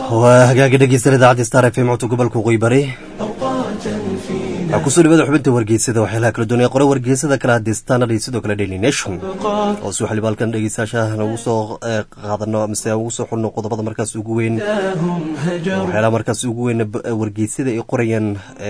waa hagaaga dhegeysan idaacadda star f m codka gobolka waqooyi bari waxaa kusoo dhawada xubinta wargeysada waxyaalaha kala duwan ee qore wargeysada kale hadii standard iyo sidoo kale daily nation oo si waxaliba halkan dhegeystayaasha nagu soo qaadano mise ugu soo xulno qodobada markaas ugu weyn waxyaalaha markaas ugu weyn wargeysada ay qorayaan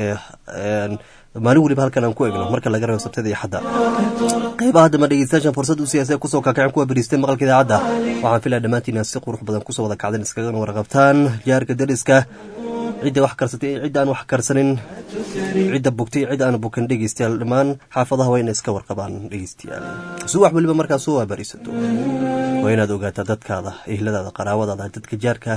maalin weliba halkan aan ku egno marka laga reebo sabtada iyo xadda qeybaha haddama dhegeystayaashan fursad u siyaasa kusoo kaakaceen kuwa beriisteen maqalka idaacadda waxaan filaya dhammaantiina si qurux badan kusoo wada kacdeen iskagana warqabtaan jaarka dariska cidda wax karsatay cidda aan wax karsanin cidda bugtay cidda aan bukan dhegeystayaal dhammaan xaafadaha waa inay iska warqabaan dhegeystayaal si wax weliba markaas soo waabarisato waa inaad ogaataa dadkaada ehladaada qaraawadaada dadka jaarka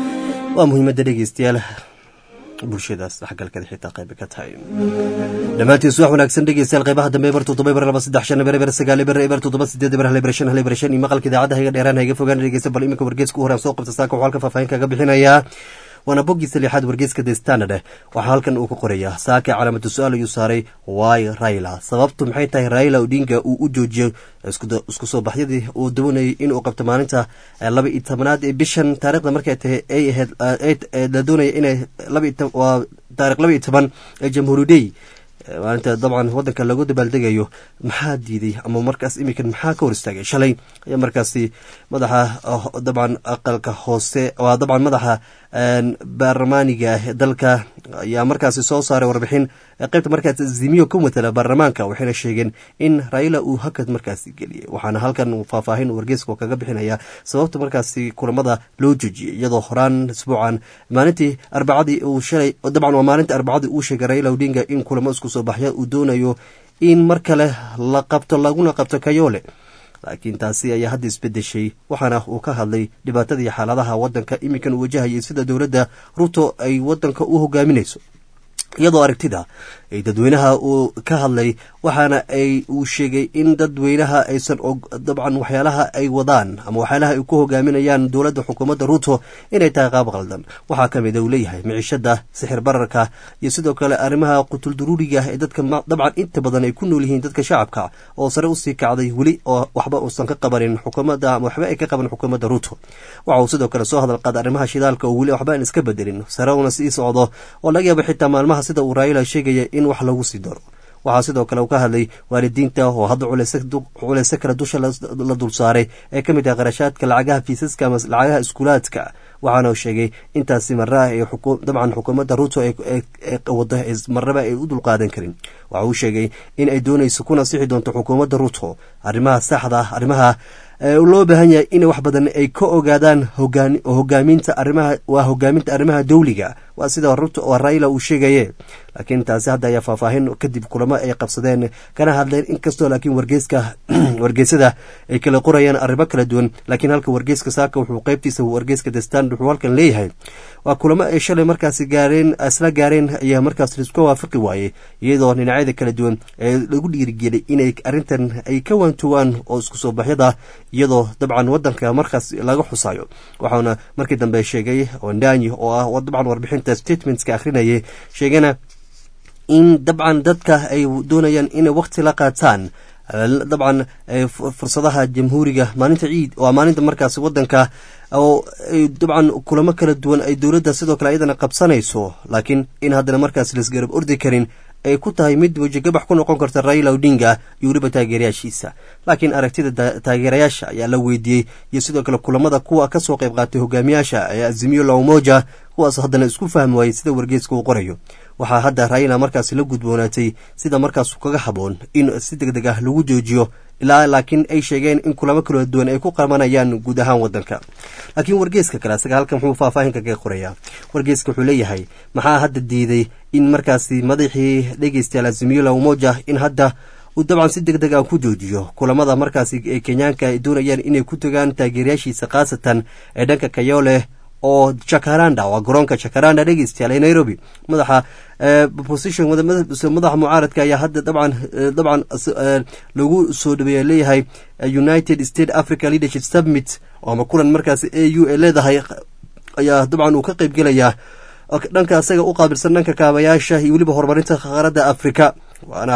waa muhiimadda dhegeystayaal bulshadaas dhexgalkeeda xitaa qayba ka tahay dhammaantiin suwax wanaagsan dhegeystayaal qaybaha dambe eber toddoba eber laba saddex shan eber eber sagaal eber eber toddoba sideed eber hal eber shan hal eber shan iyo maqalka idaacadda hayga dheeraan hayga fogaan dhegeysta bal iminka wargeeska u horaan soo qabta saaka waxuu halka faahfaahin kaga bixinayaa waana boggiisa lixaad wargeeska the standard waxaa halkan uu ka qorayaa saake calaamadu su-aal ayuu saaray waay raila sababtu maxay tahay raila odinga uu u joojiyey isku soo baxyadii uu doonayay inuu qabto maalinta laba iyo tobanaad ee bishan taarikhda markay tahay ay ahayd la doonaya inay waa taarikh laba iyo toban ee jamhuuri day maalinta dabcan wadanka lagu dabaaldegayo maxaa diiday ama markaas iminkan maxaa ka hor istaagay shalay ayaa markaasi madaxa dabcan aqalka hoose waa dabcan madaxa baarlamaaniga dalka ayaa markaasi soo saaray warbixin qaybta markaas zimiyo ka matala baarlamaanka waxayna sheegeen in raila uu hakad markaasi geliyay waxaana halkan faahfaahin wargeeska kaga bixinaya sababta markaasi kulamada loo joojiyay iyadoo horaan isbuucan maalintii arbacadii uu shalay dabcan waa maalintii arbacadii uu sheegay raila odinga in kulamo isku soo baxya uu doonayo in mar kale la qabto laguna qabto kayoole laakiin taasi ayaa hadda isbedeshay waxaana uu ka hadlay dhibaatadii xaaladaha wadanka iminkan uu wajahayay sida dowladda ruto ay wadanka u hogaaminayso iyadoo aragtida ay dadweynaha uu ka hadlay waxaana ay uu sheegay in dadweynaha aysan dabcan waxyaalaha ay wadaan ama waxyaalaha ay ku hogaaminayaan dowladda xukuumadda ruto inay tahay qaab qaldan waxaa ka mid a uu leeyahay miciishada sixir bararka iyo sidoo kale arrimaha qutulduruuriga ee dadka dabcan inta badan ay ku nool yihiin dadka shacabka oo sare usii kacday weli oo waxba uusan ka qabanin xukuumadda ama waxba ay ka qaban xukuumadda ruto waxa uu sidoo kale soo hadal qaada arrimaha shidaalka oo weli waxba aan iska bedelin sare una sii socdo oo laga yaaba xitaa maalmaha sida uu raila sheegaya in wax lagu sii daro waxaa sidoo kale uu ka hadlay waalidiinta oo hadda culeyse kale dusha la dul saaray ee ka mid ah qarashaadka lacagaha fiisaska ama lacagaha iskuulaadka waxaana sheegay intaasi marraa ee dabcan xukuumadda ruto wado marnaba ay u dulqaadan karin waxa uu sheegay in ay doonayso kuna sixi doonto xukuumadda ruto arrimaha saxda arrimaha loo baahan yahay in wax badan ay ka ogaadaan hogaaminta arimaha waa hogaaminta arrimaha dowliga waa sida ruto oo raila uu sheegaye laakiin taasi hadda ayaa faahfaahin kadib kulamo ay qabsadeen kana hadleen inkastoo laakiin wargeeska wargeysada ay kala qorayaan arrimo kala duwan laakiin halka wargeeska saaka wuxuu qeybtiisa wargeeska the stand wuxuu halkan leeyahay waa kulamo ay shalay markaasi gaareen isla gaareen ayaa markaas laisku waafaqi waayey iyadoo dhinacyada kala duwan ee lagu dhiirigelay inay arrintan ay ka waantowaan oo isku soo baxyada iyadoo dabcan wadanka markaas laga xusayo waxauna markii dambe sheegay ondanyi oo ah dabcan warbixinta statementska akhrinayay sheegana in dabcan dadka ay doonayaan inay waqti la qaataan dabcan fursadaha jamhuuriga maalinta ciid waa maalinta markaas wadanka oo dabcan kulamo kala duwan ay dowladda sidoo kale ayadana qabsanayso laakiin in haddana markaas laisgarab ordi karin ay ku tahay mid wejagabax ku noqon karta raila odinga iyo weliba taageerayaashiisa laakiin aragtida taageerayaasha ayaa la weydiiyey iyo sidoo kale kulamada kuwa kasoo qayb qaatay hogaamiyaasha ee azimiyo laumoja kuwaas haddana isku fahmi waayey sida wargeeska uu qorayo waxaa hadda raila markaasi la gudboonaatay sida markaas kaga haboon in si deg deg ah lagu joojiyo ilaa laakiin ay sheegeen in kulamo kala duwan ay ku qabanayaan guud ahaan wadanka laakiin wargeeska kale asaga halkan wuxuu faahfaahinka kaga qorayaa wargeeska wuxuu leeyahay maxaa hadda diiday in markaasi madaxii dhegeystayaal azimiola umoja in hadda uu dabcan si deg deg ah ku joojiyo kulamada markaasi ee kenyaanka ay doonayaan inay ku tagaan taageerayaashiisa khaasatan ee dhanka kayoole oo jacaranda waa garoonka jacaranda dhegeystayaal ee nairobi madaxa position madaxa mucaaradka ayaa hadda dabcan dabcan lagu soo dhaweeya leeyahay united state africa leadership summit ama kulan markaasi a u ay leedahay ayaa dabcan uu ka qeyb gelayaa dhanka isaga u qaabilsan dhanka kaabayaasha iyo weliba horumarinta qaaradda africa waana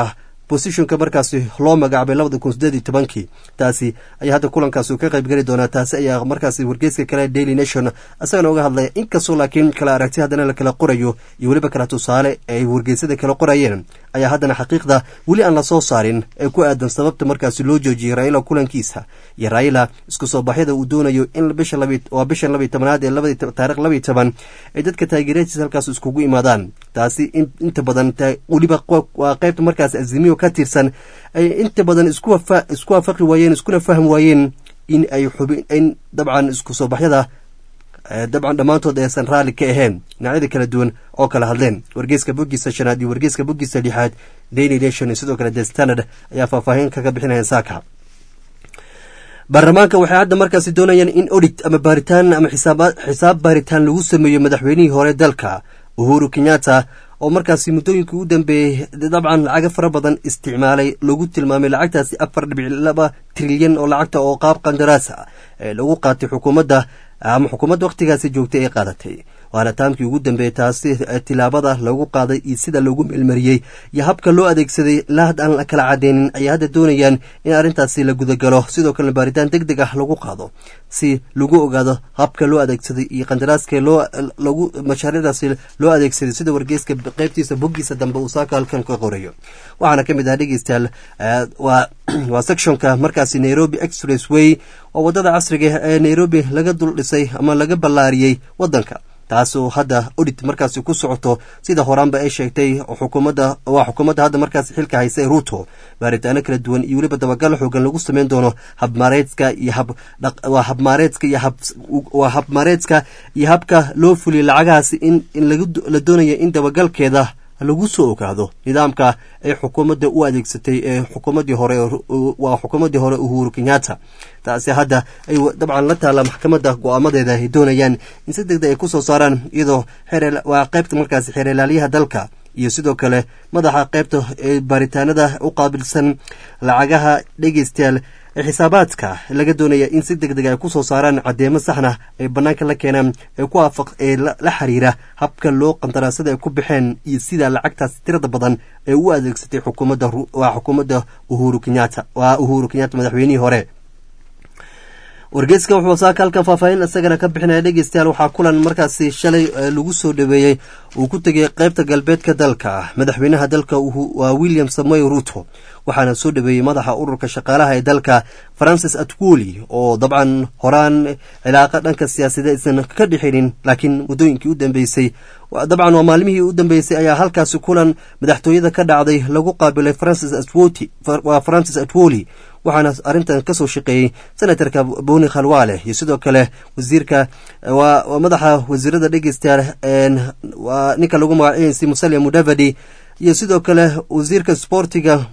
bosishonka markaasi loo magacaabay labada kun sideed iyo tobankii taasi ayaa hadda kulankaasi ka qayb geli doonaa taasi ayaa markaasi wargeyska kale daily nation isagana uga hadlaya inkastoo laakiin kala aragti haddana la kala qorayo iyo weliba kala tusaale ay wargeysada kala qorayeen ayaa haddana xaqiiqda weli aan lasoo saarin ee ku aadan sababta markaasi loo joojiyey raila kulankiisa iyo raila isku soo baxyada uu doonayo in bisha waa bishan labiy tobanaad ee taarikh labiy toban ay dadka taageeradiisa halkaas iskugu imaadaan taasi inta badan weliba waa qaybta markaas azimiyo ka tirsan ay inta badan isku waafaqi waayeen iskuna fahmi waayeen in ay xubin in dabcan isku soo baxyada dabcan dhammaantood aysan raalli ka ahayn dhinacyada kala duwan oo kala hadleen wargeyska boggiisa shanaad iyo wargeyska boggiisa lixaad daily nation iyo sidoo kale the standard ayaa faahfaahin kaga bixinaya saaka baarlamaanka waxay hadda markaasi doonayaan in odit ama baaritaan ama xisaab baaritaan lagu sameeyo madaxweynihii hore dalka uhuru kenyatta oo markaasi muddooyinkii u dambeeyey dabcan lacaga fara badan isticmaalay lagu tilmaamay lacagtaasi afar dhibic laba trilyan oo lacagta oo qaab qandaraasa ee lagu qaatay xukuumadda ama xukuumadda wakhtigaasi joogtay ay qaadatay waana taamkii ugu dambeeyey taasi tilaabada lagu qaaday iyo sida loogu meelmariyey iyo habka loo adeegsaday ilaa had aan kala cadeynin ayay hadda doonayaan in arrintaasi la gudagalo sidoo kalena baaritaan deg deg ah lagu qaado si lagu ogaado habka loo adeegsaday iyo qandaraaska loogu mashaariicdaasi loo adeegsaday sida wargeyska qeybtiisa boggiisa dambe uu saaka halkan ka qorayo waxaana ka mid ah dhegeystayaal waa sectionka markaasi nairobi express way oo waddada casriga ee nairobi laga dul dhisay ama laga ballaariyey waddanka taasoo hadda odit markaasi ku socoto sida horaanba ay sheegtay xukuumadda waa xukuumadda hadda markaasi xilka haysa ee ruuto baaritaano kala duwan iyo weliba dabagal xoogan lagu sameyn doono habmaareedska iyo hab waa habmaareedska iyo hab waa habmaareedska iyo habka loo fuliyay lacagahaasi in in la doonaya in dabagalkeeda lagu soo ogaado nidaamka ay xukuumadda u adeegsatay ee xukuumaddii hore waa xukuumaddii hore uhuru kenyatta taasi hadda ay dabcan la taalla maxkamadda go-aamadeeda ay doonayaan in si degdeg ay kusoo saaraan iyadoo waa qaybta markaasi xeerlaaliyaha dalka iyo sidoo kale madaxa qaybta ee baaritaanada u qaabilsan lacagaha dhegeystayaal ee xisaabaadka laga doonaya in si deg deg ay kusoo saaraan caddeemo saxna ay bannaanka la keenaan ee ku aafaq ee la xiriira habka loo qandaraasada ay ku baxeen iyo sida lacagtaas tirada badan ee u adeegsatay xukuumadda waa xukuumadda uhuru kenyatta waa uhuru kenyatta madaxweynihii hore wargeyska wuxuu saaka halkan faahfaahin isagana ka bixinaya dhegeystayaal waxaa kulan markaasi shalay lagu soo dhaweeyey uu ku tegay qaybta galbeedka dalka madaxweynaha dalka waa william samoy ruto waxaana soo dhaweeyey madaxa ururka shaqaalaha ee dalka francis atwoli oo dabcan horaan cilaaqa dhanka siyaasadeed aysan ka dhexinin laakiin muddooyinkii u dambeysay dabcan waa maalmihii u dambeysay ayaa halkaasi kulan madaxtooyada ka dhacday lagu qaabilay francis atwoti waa francis atwoli waxaana arrintan kasoo shaqeeyey senatarka boni khalwaale iyo sidoo kale wasiirka waa madaxa wasiirada dhegeystayaal waa ninka lagu magacaynaysa musalia mudavadi iyo sidoo kale wasiirka sportiga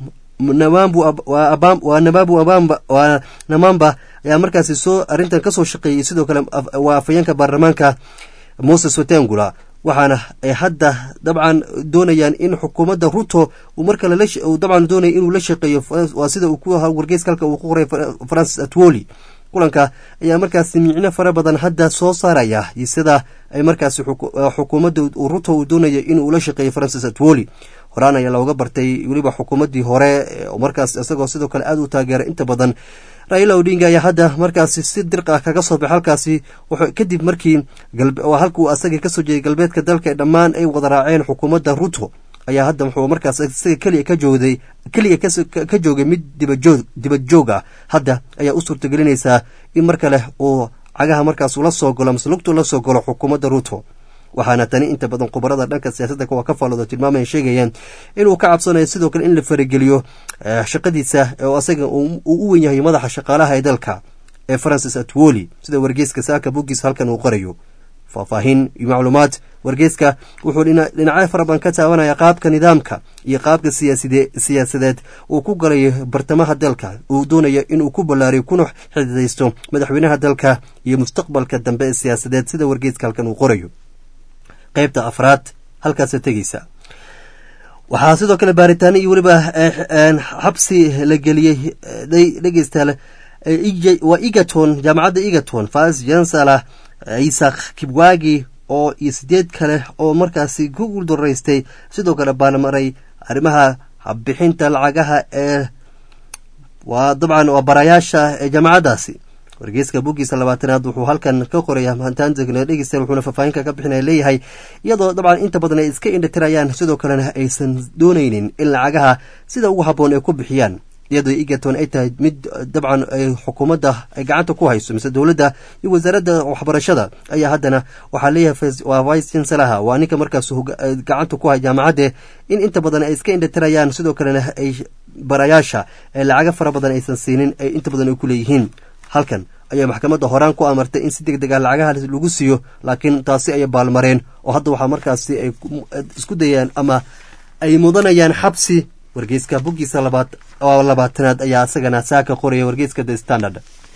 waa nababu abamba waa namamba ayaa markaasi soo arrintan kasoo shaqeeyey sidoo kale waa afayeenka baarlamaanka moses watengula waxaana ay hadda dabcan doonayaan in xukuumadda ruto uu mar kale dabcan doonaya inuu la shaqeeyo waa sida uu ku wargeyska halka uu ku qoray francis atwoli kulanka ayaa markaasi micno fara badan hadda soo saaraya iyo sida ay markaasi xukuumadda ruto uu doonaya inuu la shaqeeyo francis atwoli horaan ayaa looga bartay weliba xukuumaddii hore markaas isagoo sidoo kale aada u taageera inta badan raila odinga ayaa hadda markaasi si dirq ah kaga soo baxay halkaasi kadib markii halkuu asagii kasoo jeeday galbeedka dalka ee dhammaan ay wada raaceen xukuumadda ruto ayaa hadda wuxuu markaas isaga keliya ka joogday keliya ka joogay mid dibajoog dibad joog ah hadda ayaa u suurtagelinaysaa in mar kale uu cagaha markaas ula soo galo mase lugtu la soo galo xukuumadda ruto waxaana tani inta badan khubarada dhanka siyaasadda kuwa ka faalooda tilmaamaya sheegayaan inuu ka cabsanayo sidoo kale in la farageliyo shaqadiisa oo asaga uu u wen yahay madaxa shaqaalaha ee dalka ee francis atwoli sida wargeyska saaka boggiis halkan uu qorayo faahfaahin iyo macluumaad wargeyska wuxuu dhinacyo fara badan ka taabanaya qaabka nidaamka iyo qaabka siyaasadeed uu ku galayo bartamaha dalka uu doonaya inuu ku ballaariyo kuna xididaysto madaxweynaha dalka iyo mustaqbalka dambe ee siyaasadeed sida wargeyska halkan uu qorayo qaybta afraad halkaasa tegeysa waxaa sidoo kale baaritaano iyo weliba xabsi la geliyey dhegeystayaal waa egaton jaamacadda egaton fas jansala isaac kibwagi oo iyo sideed kale oo markaasi ku guuldaraystay sidoo kale baanmaray arrimaha bixinta lacagaha ee waa dabcan waa barayaasha ee jaamacaddaasi wargeyska buggiisa labaatanaad wuxuu halkan ka qoraya maantaantegna dhegeystayaal wuxuuna faahfaahinka ka bixinaya leeyahay iyadoo dabcan inta badan ay iska indhatirayaan sidoo kalena aysan doonaynin in lacagaha sida ugu habboon ay ku bixiyaan iyadoo egerton ay tahay mid dabcan ay xukuumadda ay gacanta ku hayso mise dowladda iyo wasaaradda waxbarashada ayaa haddana waxaa leeyahay waa vice chancelaha waa ninka markaas gacanta ku hay jaamacadde in inta badan ay iska indhatirayaan sidoo kalena ay barayaasha ee lacaga fara badan aysan siinin ay inta badan ay ku leeyihiin halkan ayaa maxkamadda horaan ku amartay in si deg deg ah lacagaha lagu siiyo laakiin taasi ayay baalmareen oo hadda waxaa markaasi ay isku dayaan ama ay mudanayaan xabsi wargeyska boggiisa labaad oo labaatanaad ayaa isagana saaka qoraya wargeyska the standard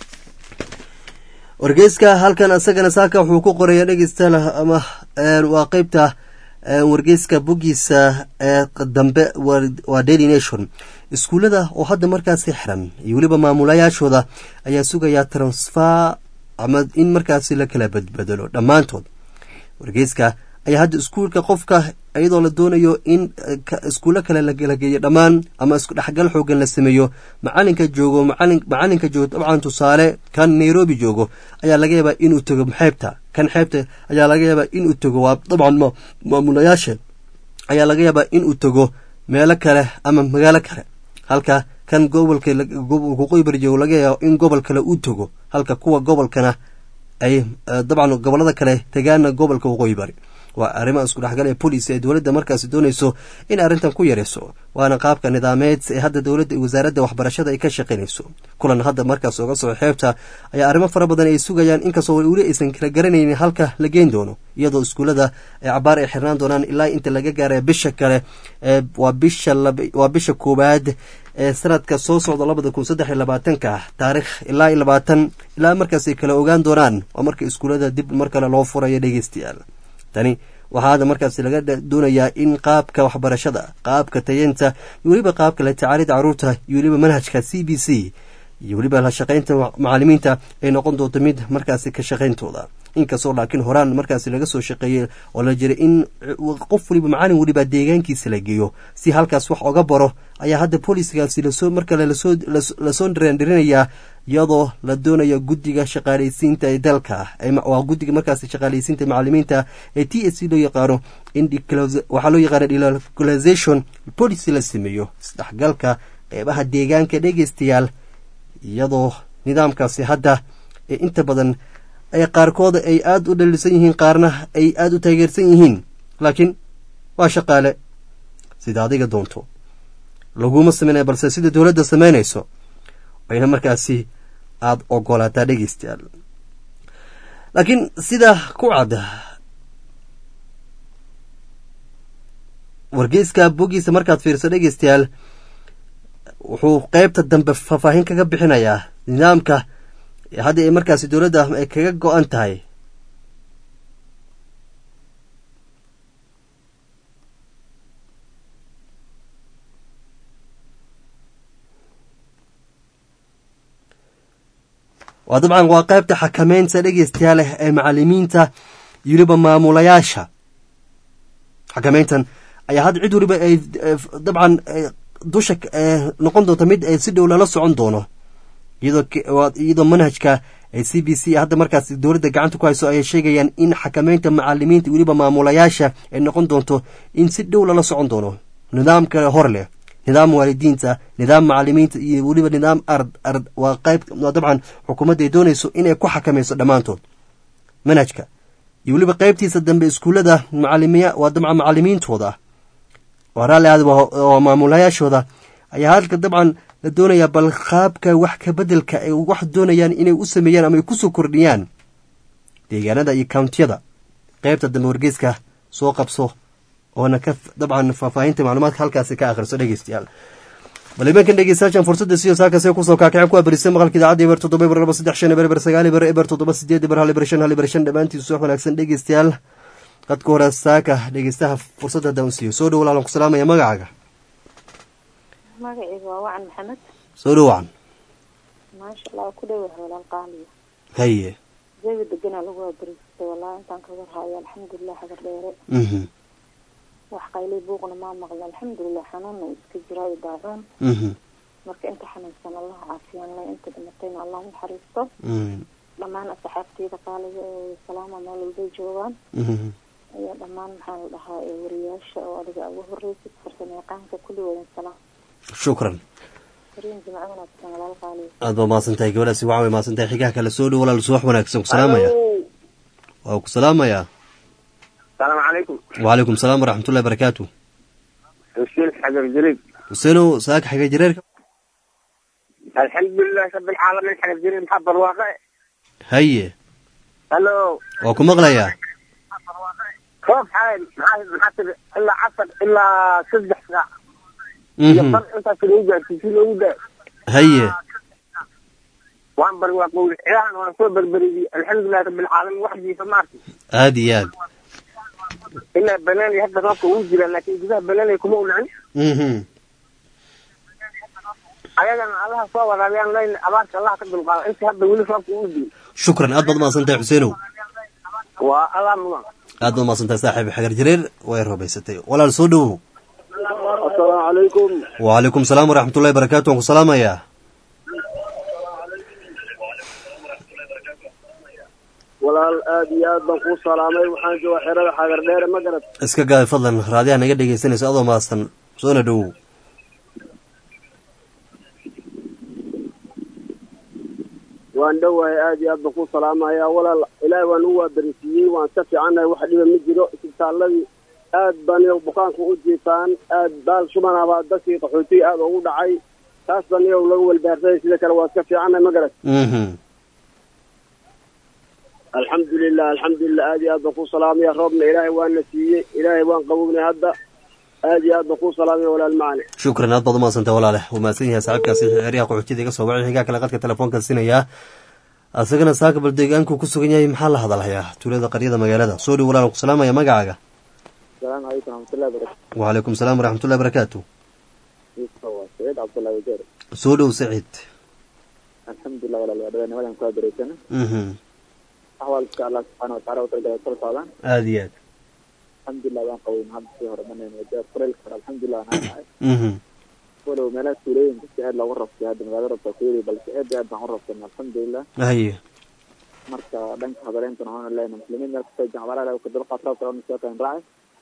wargeyska halkan isagana saaka wuxuu ku qoraya dhegeystayaal ama waa qeybta wargeyska boggiisa ee dambe waa daily nation iskuullada oo hadda markaasi xiran iyo weliba maamulayaashooda ayaa sugayaa transfer ama in markaasi la kala badbedelo dhammaantood wargeyska ayaa hadda iskuulka qofka iyadoo la doonayo in iskuulo kale la geeyo dhammaan ama isku dhexgal xoogan la sameeyo macalinka joogo macalinka joogo dabcan tusaale kan nairobi joogo ayaa laga yaabaa inuu tago xeebta kan xeebta ayaa laga yaabaa inuu tago waa dabcan maamulayaasha ayaa laga yaabaa inuu tago meelo kale ama magaalo kale halka kan gobolka waqooyi bari joogo laga yaabo in gobol kale uu tago halka kuwa gobolkana ay dabcan gobolada kale tagaana gobolka waqooyi bari waa arrimaha isku dhexgal ee bolis ee dowladda markaasi doonayso in arrintan ku yarayso waana qaabka nidaameed ee hadda dowladda wasaaradda waxbarashada ay ka shaqaynayso kulan hadda markaas oga soo xeebta ayaa arrimo fara badan ay sugayaan inkastoo weli aysan kala garanaynin halka la geen doono iyadoo iskuullada ay cabaar ay xirnaan doonaan ilaa inta laga gaara bisha kale waa bisha waa bisha koowaad ee sanadka soo socda labada kun saddex iyo labaatanka taarikh ilaa iyo labaatan ilaa markaas ay kala ogaan doonaan waa marka iskuullada dib mar kale loo furayo dhegeystayaal tani waxaa hadda markaasi laga doonayaa in qaabka waxbarashada qaabka tayeenta iyo weliba qaabka la tacaalida caruurta iyo weliba manhajka c b c iyo weliba la shaqaynta macalimiinta ay noqon doonto mid markaasi ka shaqayntooda inkastoo laakiin horaan markaasi laga soo shaqeeyey oo la jiray in qof waliba macalin weliba deegaankiisa la geeyo si halkaas wax oga baro ayaa hadda booliskaasi lasoo mar kale lasoo dhirindhirinayaa iyadoo la doonayo guddiga shaqaalaysiinta ee dalka waa guddiga markaasi shaqaalaysiinta macalimiinta ee t s c loo yaqaano in waxaa loo yaqaana delocalization policy la sameeyo isdhexgalka qeybaha deegaanka dhegeystayaal iyadoo nidaamkaasi hadda ee inta badan ay qaarkooda ay aada u dhalisan yihiin qaarna ay aada u taageersan yihiin laakiin waa shaqaale sida adiga doonto laguma sameynaya balse sida dowladda samaynayso ayna markaasi aada ogolaataa dhegeystayaal laakiin sida ku cadda wargeyska boggiisa markaad fiirso dhegeystayaal wuxuu qeybta dambe faahfaahin kaga bixinayaa nidaamka hadda ay markaasi dowladda ay kaga go-an tahay waa dabcan waa qaybta xakameynta dhegeystayaal leh ee macalimiinta iyo weliba maamulayaasha xakameyntan ayaa hadda cid weliba ay dabcan dusha noqon doonta mid si dhow lala socon doono iyadoo manhajka c b c hadda markaas dowladda gacanta ku hayso ayay sheegayaan in xakameynta macalimiinta weliba maamulayaasha ay noqon doonto in si dhow lala socon doono nidaam kale hor leh nidaam waalidiinta nidaam macalimiinta iyo weliba nidaam ard ard waa qayb dabcan xukuumadda ay doonayso inay ku xakamayso dhammaantood manhajka iyo weliba qaybtiisa dambe iskuullada macalimiya waa dabcan macalimiintooda waa raalli aad waa maamulayaashooda ayaa halka dabcan la doonayaa bal qaabka wax ka beddelka ay wax doonayaan inay u sameeyaan ama ay kusoo kordhiyaan deegaanada iyo kountiyada qaybta dambe wargeyska soo qabso oona ka dabcan faahfaahinta macluumaadka halkaasi ka akhriso dhegeystayaal bal imankan dhegeystayaashan fursadda siyo saakase kusoo kaakaceen kuwa berisay maqalka idaacadda eber toddoba eber laba saddex shan eber eber sagaal eber eber toddoba sideed eber hal eber shan hal eber shan dhammaantiisu wax wanaagsan dhegeystayaal qadka hore saaka dhegeystaha fursadda haddaan u siiyo soo dhow walaalan ku salaamaya magacaaga magacayga waa wacan maxamed soo dhow wacan maasha allah ku dhowahay walaal qaaliya haye jawi deganaa lagu waabariistay wallahi intaan ka warhayo alxamdulilah hagar dheere mhm wax qaylay buuqna maa maqla alxamdulilah xanuunna iska jiraa iyo daacuun mhm marka inta xanuunsan allah caafiyaan leh inta dhimatayna allah u naxariisto mhm dhammaan asxaabteyda qaaliga ee salaama meel walbay joogaan mhm iyo dhammaan maxaa la dhahaa ee wariyaasha oo adiga ugu horreysid farsamo yaqaanka kulli wadan salaam shukran fariin jimco wanaagsan walaal qaaliga aad baa mahadsan tahay gabadhaasi waxaa way mahadsan tahay xigaha kale soo dhow walaal subax wanaagsan ku salaamaya waa ku salaamayaa السلام عليكم وعليكم السلام ورحمة الله وبركاته حسين حجر جريد حسينو ساك حاجة جريرك الحمد لله رب العالمين حجر جريد محب الواقع هيا الو وكو مغليا خوف حال محاسب الا عصر الا سبع ساعة مهم. يفر انت في الوجه في الوجه هيا وان بر واقول اعلان وان صوب بربريدي الحمد لله رب العالمين وحدي فمارتي هادي ياد الا بناني هذا غابك وجلا لكن جزاه بناني كما ولعن مهم. ayagana allaha soo waraabiyaan leyn abaarka allah ka dulqaada inta hadda weli roobka u diin شكرا aad baad mahadsan tahay xuseynow waa allah mudan aad baad mahadsan tahay saaxiib xagar jareer way rabaysatay walaal soo dhowow asalaamu calaykum وعليكم السلام ورحمة الله وبركاته waan ku salaamayaa walaal aad iyo aad baan kuu salaamay waxaan jooga xerada xagar dheere ma garad iska gaay fadlan raadiyaha naga dhegaysanayso adoo mahadsan soona dhowow waan dhowahay aad iyo aad baan kuu salaamayaa walaal ilaahay waan u waabarisiiyey waan ka fiicannahay wax dhiba ma jiro isbitaaladii aad baan iyagu bukaanka u jiifaan aad baal shubanabaa dadkii qaxootiga aad ugu dhacay taas baan iyagu lagu welbaarsaday sida kale waa iska fiicannahay ma garad Mhm. alxamdulilah alxamdulilah aad iyo aad baan kuu salaamaya roobna ilaahay waana siiyey ilaahay waan qabownay hadda aad iyo aad baan kuu salaamaya walaal macane shukran aad baad umahadsan tahay walaale wuu mahadsan yahay saaxiibkaasi xeeryaha qaxootiyada iga soo wacay xigaa kale qadka telefoonka sinayaa asagana saaka bal deegaanku ku sugan yahay maxaa la hadalhayaa tuulada qaryada magaalada soo dhow walaal ku salaamaya magacaaga asalaamu calaykum raxmatullahi barakatu وعليكم السلام ورحمة الله وبركاته waa saciid cabdullahi wajeer soo dhow saciid alxamdulilah walaal waa dhawaa nimadan kaa bareysana Mhm. axwaalka allah subxaana wataala u talagala kala socdaan aad iyo aad alxamdulilah waan qabay hadda sii hore manayn wajeer kuleylka hore alxamdulilah waan haanahay Mhm. walow meelaha tuulooyinka si aad loogu rabtay hadda magaalada rabta kuyiri balse aad iyo aad baan u rabtay alxamdulilah haye marka dhanka hadaleentana waxaan leenahay muslimiin meel kastoo jacbalaha ka dulqaad roobka oo soo kan raacay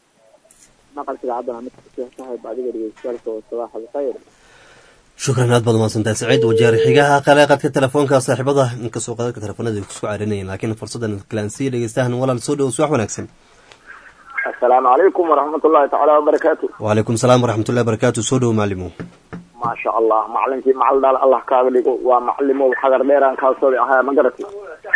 maqalka idaacadana mid kastoo saaxiib adiga dhegeystayaalka oo sabaax alkhayr shukran aad baad umahadsan tahay saciid wajeer xigaha kale qadka telefoonka saaxiibada inkastoo qadadka telefoonada ay kusoo carinayeen laakiin fursadan kalansiya dhegeystahan walaal soo dhow subax wanaagsan asalaamu calaykum waraxmatullahi tacaala wabarakaatu وعليكم السلام ورحمة الله وبركاته soo dhow macalimo maasha allah macalinkii macal dhaal allah kaaga dhigo waa macalimow xagar dheeraan kaasooda ahaa ma garati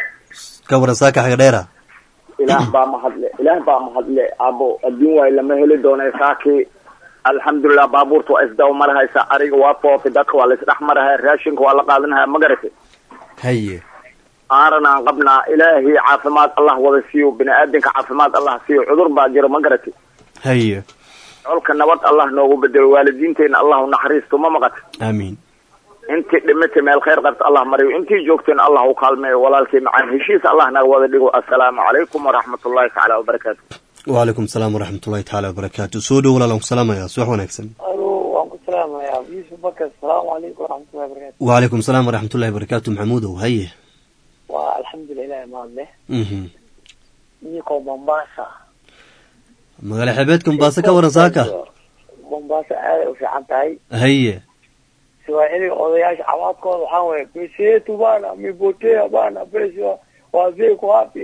ka waran saaka xaga dheera ilaah baa mahadle ilaah baa mahadle abo adduun waay lama heli doona saakii alxamdulilah baabuurta waa isdaw marahaysa ariga waa foofi dadka waa laisdhex marahaya raashinka waa la qaadanahaya ma garati haye aaranaan qabnaa ilaahay caafimaad allah wada siiyo bini aadanka caafimaad allah siiyo cudur baa jiro ma garati haye colka nabad allah noogu bedelo waalidiinteena allah u naxariisto ma maqati aamiin intii dhimatay meel khayr qabta allah mariyo intii joogteen allah u kaalmeeyo walaalkii macaan heshiis allah naga wada dhigo assalaamu calaykum waraxmatullahi tacaala wabarakaatu وعليكم السلام ورحمة الله تعالى وبركاته soo dhow walaal aan ku salaamayaa subax wanaagsan alo waan ku salaamayaa yusuf bakar asalaamu calaykum waraxmatullahi wabarakatu وعليكم السلام ورحمة الله وبركاته maxamuudow haye waa alxamdulilah ilahi mahad leh Mhm. ninkoo mombasa magaalo xeebeedka mombaaso ka waran saaka mombasa aaday u fiican tahay haye swaaxiliga odayaasha cawaadkooda waxaa waye pesetu bana mipotea bana pesi wazee ku wapi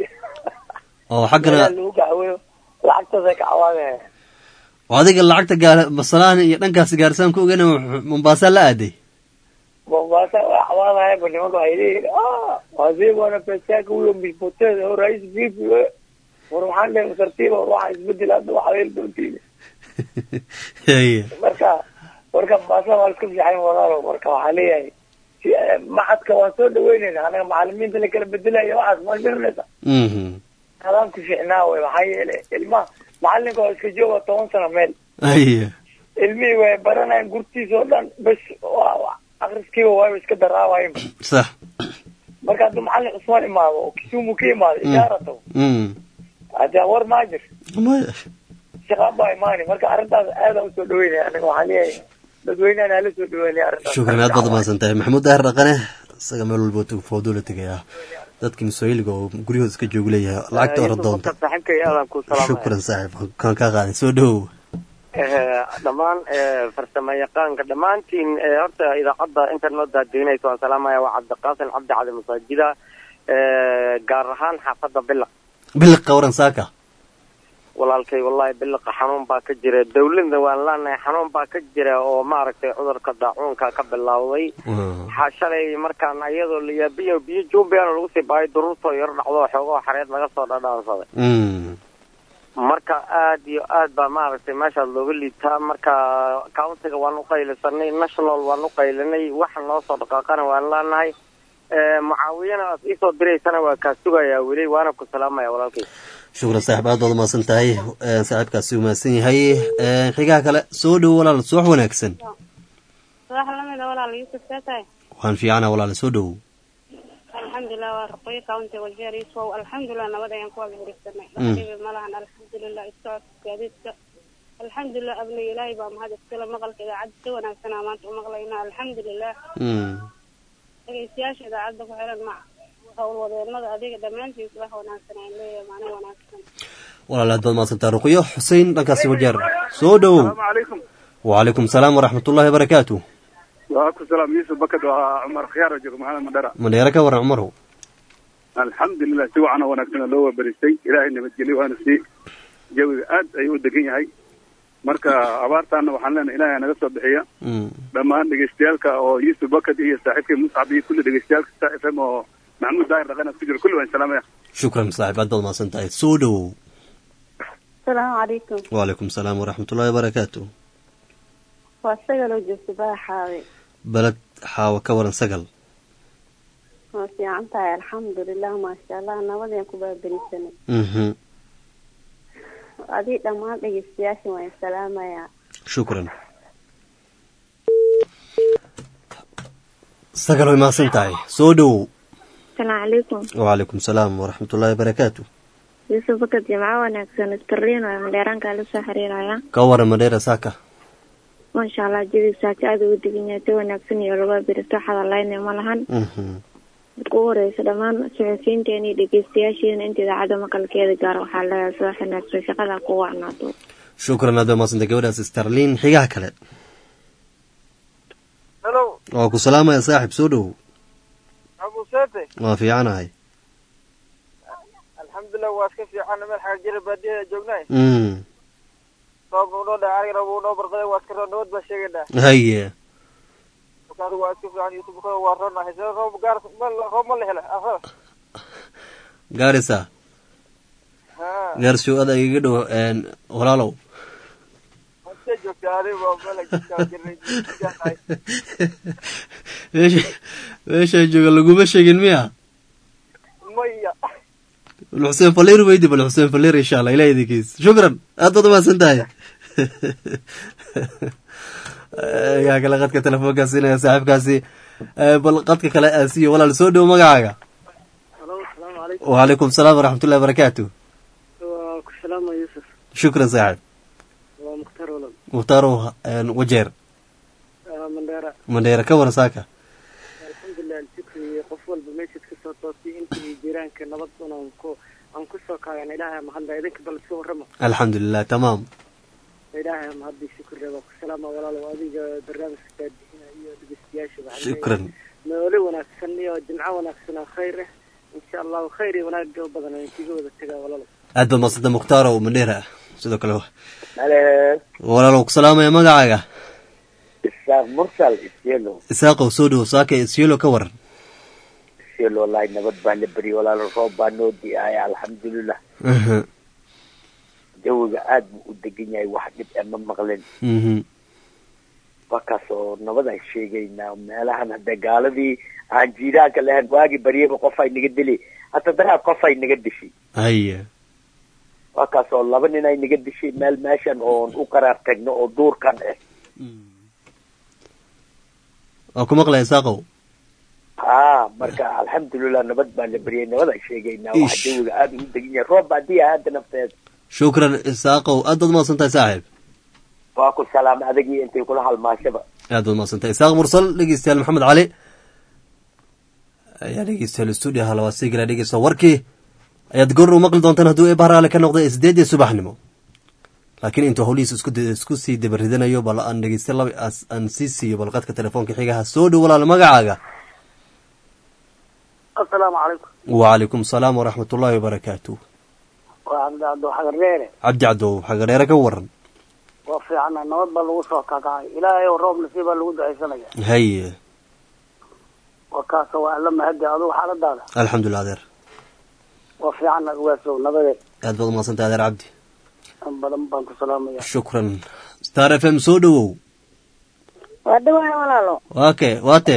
oo xaggana lagu gacaweyo lacagtaasay ka cawaadeen oo adiga lacagta gaar basalaan iyo dhankaas gaarsaan ku ogana mombasa la aaday mombasa waa cawaadaya ba nimanka waxay leeyihin ah wazee bana pesaka huyo mipotea o rais vipi we war waxaan lehay tartiiba war waxaa isbedel hadda waxaa heli doontiin haye marka warka mombasa waa iska fiican walaalo marka waxaa leeyahay si macadka waan soo dhaweynayna anaga macalimiinta la kala bedelaya waxaas ma garanaysa Mhm. adaan ku fiicnaa wey maxaa yeele ilmaha macalinka oo iska jooga toban sano meel haye ilmihii way baranayan gurtiisa oo dhan bes waa waa akriskiiba waaba iska daraawayin sax marka hadduu macalin cusmaan imaado oo kisumu ka imaado ishaarato Mm. hadee war maa jir maya si shaqaan baa imaani marka arrintaas aadaan usoo dhaweynaya aniga waxaan leeyahay dadweynahan hala soo dhaweynaya arrintaas shukran aad baad umahadsan tahay maxamuud daahir dhaqane isaga meel walba fooduu la tegaya dadkii masooyiliga oo guryahooda iska joogu leeyahay lacagta ora doonta saaxiibkay aadan ku salaamaya shukran saaxiib kaan kaa qaaday soo dhowow dhammaan farsamo yaqaanka dhammaantiin horta idaacadda inta noo daadiinaysa waan salaamaya waa cabdiqaasim cabdi cali masaajida gaar ahaan xaafadda biliq biliqa waran saaka walaalkay wallahi biliqa xanuun baa ka jira dawladna waan leenahay xanuun baa ka jira oo maaragtay cudurka daacuunka ka bilowday waxaa shalay markaan iyadoo layaabiyo biyo jumbiana lagu sii baayay duruurtoo yar dhacdo xoogoo xareed laga soo dhadhaansaday marka aad iyo aad baa maaragtay meeshaas looga liitaa marka countiga waan uqaylisanay national waan uqaylinay waxa noo soo dhaqaaqana waan leenahay mucaawiyana aad iisoo diraysana waa kaa sugayaa weli waana ku salaamaya walaalkay shukran saaxiib aad baad umahadsan tahay saaxiibkaasi umahadsan yahay xigaha kale soo dhowo walaal subax wanaagsan subax lamida walaal yuusuf see tahay waan fiicana walaal soo dhowow alxamdulilah waa raqoyo county wajeer iswow alxamdulilah nabad ayaan ku wada hirisanay dhaqdhibi malahan alxamdulilah isocodka gaadiidka alxamdulilah abnay ilaahay baa mahad iskale maqalka idaacadda si wanaagsanaa maanta u maqlayna alxamdulilah dhegeystayaasha idaacadda ku xiran ma howlwadeenada adiga dhammaantiin subax wanaagsan aan leeyahay maalin wanaagsan walaal aad baad mahadsantaa ruqyo xusein dhankaasi wajeer soo dhowow calaykum wacalaykum salaam waraxmatullahi wabarakaatu waaku salaam yuusuf bakad waa cumar khiyaar jooga maxamed madhara madheere ka waran cumarow alxamdulilah si wacan oo wanaagsan loo wabaristay ilaahay nabadgelyo waana si jawiga aad ayuu u degan yahay marka abaartaana waxaan leenahay ilaahay naga soo bixiya dhammaan dhegeystayaalka oo yuusuf bakad iyo saaxiibkay muscab iyo kulli dhegeystayaalka star f m oo maxamuud daahir dhaqana ku jiro kulli waan salaamaya shukran saaxiib aad baad mahadsan tahay soo dhowow asalaamu calaykum wacalaykum salaam waraxmatullahi wabarakaatu waa sagaloo joogta baaxaawe baled xaawa ka waran sagal waa fiican tahay alxamdulilah maasha allah nabadeen ku baaberisanay mhm adii dhammaan dhegeystayaasha waan salaamayaa shukran sagal way mahadsan tahay soo dhowow asalaamu calaykum wacalaykum salaam waraxmatullahi wabarakaatu yuusuf bakad jimco wanaagsan starliin waa madheeraankaa la soo xiriiraya ka waran madheera saaka maasha allah jawiga saaka aada ugu degan yahay si wanaagsan iyo laga beristo xadalayna ma lahan marka ugu horeysa dhammaan suxufiyiinteena iyo dhegeystayaasheena inta idaacadda maqalkeeda gaar waxaa leeyahay soo xanaagsan shaqada ku wacnaato shukran aad bay mahadsantahay gabadhaas starliin xigaha kale hello waa ku salaamaya saaxib soo dhowow abusete waa fiicanahay alxamdulilah waa iska fiican meel xaga jira baadiyaha joognay mm roob uu noo dhaca arigana wuu noo barqaday waa iska nabad baa sheegaynaa haye markaadu waa iska fiican yusuf bukada waa ronahay sida roob gaar roob ma la hela afada gaarisa ha gaarsi ada igaga dhow walaalow intee joogtaa adiga waa meel jirtaa jirnay meesha meesha jooga laguma sheegin miya maya bal xuseen faliir weydi bal xuseen faliir insha allah ilaah idinkiis shukran aad baad umahadsan tahay yaa kale qadka telefoonkaa siinaya saaxiibkaasi bal qadka kale aan siiyo walaal soo dhow magacaaga halo asalaamu calaykum wacalaykum salaam waraxmatullahi wabarakaatu waa ku salaama yuusuf shukran saaxib waa mukhtaar walal muhtaarow wajeer mandheera mandheera ka waran saaka alxamdulilah alshukri qof walba meeshaad ka soo toosay intii jiraanka nabad un aan ku aan kusoo kaagana ilaahay mahadla idinka bal iska warrama alxamdulilah tamaam ilaahay mahadii shukriga waa ku salaama walaalow adiga barnaamijka daadixina iyo dhegeystayaasha waxaan shukran noole wanaagsan iyo jimco wanaagsan oo khayr ah insha allahu khayr iyo wanaag badan aan kiga wada tegaa walaalow aad baad mahadsanta mukhtaaro mandheera sidoo kale halo walaalow ku salaamaya magacaaga isaaq mursal isyelo isaaqow soo dhow saaka isyelo ka waran isyelo wallahi nabad baa la beriyay walaalo roob baa noo di'aya alxamdulilah jawiga aad buu u degan yahay wax dhib e ma maqlin wakaas oo nabad aan sheegaynaa meelahan hadda gaaladii aan jiiraanka lahayn waagi baryaba qof ay naga dili hata daraa qof ay naga dishay haya wakaas oo laba nin ay naga dishay meel meeshan oon u qaraar tagno oo duurkan ah waa ku maqlaya isaaqow ha marka alxamdulilah nabad baa la beriyay nabad aan sheegaynaa wax jawiga aada ugu degan yahay roob baa diya hadda nafteed shukran isaaqow aad baad umahadsan tahay saaxiib waa ku salaam adagii intay kula halmaashaba aad baad umahadsan tahay isaaq mursal dhegeystayaal maxamed cali ayaa dhegeystayaal stuudio halawaa sii gala dhegeysta warkii ayaad goor u maqli doontaan hadduu ee bahraale ka noqday sideedii subaxnimo laakiin intuu howlihiis isku isku sii dabaridanayo bal aan dhegeysta laba aan sii siiyo balqadka telefoonka xigaha soo dhow walaal magacaaga asalaamu calaykum wacalaykum asalaam waraxmat ullaahi wabarakaatu waa cabdicabdo xagareere cabdi cadow xagareere ka waran waa fiicana nabad baa lagu soo kakacay ilaahay oo roob nasiib baa lagu ducaysanaya haye waa kaasa waa alla mahadi adugu xaaladaada alxamdulilah adeer waa fiicana waasow nabadeed aad baad umadsantay adeer cabdi in badan baan ku salaamaya shukran star f m soo dhowow waa dhawahay walaalo waa ke waa te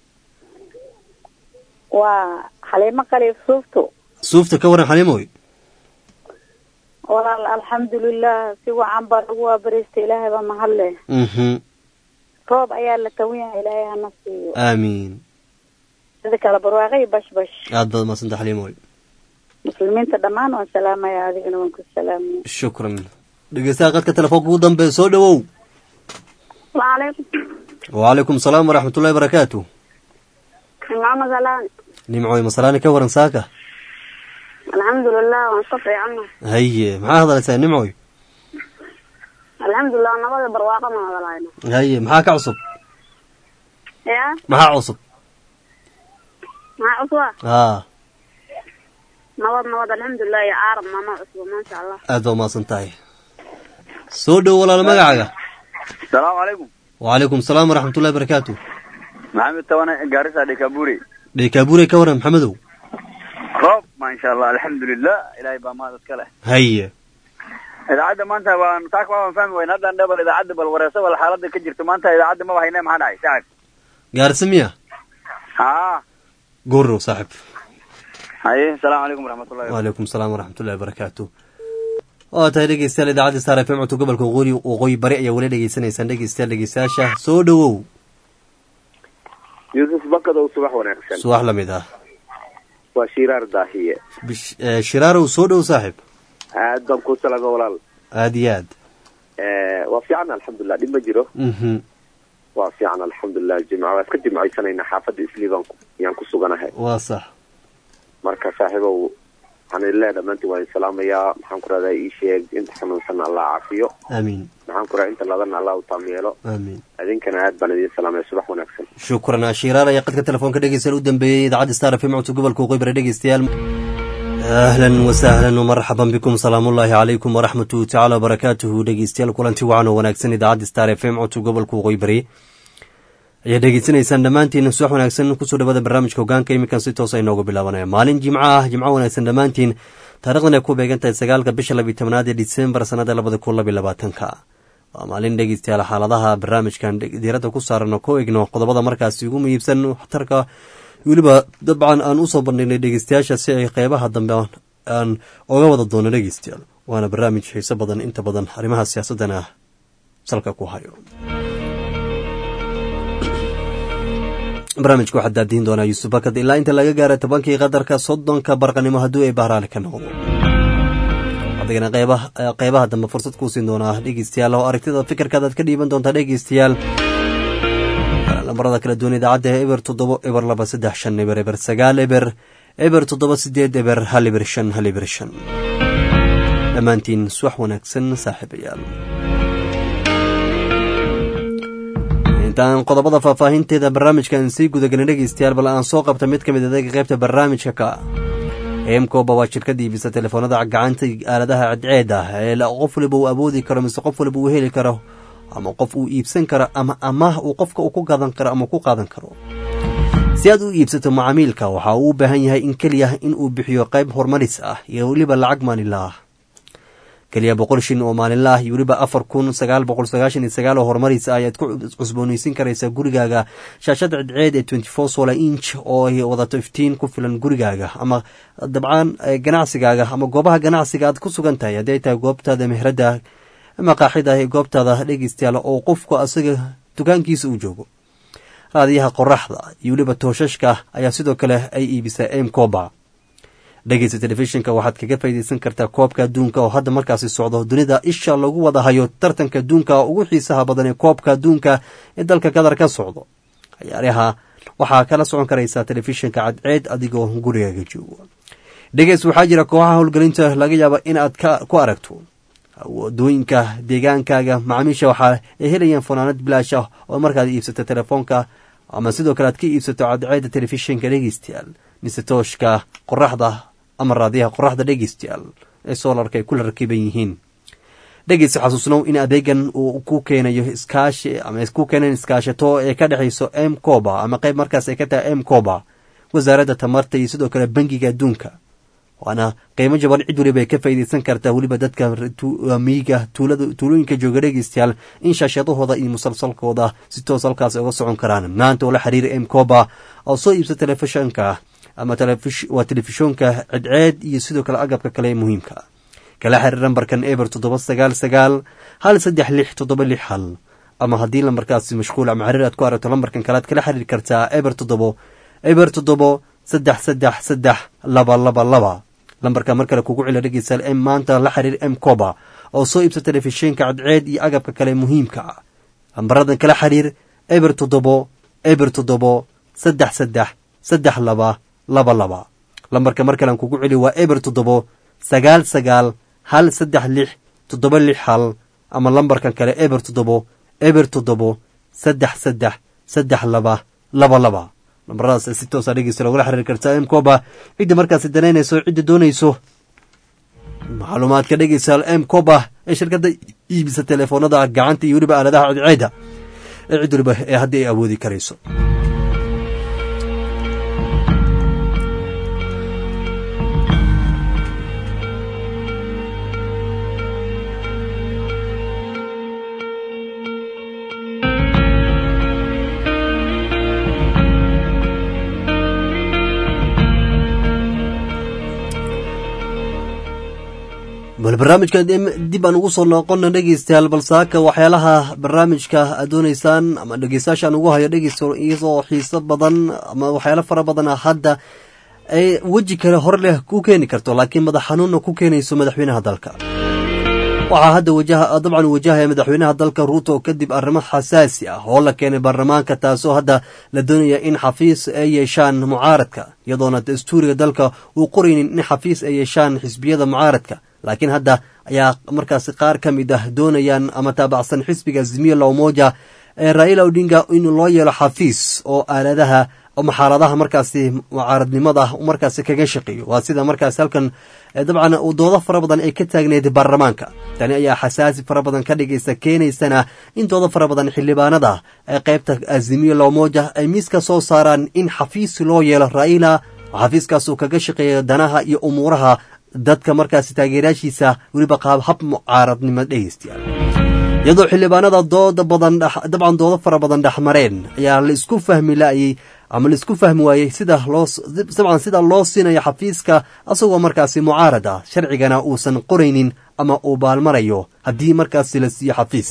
waa xaliimo qaliif suufto suufta ka waran xaliimoy walaal alxamdulilah si wacan baa lagu waabariistay ilaahay baa mahad leh mhm roob ayaa la tawan yahay ilaahay hana siiyo aamiin sida kale barwaaqay bash bash aad baad umadsantay xaliimoy muslimiinta dhammaan waan salaamaya adigana waan ku salaamaya shukran dhegeystaha qadka telefoonka ugu dambeeya soo dhowow وعليكم wacalaykum asalaam waraxmat ullahi barakaatu نعم سلام nimcoy masalaani ka waran saaka الحمد لله ونصفي عنه haye maxaa hadlaysaa nimcoy الحمد لله نبض برواقة ما هذا haye maxaa ka cusub يا maxaa cusub مع عصوة haa نبض نبض الحمد لله يا عارض ما ما عصوة ما شاء الله aad baa umahadsan tahay soo dhow walaalo magacaaga salaamu calaykum wacalaykum asalaam waraxmat ullahi barakaatu maxamed tawane gaarisa dhekaburi dheekaabuure ka waran maxamedow roob maasha allah alxamdulilah ilaahay baa mahad iska leh haye idaacadda maanta waan taak waan fahmi wayna haddaan dhebal idaacadda bal wareesa bal xaaladda ka jirto maanta idaacadda maba hayne maxaa dhacay saaxib gaarisa miya haa goorow saaxib haye asalaamu calaykum waraxmatullahi wacalaykum asalaam waraxmatullahi barakaatu waa tahay dhegeystayaal idaacadda star f m codka gobolka waqooyi waqooyi bari ayaa weli dhegeysanaysaan dhegeystayaal dhegeystayaasha soo dhowow yuusuf bakadow subax wanaagsan subax lamid ah waa shiraar daahiye bish- eh, shiraarow soo dhow saaxib aad baan ku salaama walaal aad iyo aad Eh, waa fiican alxamdulilah dhib ma jiro mhm waa fiican alxamdulilah jimca waa iska jimcaysanaynaa xaafadda isliibaan ku- yaan ku suganahay waa sax marka saaxiibow waxaan idin leeyahay dhammaantiin waan idin salaamayaa maxaan ku rahdaa ii sheeg inta xanuunsan allah caafiyo aamiin maxaan ku rahaa inta ladana allah u taameelo aamiin idinkana aad baan idin salaamaya subax wanaagsan shukran shiraar ayaa qadka telefoonka dhegeystayaal u dambeeyey idaacadda star f m codka gobolka waqooyi bari dhegeystayaal ahlan wasahlan wmarxaban bikum salaamullaahi calaykum waraxmatuhu tacaala wabarakaatuhu dhegeystayaal kulanti wacan oo wanaagsan idaacadda star f m codka gobolka waqooyi bari ayaa dhegeysanaysaan dhammaantiin subax wanaagsan kusoo dhawaada barnaamijka hogaanka iminkan si toosa inoogu bilaabanaya maalin jimco ah jimco wanaagsan dhammaantiin taarikhdan ay ku beegan tahay sagaalka bisha labiyi tobnaad ee disembar sanada labada kun labiyi labaatanka waa maalin dhegeystayaal xaaladaha barnaamijkan diiradda ku saaran oo ku egno qodobada markaasi ugu muhiibsan waxtarka weliba dabcan aan usoo bandhignay dhegeystayaasha si ay qeybaha dambe aan oga wada doono dhegeystayaal waana barnaamij xiiso badan inta badan arrimaha siyaasadana salka ku hayo barnaamijka waxaa daadiin doonaa yuusuf bakad ilaa inta laga gaara tobankii qadarka soddonka barqanimo hadduu ay bahraale ka noqdo adigana qeybaha qeybaha dambe fursad kuu siin doonaa dhegeystayaal oo aragtida fikirkaad aad ka dhiiban doontaa dhegeystayaal lambarada kala duwan idaacadda eber toddobo eber laba saddex shan eber eber sagaal eber eber toddoba sideed eber hal eber shan hal eber shan dhammaantiin suwax wanaagsan saaxiibayaal intaan qodobada faahfaahinteeda barnaamijkan sii gudagelin dhegeystayaal bal aan soo qabta mid ka mid adeega qaybta barnaamijka ka emcoba waa shirkad iibisa telefoonada gacanta aaladaha cadceed ah ee qof waliba uu awoodi karo mise qof waliba uu heli karo ama qof uu iibsan karo ama amaah uu qofka uu ku gadan karo ama ku qaadan karo si aad u iibsato macaamiilka waxa uu u baahan yahay in keliya in uu bixiyo qayb horumaris ah iyo weliba lacag maalinla ah keliya boqol shin oo maalinla ah iyo weliba afar kun sagaal boqol sagaashan iyo sagaal oo horumaris ah ayaad ku cusbooneysin karaysaa gurigaaga shaashada cidceed ee twenty four solar inch oo ay wadato iftiin ku filan gurigaaga ama dabcan ganacsigaaga ama goobaha ganacsiga aad ku sugan tahay haddii ay tahay goobtaada mehradda maqaaxida ee goobtaada dhegeystayaal oo qofku asaga dukaankiisa uu joogo raadiyaha qoraxda iyo weliba tooshashka ayaa sidoo kale ay iibisaa emcoba dhegeysta telefishinka waxaad kaga faa'iidaysan kartaa koobka adduunka oo hadda markaasi socdo dunida isha lagu wada hayo tartanka adduunka ugu xiisaha badan ee koobka adduunka ee dalka qatar ka socdo ciyaaraha waxaa kala socon karaysaa telefishinka cadceed adigoo gurigaaga joogo dhegeys waxaa jira kooxaha howlgelinta laga yaaba in aad ku aragto wadooyinka deegaankaaga macaamiisha waxaa ay helayaan fanaanad bilaash ah oo markaad iibsato telefoonka ama sidoo kale aad ka iibsato cadceedda telefishinka dhegeystayaal mise tooshka qoraxda ama raadiyaha qoraxda dhegeystayaal ee soolarka ay kula rakiban yihiin dhegeysta xasuusnow in adeegan uu ku keenayo iskaashi ama ku keenayn iskaashato ee ka dhexayso m coba ama qayb markaas ay ka tahay m coba wasaaradda tamarta iyo sidoo kale bangiga adduunka waana qiimo jaban cid waliba ay ka faa'iidaysan kartaa weliba dadka miyiga tuulooyinka jooga dhegeystayaal in shaashadahooda iyo musalsalkooda si toos halkaas uga socon karaan maanta oo la xiriira m coba oo soo iibsa telefishanka ama waa telefishoonka cedceed iyo sidoo kale agabka kale ee muhiimka kala xiriir nambarkan eber toddoba sagaal sagaal hal saddex lix toddoba lix hal ama haddii lambarkaasi mashquul ama xiriir aad ku aragto lambarkan kale aad kala xiriiri kartaa eber toddobo eber toddobo saddex saddex saddex laba laba laba lambarka mar kale kugu cila dhegeystayaal m maanta la xiriir m coba oo soo iibsa telefishinka cadceed iyo agabka kale muhiimka ah lambaradan kala xiriir eber toddobo eber toddobo saddex saddex saddex laba laba laba lambarka mar kalean kugu celi waa eber toddobo sagaal sagaal hal saddex lix toddoba lix hal ama lambarkan kale eber toddobo eber toddobo saddex saddex saddex laba laba laba lambaradaas si toosa dhegeysta logula xiriiri kartaa m coba cidda markaasi danaynayso cidda doonayso macluumaadka dhegeystayaal m coba ee shirkadda iibisa teleefoonada gacanta iyo weliba aaladaha cadceeda ee cid waliba ee haddii ay awoodi karayso bal barnaamijkan dib aan ugu soo noqona dhegeystayaal balsaaka waxyaalaha barnaamijka aad dooneysaan ama dhegeystayaashaan ugu hayo dhegeysta iyadoo xiiso badan ama waxyaalo fara badan hadda ay weji kale hor leh ku keeni karto laakiin madax xanuunna ku keenayso madaxweynaha dalka waxaa hadda wajaha dabcan wajahaya madaxweynaha dalka ruuto kadib arrimo xasaasi ah oo la keenay baarlamaanka taasoo hadda la doonaya in xafiis ay yeeshaan mucaaradka iyadoona dastuuriga dalka uu qoraynin in xafiis ay yeeshaan xisbiyada mucaaradka laakiin hadda ayaa markaasi qaar ka mid ah doonayaan ama taabacsan xisbiga azimiya lawmoja ee raila odinga in loo yeelo xafiis oo aaladaha ama xaaladaha markaasi mucaaradnimada markaasi kaga shaqeeyo waa sida markaasi halkan dabcan doodo fara badan ay ka taagneyd baarlamaanka tani ayaa xasaasi fara badan ka dhigaysa keenaysana in doodo fara badan xildhibaanada ee qaybta azimiya lawmoja ay miiska soo saaraan in xafiis loo yeelo raila xafiiskaas uu kaga shaqeeya danaha iyo umuuraha dadka markaasi taageerayaashiisa weliba qaab hab mucaaradnimo dhegeystayaal iyadoo xildhibaanada dooda badan dabcan doodo fara badan dhexmareen ayaa la isku fahmi la'ayey ama la isku fahmi waayey sida loo dabcan sida loo siinayo xafiiska asagoo markaasi mucaarad ah sharcigana uusan qoraynin ama uu baalmarayo haddii markaasi la siiyo xafiis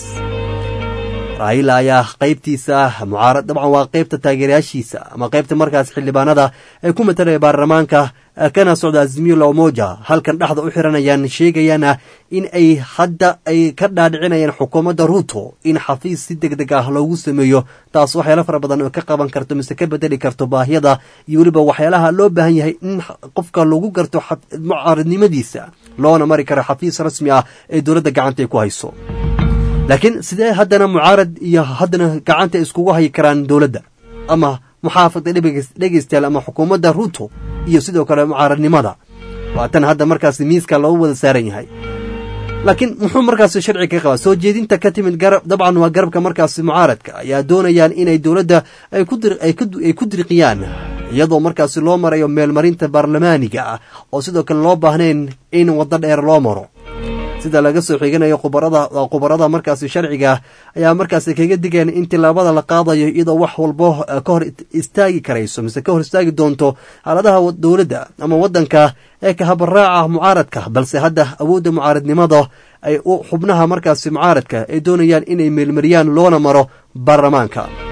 raila ayaa qaybtiisa mucaarad dabcan waa qaybta taageerayaashiisa ama qaybta markaas xildhibaanada ee ku matalaya baarlamaanka kana socda azimiyo lawmoja halkan dhexda u xiranayaan sheegayaana in ay hadda ay ka dhaadhicinayaan xukuumadda ruuto in xafiis si deg deg ah loogu sameeyo taas waxyaalo fara badan oo ka qaban karto mise ka bedeli karto baahiyada iyo weliba waxyaalaha loo baahan yahay in qofka lagu garto mucaaradnimadiisa loona mari karo xafiis rasmi ah ee dowladda gacanta ay ku hayso laakiin sidee haddana mucaarad iyo haddana gacanta iskugu hayi karaan dowladda ama muxaafada dhegeystayaal ama xukuumadda ruuto iyo sidoo kale mucaaradnimada waa tan hadda markaasi miiska loogu wada saaran yahay laakiin muxuu markaasi sharci ka qabaa soo jeedinta ka timid garab dabcan waa garabka markaasi mucaaradka ayaa doonayaan inay dowladda ay ku dirqiyaan iyadoo markaasi loo marayo meelmarinta baarlamaaniga ah oo sidoo kale loo baahnayn in waddo dheer loo maro sida laga soo xiganayo khubarada khubarada markaasi sharciga ayaa markaasi kaga digeen in tilaabada la qaadayo iyadoo wax walbo ka hor istaagi karayso mise ka hor istaagi doonto xaaladaha dowladda ama waddanka ee kahabaraaca mucaaradka balse hadda awoodda mucaaradnimada ay xubnaha markaasi mucaaradka ay doonayaan inay meelmariyaan loona maro baarlamaanka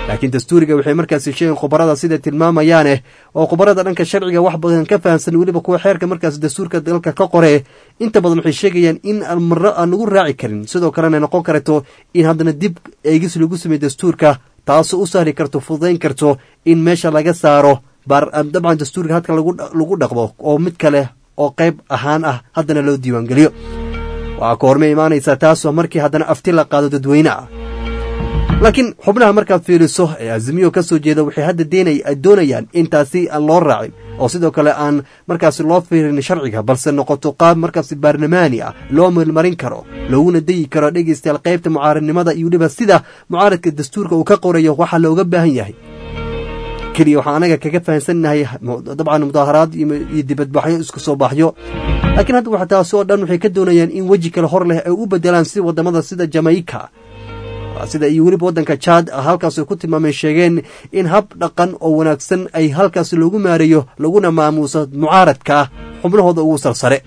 laakiin dastuuriga waxay markaasi sheegeen khubarada sida tilmaamayaane oo khubarada dhanka sharciga wax badan ka fahamsan weliba kuwa xeerka markaas dastuurka dalka ka qore inta badan waxay sheegayaan in marro aan lagu raaci karin sidoo kalena noqon karto in haddana dib eegis lagu sameeyo dastuurka taasoo u sahli karto fududayn karto in meesha laga saaro dabcan dastuurka hadka lagu dhaqmo oo mid kale oo qayb ahaan ah haddana loo diiwaangeliyo waxaa ka hormay imaanaysaa taasoo markii haddana afti la qaado dadweyne ah laakiin xubnaha markaad fiiriso ee azimiyo ka soo jeeda waxay hadda doonayaan in taasi aan loo raacin oo sidoo kale aan markaasi loo fiirin sharciga balse noqoto qaab markaasi baarlamaani ah loo meelmarin karo looguna dayi karo dhegeystayaal qaybta mucaaradnimada iyo weliba sida mucaaradka dastuurka uu ka qorayo waxaa looga baahan yahay keliya waxaan anaga kaga fahamsannahay dabcan mudaaharaad iyo dibadbaxyo isku soo baxyo laakiin hadda waxa taasi oo dhan waxay ka doonayaan in weji kale hor leh ay u bedelaan si wadamada sida jamaica sida iyo weliba waddanka jaad halkaas ay ku tilmaameen sheegeen in hab dhaqan oo wanaagsan ay halkaas loogu maareeyo laguna maamuuso mucaaradka xubnahooda ugu sarsare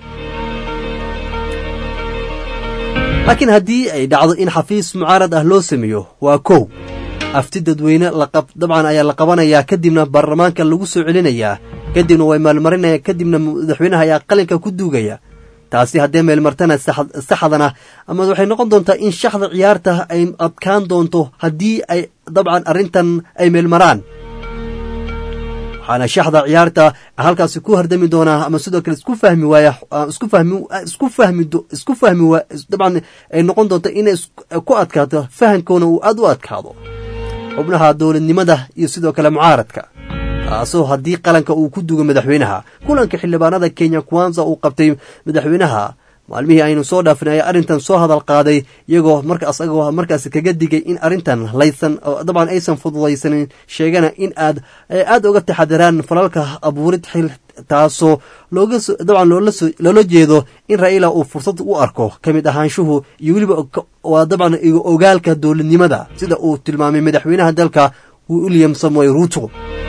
laakiin haddii ay dhacdo in xafiis mucaarad ah loo sameeyo waa kow afti dadweyne dabcan ayaa la qabanayaa kadibna baarlamaanka lagu soo celinayaa kadibna way maalmarinaya kadibna madaxweynaha ayaa qalinka ku duugaya taasi haddee meelmartana saxdana ama waxay noqon doontaa in shaxda ciyaarta ay adkaan doonto haddii ay dabcan arrintan ay meelmaraan waxaana shaxda ciyaarta halkaasi ku hardami doonaa ama sidoo kale isku fahmi waaya isku fahmi isku fahmi isku fahmi waa dabcan ay noqon doonta inay ku adkaato fahankoona uu aada u adkaado xubnaha dowladnimada iyo sidoo kale mucaaradka taasoo haddii qalanka uu ku dugo madaxweynaha kulanka xildhibaanada kenya kwanza uu qabtay madaxweynaha maalmihii aynu soo dhaafin ayaa arrintan soo hadal qaaday iyagoo markaas agoo markaas kaga digay in arrintan laysan dabcan aysan fududaysanin sheegana in aad aada uga taxadiraan falalka abuurid xil taasoo looga dabcan loola jeedo in raila uu fursad u arko ka mid ahaanshuhu iyo weliba waa dabcan ogaalka dowladnimada sida uu tilmaamay madaxweynaha dalka william samuel ruto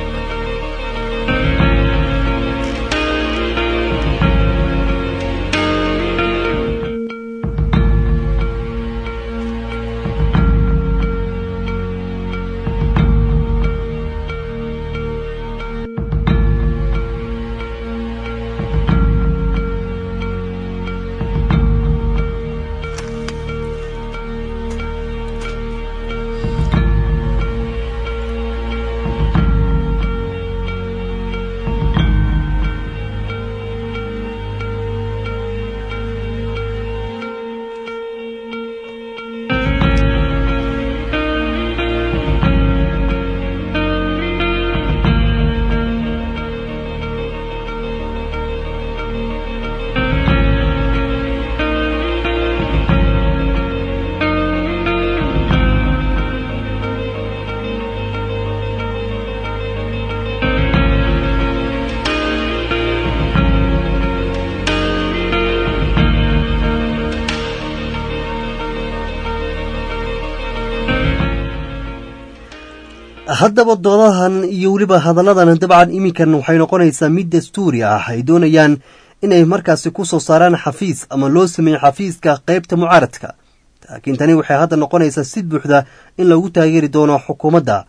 haddaba doodahan iyo weliba hadalladan dabcan iminkan waxay noqonaysaa mid dastuuri ah ay doonayaan inay markaasi ku soo saaraan xafiis ama loo sameeyo xafiiska qaybta mucaaradka laakiin tani waxay hadda noqonaysaa si buuxda in lagu taageeri doono xukuumadda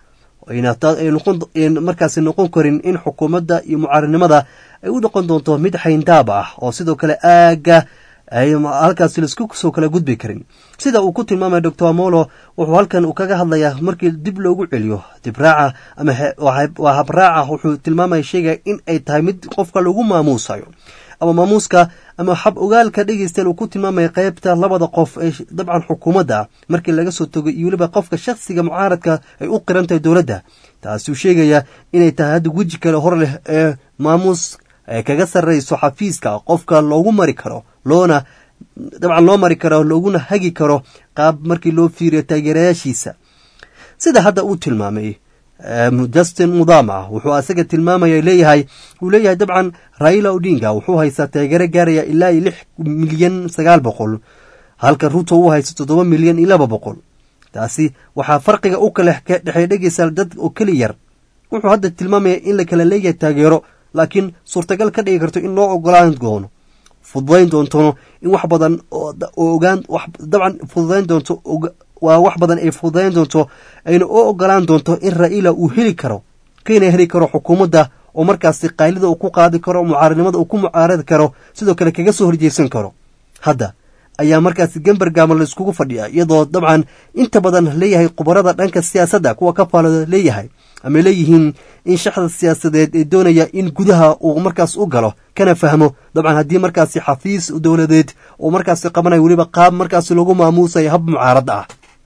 markaasi noqon karin in xukuumadda iyo mucaaradnimada ay u noqon doonto mid xayndaab ah oo sidoo kale aagga ay halkaasi laisku soo kala gudbi karin sida uu ku tilmaamay doctor amolo wuxuu halkan uu kaga hadlayaa markii dib loogu celiyo dibraaca ama waa habraaca wuxuu tilmaamaya sheegaya in ay tahay mid qofka lagu maamuusayo ama maamuuska ama xab ogaalka dhegeystayaal uu ku tilmaamaya qaybta labada qof ee dabcan xukuumadda markii laga soo togo iyo weliba qofka shakhsiga mucaaradka ay u qiran tahay dowladda taasuu sheegaya inay tahay hadda weji kale hor leh ee maamuus ay kaga sarrayso xafiiska qofka loogu mari karo loona dabcan loo mari karo looguna hagi karo qaab markii loo fiiriyo taageerayaashiisa sida hadda uu tilmaamay justin mudama wuxuu asaga tilmaamaya leeyahay uu leeyahay dabcan raila odinga wuxuu haystaa taageero gaaraya ilaa iyo lix milyan sagaal boqol halka ruto uu haysto toddoba milyan iyo laba boqol taasi waxaa farqiga u kale ka dhexeey dhegeysa dad oo keli yar wuxuu hadda tilmaamaya in la kala leeyahay taageero laakiin suurtagal ka dhigi karto in loo ogolaan doono fududayn doontono in wax badan oo ogaan dabcan fududayn doonto waa wax badan ay fududayn doonto ayna u ogolaan doonto in raila uu heli karo kayna heli karo xukuumadda oo markaasi qaylida uu ku qaadi karo mucaaradnimada uu ku mucaaradi karo sidoo kale kaga soo horjeesan karo hadda ayaa markaasi gembergama la iskugu fadhiya iyadoo dabcan inta badan leeyahay khubarada dhanka siyaasadda kuwa ka faalada leeyahay ama leeyihiin in shaxda siyaasadeed ee doonaya in gudaha uu markaas u galo kana fahmo dabcan haddii markaasi xafiis dowladeed uu markaasi qabanayo weliba qaab markaasi lagu maamuusayo hab mucaarad ah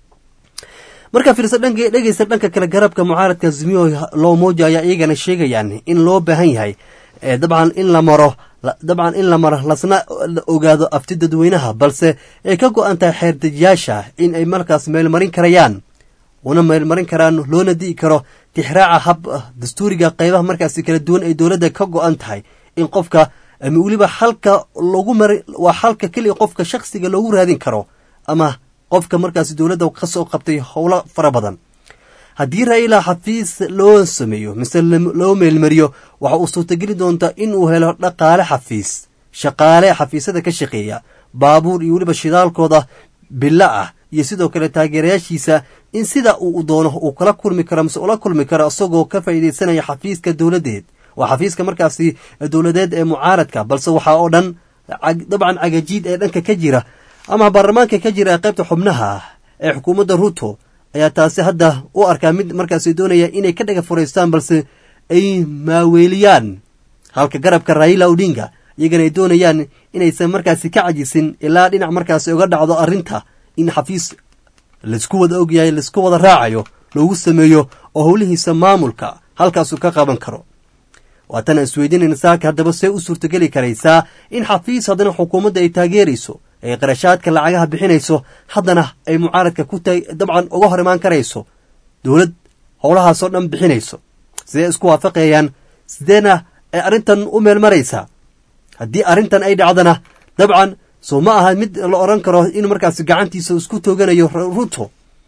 markaa fiirsa dhanka dhegeysta dhanka kale garabka mucaaradka azimiyo loomoja ayaa iyagana sheegayaan in loo baahan yahay dabcan in la maro dabcan in la maro lasna ogaado afti dadweynaha balse ay ka go-an tahay xeerdejiyaasha in ay markaas meelmarin karayaan una meelmarin karaan loona di'i karo tixraaca hab dastuuriga qaybaha markaasi kala duwan ay dowladda ka go-an tahay in qofka ama weliba xalka lagu mari waa xalka keliya qofka shakhsiga loogu raadin karo ama qofka markaasi dowladda ka soo qabtay howlo fara badan haddii raila xafiis loo sameeyo mise loo meelmariyo waxa uu suurtageli doontaa in uu helo dhaqaale xafiis shaqaale xafiisyada ka shaqeeya baabuur iyo weliba shidaalkooda bilo ah iyo sidoo kale taageerayaashiisa in sida uu doono uu kala kulmi karo mise ula kulmi karo isagoo ka faa'iidaysanaya xafiiska dowladeed waa xafiiska markaasi dowladeed ee mucaaradka balse waxaa oo dhan dabcan cagajiid ee dhanka ka jira ama baarlamaanka ka jira ee qaybta xubnaha ee xukuumadda ruto ayaa taasi hadda u arkaa mid markaasi doonaya inay ka dhaga furaystaan balse ay maaweeliyaan halka garabka raila odinga iyagana ay doonayaan inaysan markaasi ka cajisin ilaa dhinac markaasi uga dhacdo arrinta in xafiis laisku wada ogyahay laisku wada raacayo loogu sameeyo oo howlihiisa maamulka halkaasuu ka qaban karo waatana isweydiinayna saaka haddaba see u suurtogeli karaysaa in xafiis haddana xukuumadda ay taageerayso ay qarashaadka lacagaha bixinayso haddana ay mucaaradka ku dabcan uga hor imaan karayso dowlad howlahaasoo dhan bixinayso sidee isku waafaqayaan sideena ay arrintan u meel maraysaa haddii arrintan ay dhacdana dabcan soo ma aha mid la odhan karo in markaasi gacantiisa isku tooganayo ruto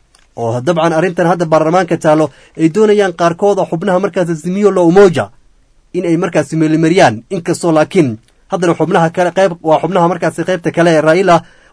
oo dabcan arrintan hadda baarlamaanka taalo ay doonayaan qaarkooda xubnaha markaas azimiyo lo umoja in ay markaasi meelimariyaan inkastoo laakiin haddana xubnaha kale qayb waa xubnaha markaasi qaybta kale ee raila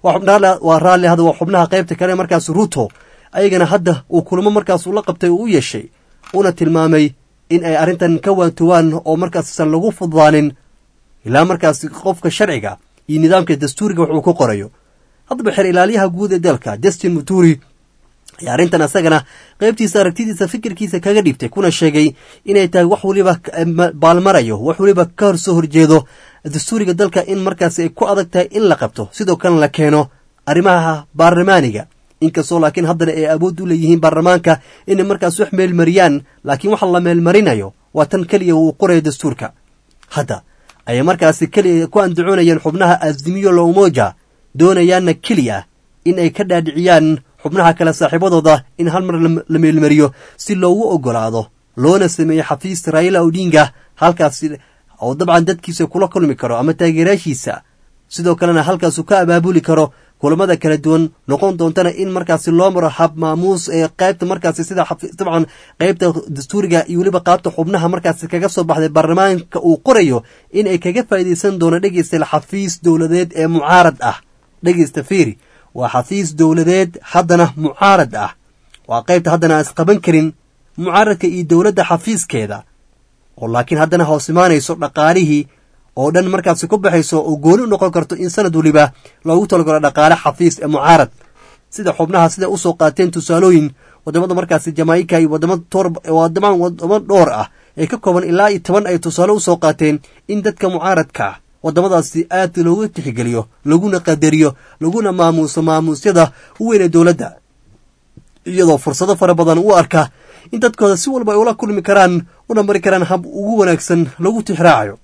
waa raalli hadda waa xubnaha qaybta kale markaas ruto ayagana hadda uu kulamo markaas ula qabtay uu u yeeshay una tilmaamay in ay arrintan ka waantowaan oo markaasan lagu fududaanin ilaa markaasi qofka sharciga iyo nidaamka dastuuriga wax uu ku qorayo haddaba xer ilaaliyaha guud ee dalka justin muturi ayaa arrintan asagana qaybtiisa aragtidiisa fikirkiisa kaga dhibtay kuna sheegay inay tahay wax weliba baalmarayo wax weliba ka hor soo horjeedo dastuuriga dalka in markaasi ay ku adag tahay in la qabto sidoo kalena la keeno arrimaha baarlamaaniga inkastoo laakiin haddana ay awood u leeyihiin baarlamaanka inay markaas wax meelmariyaan laakiin waxa la meelmarinayo waa tan keliya uu qorayo dastuurka hadda ayay markaasi keliya ku andacoonayeen xubnaha azimiyo lo umoja doonayaanna keliya in ay ka dhaadhiciyaan xubnaha kale saaxiibadooda in hal mar la meelmariyo si loogu ogolaado loona sameeyo xafiis raila odinga halkaasi oo dabcan dadkiisa kula kulmi karo ama taageerayaashiisa sidoo kalena halkaasuu ka abaabuli karo kulamada kala duwan noqon doontana in markaasi loo maro hab maamuus ee qaybta markaasi sida dabcan qaybta dastuuriga iyo weliba qaabta xubnaha markaasi kaga soo baxday baarlamaanka uu qorayo in ay kaga faa'iidaysan doono dhegeysta xafiis dowladeed ee mucaarad ah dhegeysta fiiri waa xafiis dowladeed haddana mucaarad ah waa qaybta haddana aan isqaban karin mucaaradka iyo dowladda xafiiskeeda oo laakiin haddana hoos imaanayso dhaqaalihii oo dhan markaasi ku baxayso oo gooni u noqon karto in sanad weliba loogu talagalo dhaqaale xafiis ee mucaarad sida xubnaha siday usoo qaateen tusaalooyin wadamada markaasi jamaaika iyo wadamo wadamo dhowr ah ee ka kooban ilaa iyo toban ay tusaale usoo qaateen in dadka mucaaradka wadamadaasi aad loogu tixgeliyo laguna qadariyo laguna maamuuso maamuusyada u weyn ee dowladda iyadoo fursado fara badan u arka in dadkooda si walba ay ula kulmi karaan una mari karaan hab ugu wanaagsan lagu tixraacayo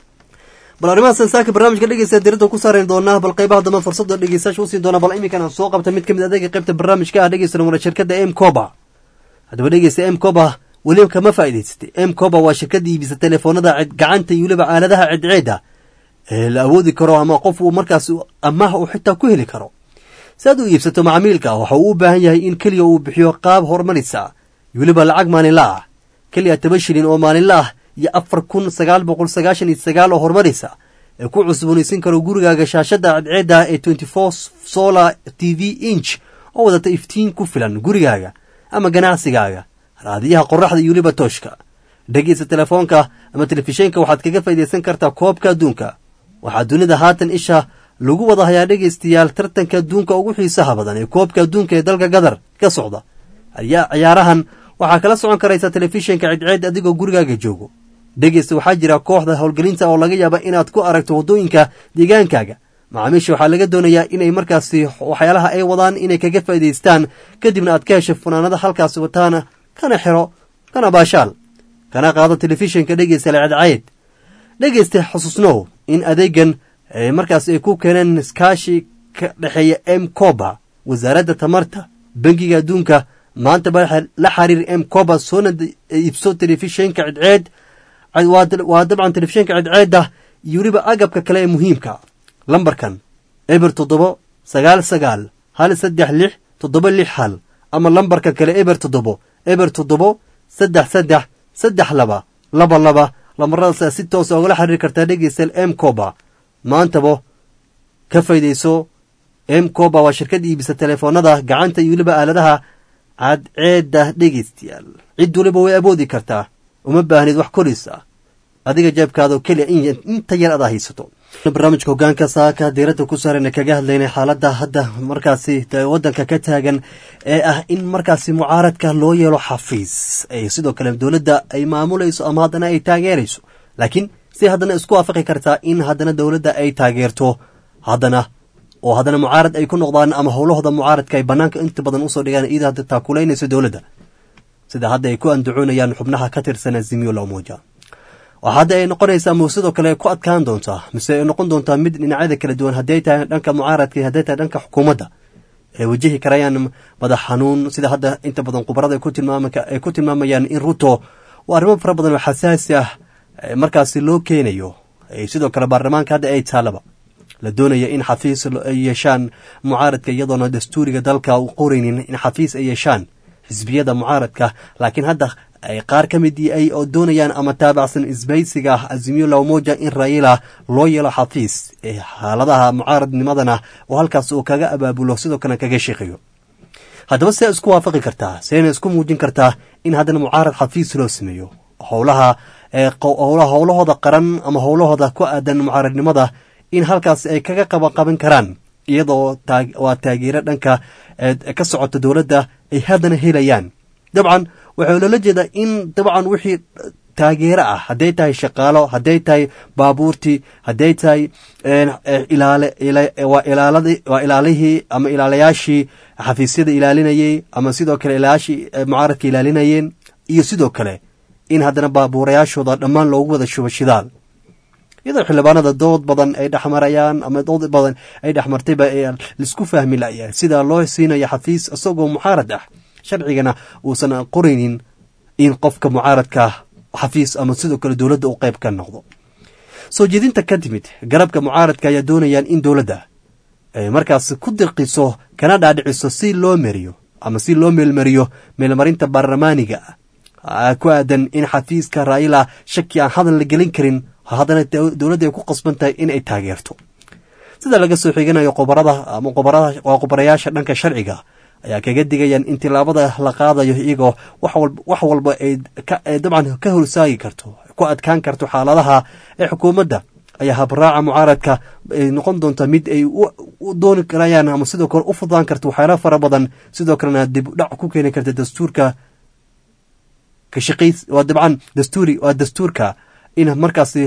bal arrimahaas saaka barnaamijka dhegeysta diradda ku saarayn doonaa bal qaybaha dambe fursada dhegeystayaasha usii doona bal iminkan aan soo qabta mid ka mid adeega qaybta barnaamijka ah dhegeysta wala shirkadda m coba haddaba dhegeysta m coba weliba kama faa'iidaysatay m coba waa shirkadda iibisa telefoonada gacanta iyo weliba aaladaha cidceeda ee la awoodi karo ama qof uu markaas amaah uu xitaa ku heli karo si aad u iibsato macaamiilka waxa uu u baahan yahay in keliya uu bixiyo qaab horumarisa iyo weliba lacag maalinla ah keliya toban shilin oo maalinla ah iyo afar kun sagaal boqol sagaashan iyo sagaal oo horumaraysa ee ku cusboonaysan karo gurigaaga shaashadda cadceedda ee twenty four solar t v inch oo wadata iftiin ku filan gurigaaga ama ganacsigaaga raadiyaha qoraxda iyo weliba tooshka dhegeysta telefoonka ama telefishinka waxaad kaga faa'iidaysan kartaa koobka adduunka waxaa dunida haatan isha lagu wada hayaa dhegaystayaal tartanka adduunka ugu xiisaha badan ee koobka adduunka ee dalka gadar ka socda ciyaarahan waxaa kala socon karaysa telefishinka cidceed adigoo gurigaaga joogo dhegeysta waxaa jira kooxda howlgelinta oo laga yaaba inaad ku aragto waddooyinka deegaankaaga macaamiisha waxaa laga doonayaa inay markaasi waxyaalaha ay wadaan inay kaga faa'idaystaan kadibna aad ka hesho funaanada halkaasi wataana kana xiro kana baashaal kana qaado telefishinka dhegeysta lecadceed dhegeysta xusuusnow in adeegan markaas ay ku keeneen iskaashi ka dhexeeya m coba wasaaradda tamarta bangiga adduunka maanta ba la xiriir m coba soona iibso telefishinka cidceed waa dabcan telefishinka cidceedda iyo weliba agabka kale ee muhiimka lambarkan eber toddobo sagaal sagaal hal saddex lix toddoba lix hal ama lambarka kale eber toddobo eber toddobo saddex saddex saddex laba laba laba lamaradaasa si toosa ogala xiriiri kartaa dhegeystayaal m coba maantaba ka faydayso m coba waa shirkad iibisa telefoonada gacanta iyo weliba aaladaha cadceedda dhegeystayaal cid waliba way awoodi kartaa uma baahnid wax korisa adiga jeebkaadao keliya inta yar adaa haysato barnaamijka hogaanka saaka diiradda ku saarayna kaga hadlaynay xaaladda hadda markaasi waddanka ka taagan ee ah in markaasi mucaaradka loo yeelo xafiis sidoo kale dowladda ay maamulayso ama haddana ay taageerayso laakiin si haddana isku waafaqi kartaa in haddana dowladda ay taageerto haddana oo haddana mucaarad ay ku noqdaan ama howlahooda mucaaradka ay bannaanka inta badan usoo dhigaan iyada hadda taakulaynayso dowladda sida hadda ay ku andacoonayaan xubnaha ka tirsan azimiyo lamoja oo hadda ay noqonaysaa mu sidoo kale ku adkaan doontaa mise ay noqon doontaa mid dhinacyada kala duwan hadday tahay dhanka mucaaradka iyo hadday tahay dhanka xukuumadda ay wajahi karayaan madax xanuun sida hadda inta badan khubarada ay ku tilmaamayaan in ruto waa arrimo fara badan oo xasaasi ah markaasi loo keenayo sidoo kale baarlamaanka hadda ay taalaba la doonaya in xafiis ay yeeshaan mucaaradka iyadoona dastuuriga dalka u qoraynin in xafiis ay yeeshaan xisbiyada mucaaradka laakiin hadda ay qaar ka mid ay oo doonayaan ama taabacsan isbaysiga azimiyo lawmoja in raila loo yeelo xafiis ee xaaladaha mucaaradnimadana oo halkaas uu kaga abaabulo sidoo kale kaga sheeqayo haddaba see isku waafaqi kartaa seena isku muujin kartaa in haddana mucaarad xafiis loo sameeyo howlaha howlahooda qaran ama howlahooda ku aadan mucaaradnimada in halkaas ay kaga qabanqaban karaan iyadoo waa taageero dhanka ka socota dowladda ay haddana helayaan dabcan waxaa loola jeedaa in dabcan wixii taageero ah hadday tahay shaqaalo hadday tahay baabuurtii hadday tahay waa ilaalihii ama ilaalayaashii xafiisyada ilaalinayey ama sidoo kale ilaalayaashii mucaaradka ilaalinayeen iyo sidoo kale in haddana baabuurayaashooda dhammaan loogu wada shubo shidaal iyadoo xildhibaanada dood badan ay dhexmarayaan ama dood badan ay dhexmartayba laisku fahmi layahay sida loo siinayo xafiis isagoo mucaarad ah sharcigana uusan qoraynin in qofka mucaaradka xafiis ama sidoo kale dowladda uu qayb ka noqdo soo jeedinta ka timid garabka mucaaradka ayaa doonayaan in dowladda ay markaas ku dirqiso kana dhaadhiciso si loo meriyo ama si loo meelmariyo meelmarinta baarlamaaniga ku aadan in xafiiska raila shaki aan hadal la gelin karin haddana dowladda ay ku qasban tahay in ay taageerto sida laga soo xiganayo qobarada ama qobarada waa qobarayaasha dhanka sharciga ayaa kaga digayaan in tilaabada la qaadayo iyagoo wax walba ay dabcan ka horsaagi karto ku adkaan karto xaaladaha ee xukuumadda ayaa habraaca mucaaradka ay noqon doonta mid ay u dooni karayaan ama sidoo kale u fudaan karto waxyaala fara badan sidoo kalena dib udhac ku keeni karta dastuurka ka shaqays waa dabcan dastuuri waa dastuurka in markaasi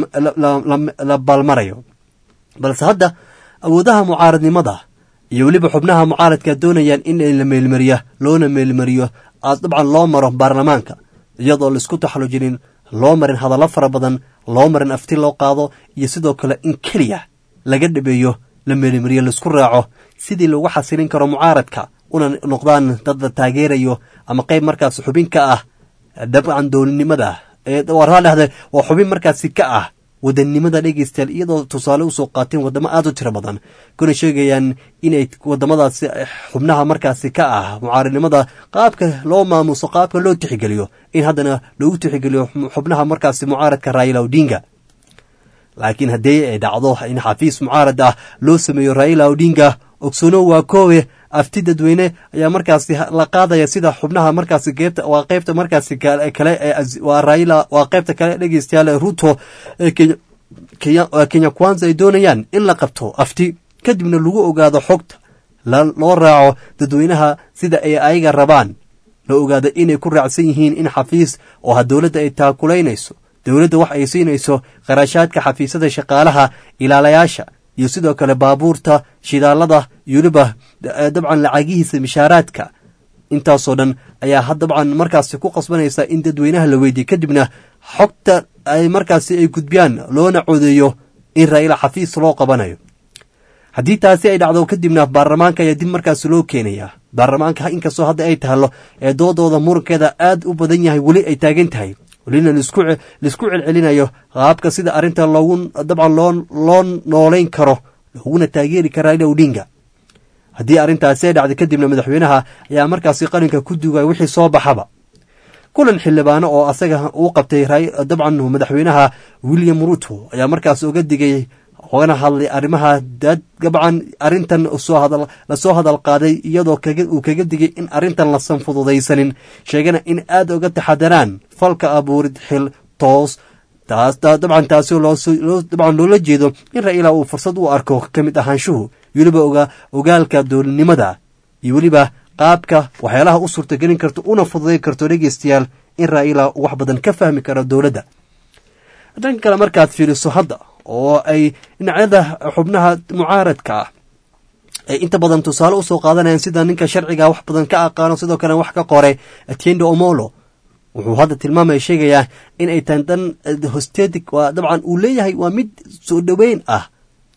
la baalmarayo balse hadda awoodaha mucaaradnimada iyo weliba xubnaha mucaaradka doonayaan in la meelmariya loona meelmariyo dabcan loo maro baarlamaanka iyadoo laisku taxallujinin loo marin hadallo fara badan loo marin afti loo qaado iyo sidoo kale in keliya laga dhabeeyo la meelmariyo laisku raaco sidii lagu xasilin karo mucaaradka una noqdaan dad la taageerayo ama qayb markaas xubin ka ah dabcan dowladnimada waraa dhahde waa xubin markaasi ka ah wadannimada dhegeystayaal iyadoo tusaale usoo qaateen wadamo aada u tiro badan kuna sheegayaan inay wadamadaasi xubnaha markaasi ka ah mucaaradnimada qaabka loo maamuso qaabka loo tixgeliyo in haddana loogu tixgeliyo xubnaha markaasi mucaaradka raila odinga laakiin haddii ay dhacdo in xafiis mucaarad ah loo sameeyo raila odinga ogsoono waa koowe afti dadweyne ayaa markaasi la qaadaya sida xubnaha markaasi geebta waa qeybta markaasi kale ee waa raila waa qeybta kale dhegeystayaal ee ruto ee kenya kenya kwanza ay doonayaan in la qabto afti kadibna lagu ogaado xogta loo raaco dadweynaha sida ay ayaga rabaan la ogaado inay ku raacsan yihiin in xafiis oo ha dowladda ay taakulaynayso dowladda wax ay siinayso kharashaadka xafiisyada shaqaalaha ilaalayaasha iyo sidoo kale baabuurta shidaalada iyo weliba dabcan lacagihiisa mishaaraadka intaasoo dhan ayaa dabcan markaasi ku qasbanaysa in dadweynaha la weydiiye kadibna xogta ay markaasi ay gudbiyaan loona codeeyo in raa'ila xafiis loo qabanayo haddii taasi ay dhacdo kadibna baarlamaanka ayaa dib markaasi loo keenayaa baarlamaanka inkastoo hadda ay tahalo ee doodooda murankeeda aad u badan yahay weli ay taagan tahay welina laisku celcelinayo qaabka sida arrinta loogu dabcan loo noolayn karo looguna taageeri kara raila odinga haddii arrintaasi ay dhacday kadibna madaxweynaha ayaa markaasi qalinka ku dugaya wixii soo baxaba kulan xildhibaano oo asaga uu qabtay dabcan madaxweynaha william ruto ayaa markaas oga digay ogana hadlay arrimaha dabcan arrintan lasoo hadal qaaday iyadoo uu kaga digay in arrintan lasan fududaysanin sheegana in aad oga taxadaraan falka abuurid xil toos dabcan taasi dabcan loola jeedo in ra'iila uu fursad u arko ka mid ahaanshuhu weliba ogaalka dowladnimada iyo weliba qaabka waxyaalaha u suurtagelin karto una fududayn karto dhegeystayaal in raa'ila wax badan ka fahmi karo dowladda dhanka kale markaad fiiriso hadda oo ay dhinacyada xubnaha mucaaradka ah ay inta badan tusaale usoo qaadanayaan sida ninka sharciga wax badan ka aqaano sidoo kale wax ka qoray atiendo omolo wuxuu hadda tilmaamaya sheegayaa in ay tahay dan hostetic waa dabcan uu leeyahay waa mid soo dhoweyn ah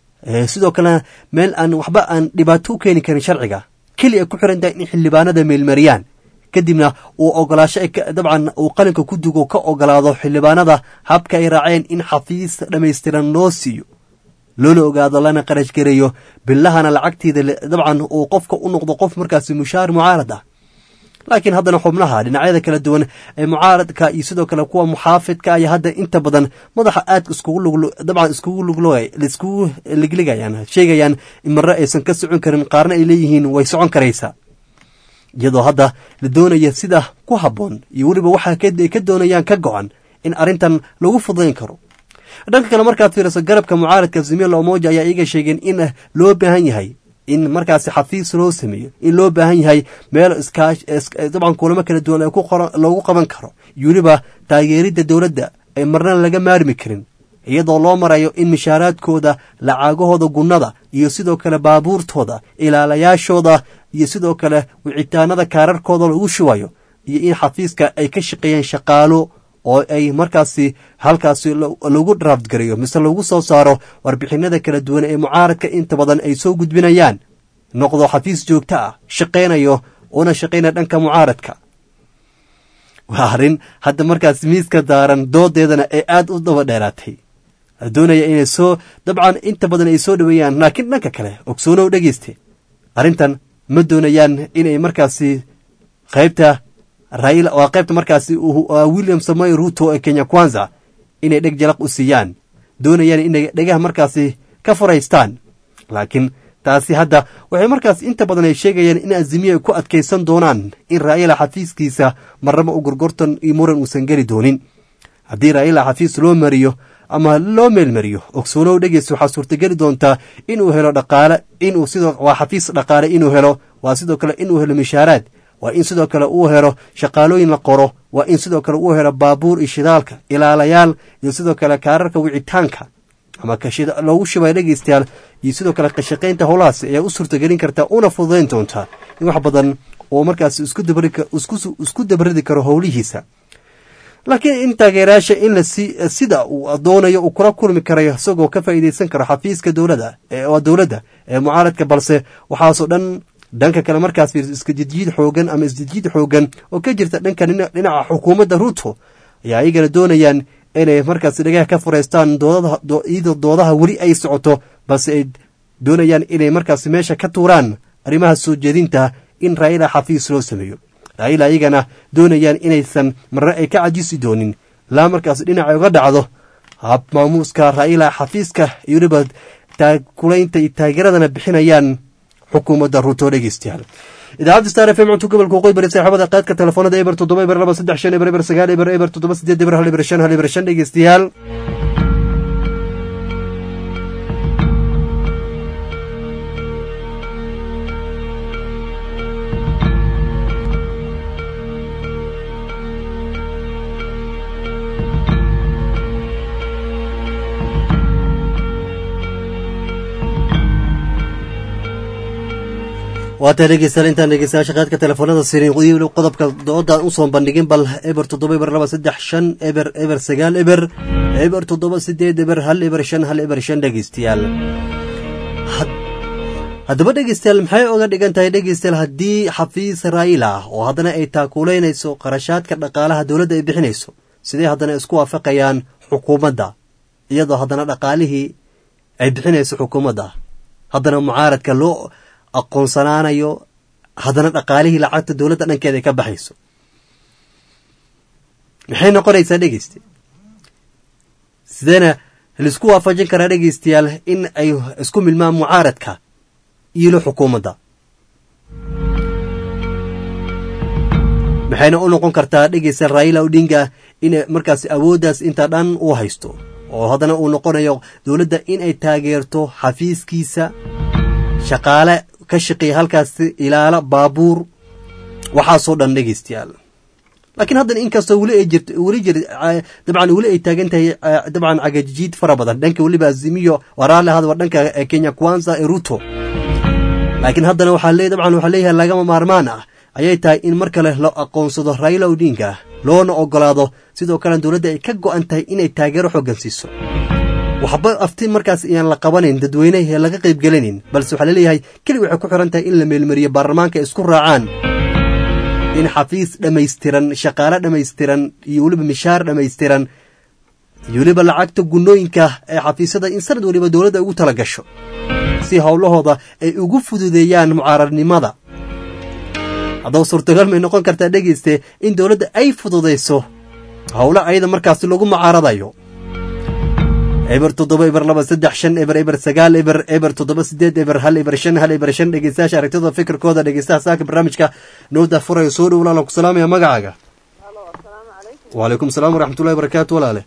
sidoo kalena meel aan waxba aan dhibaato u keeni karin sharciga keli ay ku xiran tahay in xildhibaanada meelmariyaan kadibna uu ogolaasho dabcan uu qalinka ku dugo ka ogolaado xildhibaanada habka ay raaceen in xafiis dhammaystiran loo siiyo loona ogaado lana qarash gareeyo bilahana lacagteeda dabcan uu qofka u noqdo qof markaasi mushaar mucaarad ah laakiin haddana xubnaha dhinacyada kala duwan ee mucaaradka iyo sidoo kale kuwa muxaafidka ayaa hadda inta badan madaxa aadka dabcan iskugu ligligayaan sheegayaan in marre aysan ka socon karin qaarna ay leeyihiin way socon karaysaa iyadoo hadda la doonaya sida ku habboon iyo weliba waxa ay ka doonayaan ka go-an in arrintan lagu fudayn karo dhanka kale markaad fiiriso garabka mucaaradka zimila omoja ayaa iyaga sheegeen in loo baahan yahay in markaasi xafiis loo sameeyo in loo baahan yahay meel dabcan kulamo kala duwan loogu qaban karo iyo weliba taageeridda dowladda ay marna laga maarmi karin iyadoo loo marayo in mishaaraadkooda lacagahooda gunnada iyo sidoo kale baabuurtooda ilaalayaashooda iyo sidoo kale wicitaanada kaararkooda lagu shubayo iyo in xafiiska ay ka shaqeeyeen shaqaalo oo ay markaasi halkaasi lagu draft gareeyo mise lagu soo saaro warbixinada kala duwan ee mucaaradka inta badan ay soo gudbinayaan noqdo xafiis joogto ah shaqaynayo una shaqaynaya dhanka mucaaradka waa arrin hadda markaas miiska daaran doodeedana ee aad u daba dheeraatay doonaya inay soo dabcan inta badan ay soo dhoweeyaan laakiin dhanka kale ogsoonow dhegeyste arrintan ma doonayaan inay markaasi qaybta raila waa qaybta markaasi william samoy ruto ee kenya kwanza inay dheg jalaq u siiyaan doonayaan inay dhegaha markaasi ka furaystaan laakiin taasi hadda waxay markaas inta badan ay sheegayaan in azimiya ay ku adkaysan doonaan in raa'ila xafiiskiisa marnaba u gorgortan iyo muran uusan geli doonin haddii raa'ila xafiis loo mariyo ama loo meelmariyo ogsoonow dhegeys waxaa suurtageli doontaa inuu helo dhaqaale inuu sidoo waa xafiis dhaqaale inuu helo waa sidoo kale inuu helo mishaaraad waa in sidoo kale uu helo shaqaalooyin la qoro waa in sidoo kale uu helo baabuur iyo shidaalka ilaalayaal iyo sidoo kale kaararka wicitaanka ama loogu shubay dhegeystayaal iyo sidoo kale kashaqaynta howlahaas ayaa u suurtagelin kartaa una fududayn doontaa in wax badan oo markaas isku dabaridi karo howlihiisa laakiin in taageerayaasha in sida uu doonayo uu kula kulmi karayo isagoo ka faa'iidaysan karo xafiiska dowlada waa dowladda ee mucaaradka balse waxaasoo dhan dhanka kale markaas iskajidjiid xoogan ama isjidjiid xoogan oo ka jirta dhanka dhinaca xukuumadda ruto ayaa iyagana doonayaan inay markaas dhagaha ka fureystaan iyadoo doodaha weli ay socoto balse ay doonayaan inay markaas meesha ka tuuraan arrimaha soo jeedinta in raa'ila xafiis loo sameeyo raa'ila iyagana doonayaan inaysan marre ay ka cajisi doonin ilaa markaas dhinaca uga dhacdo hab maamuuska raa'ila xafiiska iyo weliba taakulaynta iyo taageeradana bixinayaan xukuumadda ruto dhegeystayaal idaacadda star f m cunto gobolka waqooyi bari saaxiibada qaadka telefoonada eber toddoba eber laba saddex shan eber eber sagaal eber eber toddoba sideed eber hal eber shan hal eber shan dhegeystayaal waataa dhegeystayaal intaan dhegeystayaasha qaadka telefoonada sirin weli qodobka dooda usoo bandhigin bal eber toddoba eber laba saddex shan eber eber sagaal eber eber toddoba sideed eber hal eber shan hal eber shan dhegeystayaal haddaba dhegeystayaal maxay oga dhigan tahay dhegeystayaal haddii xafiis raayil ah oo haddana ay taakuuleynayso qarashaadka dhaqaalaha dowladda ay bixinayso sidee haddana isku waafaqayaan xukuumadda iyadoo haddana dhaqaalihii ay bixinayso xukuumadda haddana mucaaradka loo aqoonsanaanayo haddana dhaqaalihii lacagta dowladda dhankeeda ay ka baxayso maxay noqonaysaa dhegeyste sideena laisku waafajin karaa dhegeystayaal in ay isku milmaan mucaaradka iyo xukuumadda maxayna u noqon kartaa dhegeystayaal raila odinga in markaas awooddaas intaa dhan uu haysto oo haddana uu noqonayo dowladda in ay taageerto xafiiskiisa shaqaale ka shaqeeya halkaasi ilaalo baabuur waxaasoo dhan dhegeystayaal laakiin haddana inkastoo weli ay jirto weli jir dabcan weli ay taagan tahay dabcan cagajiid fara badan dhanka weliba azimiyo waraale hadwa dhanka kenya kwanza ee ruto laakiin haddana waxaa le dabcan waxaa leeyahay lagama maarmaan ah ayay tahay in mar kale la aqoonsado raila odinga loona ogolaado sidoo kale dowladda ay ka go-an tahay inay taageero xooggan siiso waxba afti markaas iyaan la qabanayn dadweyne ee laga qayb gelanayn balse waxaa laleeyahay keli waxay ku xiran tahay in la meelmariyo baarlamaanka isku raacaan in xafiis dhammaystiran shaqaale dhammaystiran iyo weliba mishaar dhammaystiran iyo weliba lacagta gunnooyinka ee xafiisyada in sanad weliba dowladda ugu tala gasho si howlahooda ay ugu fududeeyaan mucaaradnimada haddaba suurtagal may noqon kartaa dhegeyste in dowladda ay fududayso howlo ayada markaasi lagu mucaaradayo eber toddoba eber laba saddex shan eber eber sagaal eber eber toddoba sideed eber hal eber shan hal eber shan dhegeystayaasha aragtida fikirkooda dhegeystaha saaka barnaamijka nooda furaya soo dhow walaalan ku salaamaya magacaaga wacalaykum salaam waraxmatullahi barakaatu walaale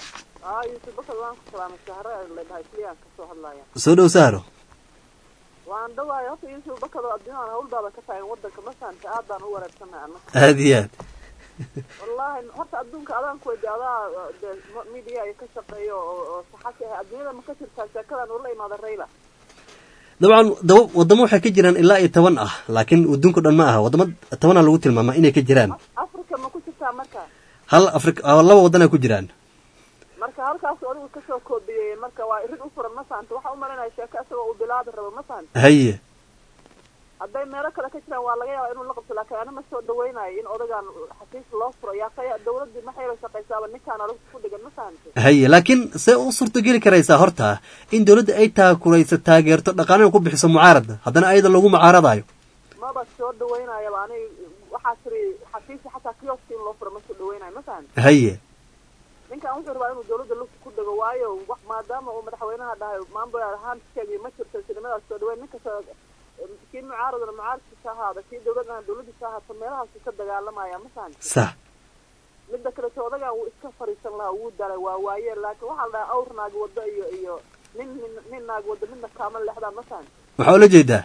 soo dhow sahro waan dhawaay horta yuusuf bakado adduunyadan hawlbaaba ka taagan wadanka masaanta aad baan u wareersanay anna aada iyo aad wallaahi horta adduunka adaan ku weydi adaa de media ay ka shaqeeyo oo oo saxasi ah adduunyada ma ka jirtaa sheekadan ula imaada rayla dabcan daba wadamo waxay ka jiraan ilaa iyo toban ah laakiin adduunka dhan ma aha wadamo tobana lagu tilmaamaa inay ka jiraan africa ma ku jirtaa marka hal afri laba wadana ku jiraan marka halkaas adigu kasoo koobiyey marka waa irid u furan masaanta waxa u malinaya sheeko isagoo uu bilaabi rabo masaanta haye hadday meelo kale ka jiraan waa laga yaaba inuu la qabto laakiin ana ma soo dhaweynayo in odagaan xafiis loo furo yaa kaya dawladdii maxay la shaqaysaaba ninkaan adag ku dhigan masaanta haye laakiin see u suurtogeli karaysaa horta in dowladda ay taakurayso taageerto dhaqaalina ku bixiso mucaarada haddana ayada lagu mucaaradayo maba soo dhaweynayaba ani waxaa tiri xafiisi xataa kioski in loo furo ma soo dhaweynayo masaanta haye ninkan wuxuu rabaa inuu dawladda lugta ku dhego waayo wax maadaama uu madaxweynaha dhahay maamul ahaan sheegay ma jirto sinimadaas soo dhaweyn ninkasta kii mucaaradana mucaaradkiisa ahaada kii dawladana dawladiisa ahaato meelahaasu ka dagaalamaya masaanta sax midda kaleto odagaan wuu iska fariisan lahaa wuu dalay waa waaye laakiin waxaa la dhahay awr naag waddo iyo iyo nin nin nin naag waddo midna kaama leexdaan masaanta maxaa ula jeedaa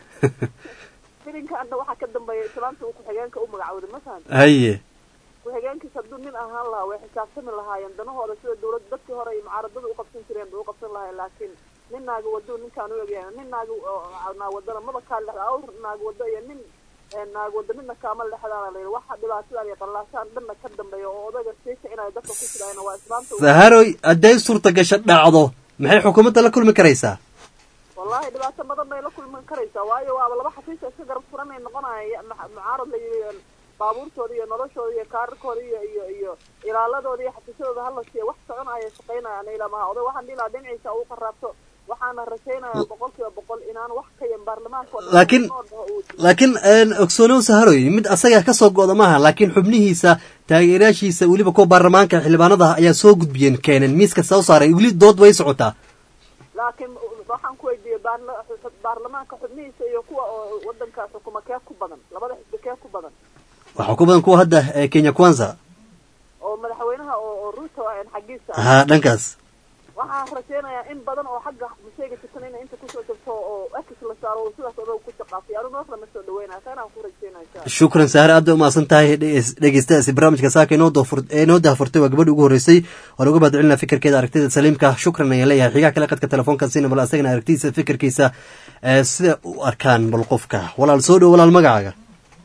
filinkaana waxaa ka dambeeya islaanta uu ku-xigeenka u magacooday masaanta haye ku-xigeenkiisa hadduu nin ahaan lahaa way xisaabtami lahaayeen danahooda sida dawlad dadkii hore iyo mucaaradada u qabsan jireen bay u qabsan lahayen laakiin nin naaga waddo ninkaan u egyahay nin naaga naag wadana maba kaa lexda awr naag waddo iyo nin naag waddo midna kaama lexdaana la yidhi waxa dhibaatadan iyo qallaashaan dhanna ka dambeeya oo odaga sii kicinaya dadka ku jiraayna waa islaanta saharoy hadday suurta gasho dhacdo maxay xukuumadda la kulmi karaysaa wallahi dhibaato badan bay la kulmi karaysaa waayo waaba laba xafiis iska garab furanay noqonaya mucaarad la yidhi baabuurtooda iyo noloshooda iyo kaararkooda iyo iyo iyo ilaaladooda iyo xafiisyadooda hala siiya wax soconaya shaqaynaya ana ilamaha oday waxaan dhihi lahaa dhinaciisa uu qaraabto waxaana rajaynayaa boqol kiiba boqol inaan wax ka yan baarlamaanka oo dhan laakiin laakiin ogsoonow saharoy mid asaga ka soo go'da maaha laakiin xubnihiisa taageerayaashiisa weliba kuwa baarlamaanka xildhibaanada ayaa soo gudbiyeen keeneen miiska soo saaray weli dood way socotaa laakiin waxaan ku weydiiyey baarla- xu- baarlamaanka xubnihiisa iyo kuwa oo wadankaas xukuma kee ku badan labada xisbi kee ku badan waxaa ku badan kuwa hadda ee kenya kwanza oo madaxweynaha oo oo ruto aan xaggiisa ah. ha dhankaas waxaan rajeynayaa in badan oo xagga masheega jirtan inay inta kusoo jirto oo akis la saaro oo sidaas odag ku shaqaafay anu noos lama soo dhaweynaya taanaan ku rajeynaya insha Allah. shukran sahre aad bay umahadsan tahay dhegeys- dhegeystayaasi barnaamijka saaka inoo doofur- ee inoo daahfurtay waa gabadhi ugu horreysay waan uga mahadcelinaa fikirkeeda aragtida saliimka shukran ayaan leeyahay xigaa kale qadka telefoonka siina bal asagana aragtidiisa fikirkiisa ee sida u arkaan bal qofka walaal soo dhow walaal magacaaga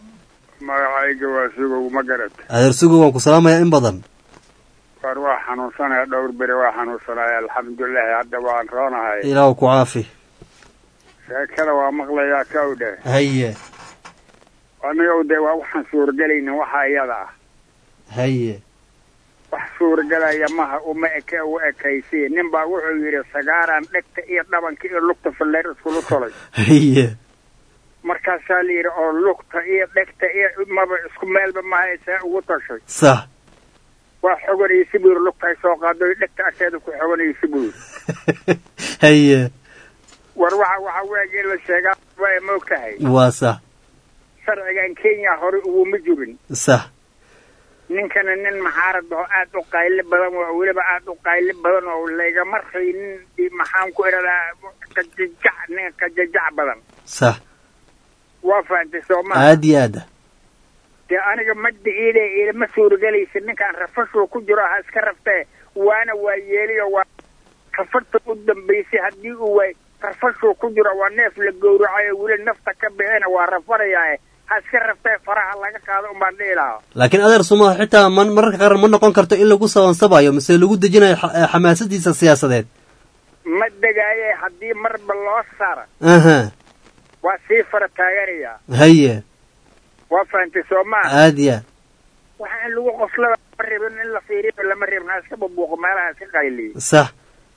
magacayga waa sugow ma garad adeer sugo waan ku salaamayaa in badan war waa xanuunsanaya dhowr beri waa xanuunsanaya alxamdulilahi hadda waan roonahay ilaahu ku caafi sheekada waa maqlayaa ka udhe haye aniga de waa waxaan suuragelaynin waxa iyada ah haye wax suuragelaya maha uma eke u ekaysi nin baa wuxuu yidhi sagaaraan dhegta iyo dhabanka iyo lugta falleer iskulu tolay haye markaasaa la yidhi oo lugta iyo dhegta iyo maba isku meelba maha see ugu tashay sax waa xoganaysi buu yidhi lugta ay soo qaado dhegta agteeda ku xoganaysi buu yidhi haye war waxa waxa weeye in la sheegaa waa ma og tahay waa sax sharcigan kenya hore uguma jirin sax ninkana nin maxaarad oo aad u qayli badan oo weliba aad u qayli badan oo laygama raynin maxaan ku idhahdaa kajajac nin kajajac badan sax waa fahantay sooma aad iyo aad dee aniga madda iide ilama suuragelaysa ninkaan rafashuu ku jiro ha iska raftee waana waa yeeliyo waa rafarta u dambaysay haddii uu waay rafashuu ku jiro waa neef la gowracayo weli nafta ka bixina waa rafarayaae ha iska raftee faraha laga qaado umbaan dhihi lahaa laakiin adeer suma xitaa man mararka qaar ma noqon karto in lagu sabansabayo mise lagu dejinayo xa- eh, xamaasadiisa siyaasadeed ma degaaye haddii marba loo saara aha waa sii fara taaganayaa haye waa fahantay soo maa aad iyo aad waxa in lagu qoslada lama rabin in la fiiriyo lama rabin ha iska bubuuqo meelaha iska qayliyo sax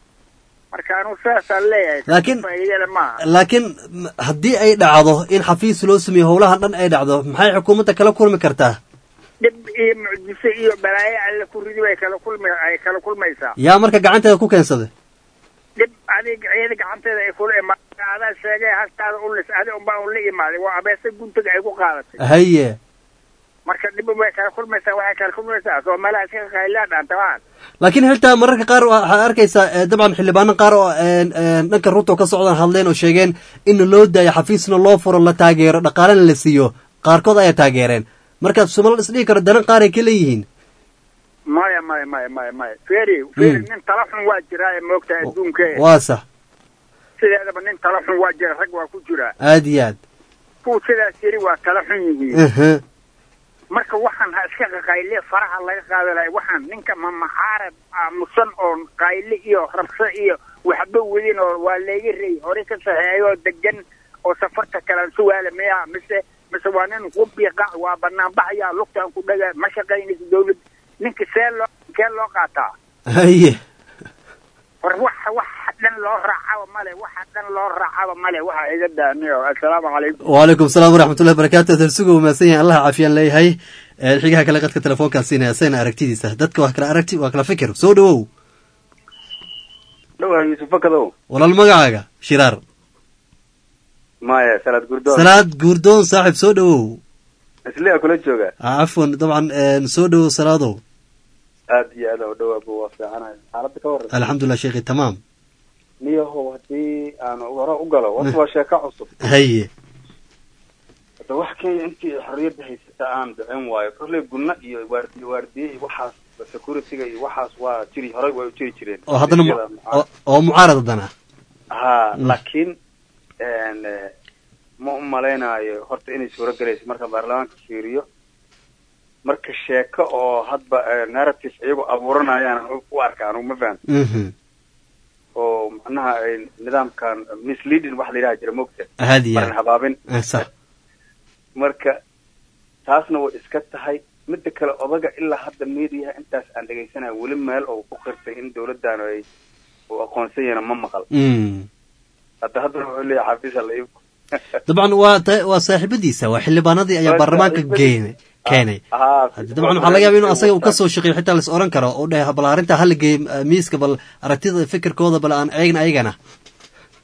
marka anugu sidaasaan leeyahay Laakiin- faa'iidada maaha laakiin m- haddii ay dhacdo in xafiis loo sameeyo howlahan dhan ay dhacdo maxay xukuumadda kala kulmi kartaa dhib iyo mucjiso iyo balaayo alle ku ridi ay kala kulmi ay kala kulmaysaa yaa marka gacanteeda ku keensaday dhib adig iyada gacanteeda ay kula imaada adaa sheegay hastaada u lis adi unbaa un la imaaday waa abeesa guntiga ay ku qaadatay haye marka dhib way kala kulmaysaa waxay kala kulmaysaa soo meelaha iska qaylaan dhaantabaan laakiin xitaa mararka qaar waxaad arkaysaa eh, dabcan xildhibaano qaar oo een, een, dhanka ruto ka socdaan hadleen oo sheegeen in loo daayo xafiisna loo furo la taageero dhaqaalena la siiyo qaarkood ayaa taageereen marka sumalal isdhihi karo danan qaar ay ka leeyihiin maya maya maya maya maya feri feri nin tala xun waa jiraa ee moogta adduunka waa sax sideedaba nin tala xun waa jira rag waa ku jiraa aad iyo aad kuwa sidaas yiri waa tala xun yihiin aha marka waxaan ha iska qaqayle faraha laga qaada lahay waxaan ninka ma maxaarad aamusan oo qayle iyo rabsho iyo waxba wadin oo waa layga rey hore ka saxeeyo oo degan oo safarta kalaan sugaala miya mise mise waa nin qubiqac waa banaan baxaya lugtaan ku dhaga ma shaqaynaysa dawlad ninka see loo kee loo qaataa haye war waxa waxa dhan loo raacaba male waxa dhan loo raacaba male waxa iga daaniyo assalaamu calaykum waalaikum salaam waraxmatullahi barakaatu adeer sugo mahadsan yahay allah caafiyaan leeyahay Eh, xigaha kale qadka telefoonkaa siinaya asagana aragtidiisa dadka waa kala aragti waa kala fikir soo dhawow dhowaa yuusuf fakadow walaal magacaaga shiraar maya salaad gurdoon salaad guurdoon saaxib soo dhawow isliya kula jooga Ah, cafwan dabcan een, soo dhawow salaadow aad iyo aad u dhawaaba waa fiicanahay xaaladda ka warran alxamdulilah sheekhi tamaam niyahow haddii aan hore u galo horta waa sheeko cusub haye hadda wax kenya intii xorriyadda haysata aan dhicin waayo kolley gunna iyo waardiye waardiye iyo waxaas securityga iyo waxaas waa jiri horey way u jiri jireen oo haddana mu- oo- oo mucaarad haddana ha Mm. laakiin een, eh, ma u malaynayo horta inay suuro gelayso marka baarlamaanka fiiriyo marka sheeko oo hadba eh, narrative iyagoo abuuranayaan u arka anugu ma fahan Mhm. oo macnaha ay nidaamkan misleading wax la yidhaha jira mogta Aad iyo aad. marin habaabin Eh, sax marka taasna way iska tahay midda kale odaga ilaa hadda mediaha intaas aan dhegaysanayo weli meel oo ku qirtay in dawladdan ay uu aqoonsan yahayna ma maqal Mm. hadda haddana wuxuu leeyahay xafiisa la iibku dabcan waa ta- waa saaxiibadiisa waa xildhibaanadii ayaa Waa baarlamaanka saaxiibadiisa. geene keenay Haa, Hadda dabcan waxaa laga yaaba inuu asaga uu kasoo shaqeeyo xitaa la is oran karo oo dheh bal arrinta hala geey eh, miiska bal aragtida fikirkooda bal aan eegna ayagana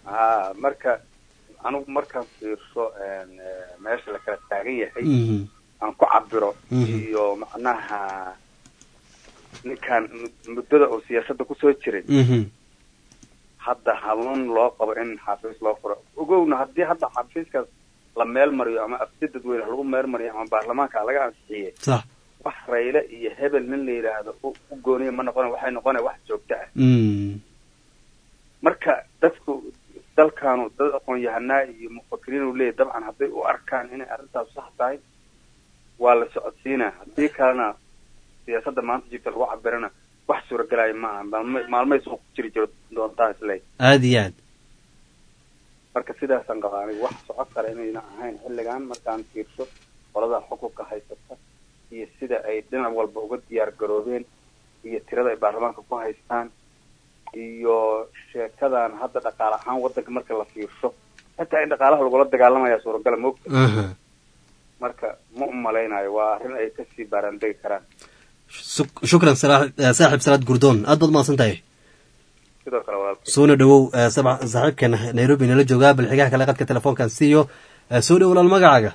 ha marka anigu markaan fiirso een, eh, meesha la kala taagan yahay Mhm. aan ku cabiro Mhm. iyo macnaha ninkan mud- muddada oo siyaasadda kusoo jiray Mhm. hadda hanuun loo qabo in xafiis loo furo ogowna haddii hadda xafiiskaas la meel mariyo ama afti dadweyne lagu meel mariyo ama baarlamaanka laga ansixiyey sax wax rayle iyo hebel nin la yidhaahdo u u gooniya ma noqona waxay noqona wax joogto ah Mm. marka dadku dalkaanu dad aqoon-yahanaa iyo mufakiriin uu leeyahy dabcan hadday u arkaan inay arrintaas sax tahay waa la socodsiinaa haddii kalena siyaasadda maanta jirta lagu cabirana wax suuragelaya ma aha maalma maalmay suuq ku jiri jiro doontaa isle aada iyo aad marka sidaasaan qabaa aniga wax socod kale inayna ahayn xilligan markaan fiirso qolada xukunka haysata iyo sida ay dhinac walba uga diyaar garoobeen iyo tirada ay baarlamaanka ku haystaan iyo sheekadan hadda dhaqaale ahaan wadanka marka la fiirso xitaa in dhaqaalaha lagula dagaalamaya suuragala moogta Aha. marka ma u malaynayo waa arrin ay kasii baaraandegi karaan Shuk- shukran salaa- eh, saaxiib salaad gurdoon aad baad mahadsan tahay sidoo kale walaalkay soona dhowow eh, sabca- saaxiibkan nairobi nala joogaa balxigaha kale qadka telefoonkan siiyo Eh, soo dhow walaal magacaaga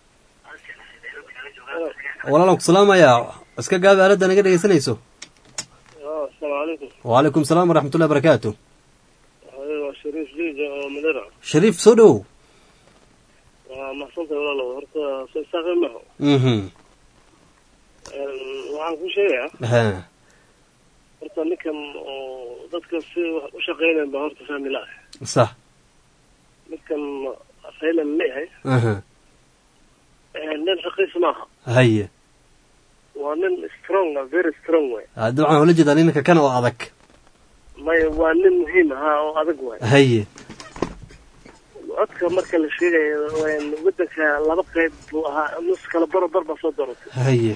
walaalan ku salaamayaa iska gaabi aaladda naga dhegeysanayso asalaamu calaykum wacalaykum salaam waraxmatullahi barakaatu Hooyo, waa shariif liija oo madera shariif soo dhowow waa mahadsantahay walaalow horta soo saaqay maho mhm waxaan ku sheegayaa ha horta ninkan oo dadka si wax u shaqeynayan baa horta fahmi la sax ninkan raylan leeyahay aha nin raqiis maaha haye waa nin strong ah very strong way Ah, dabcan waxaan ula jeedaa ninka kan oo adag maya waa nin muhiim ahaa oo adag waay haye codka marka la sheegayo een, wadanka laba qayb buu ahaa nus kala baro bar baa soo doortay haye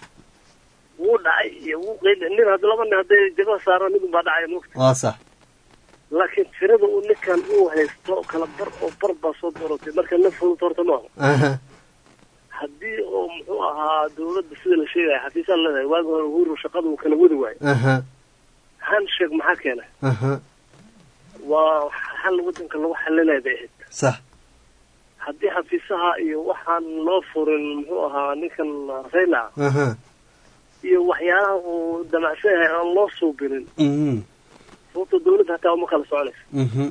wuu dhacay iyo wuu qeyl nin hadda laba nin hadday jabada saaraan mid baa dhacaya mugta waa sax laakiin tirada uu ninkan uu haysto kala bar oo bar baa soo doortay marka nin fudud horta maaha aha haddii oo muxuu ahaa dawladda sida la sheegaya xafiisaan leedahay waagi hore uhuru shaqada uu kala wadi waayo aha handshake maxaa keenay aha waa xal wadanka lagu xalinaya bay ahayd sax haddii xafiisaha iyo waxaan loo furin muxuu ahaa ninkan rayla aha iyo waxyaalaha uu damacsan yahay aan loo suubinin mhm sababta dawladda hataa uma kala soconaysa mhm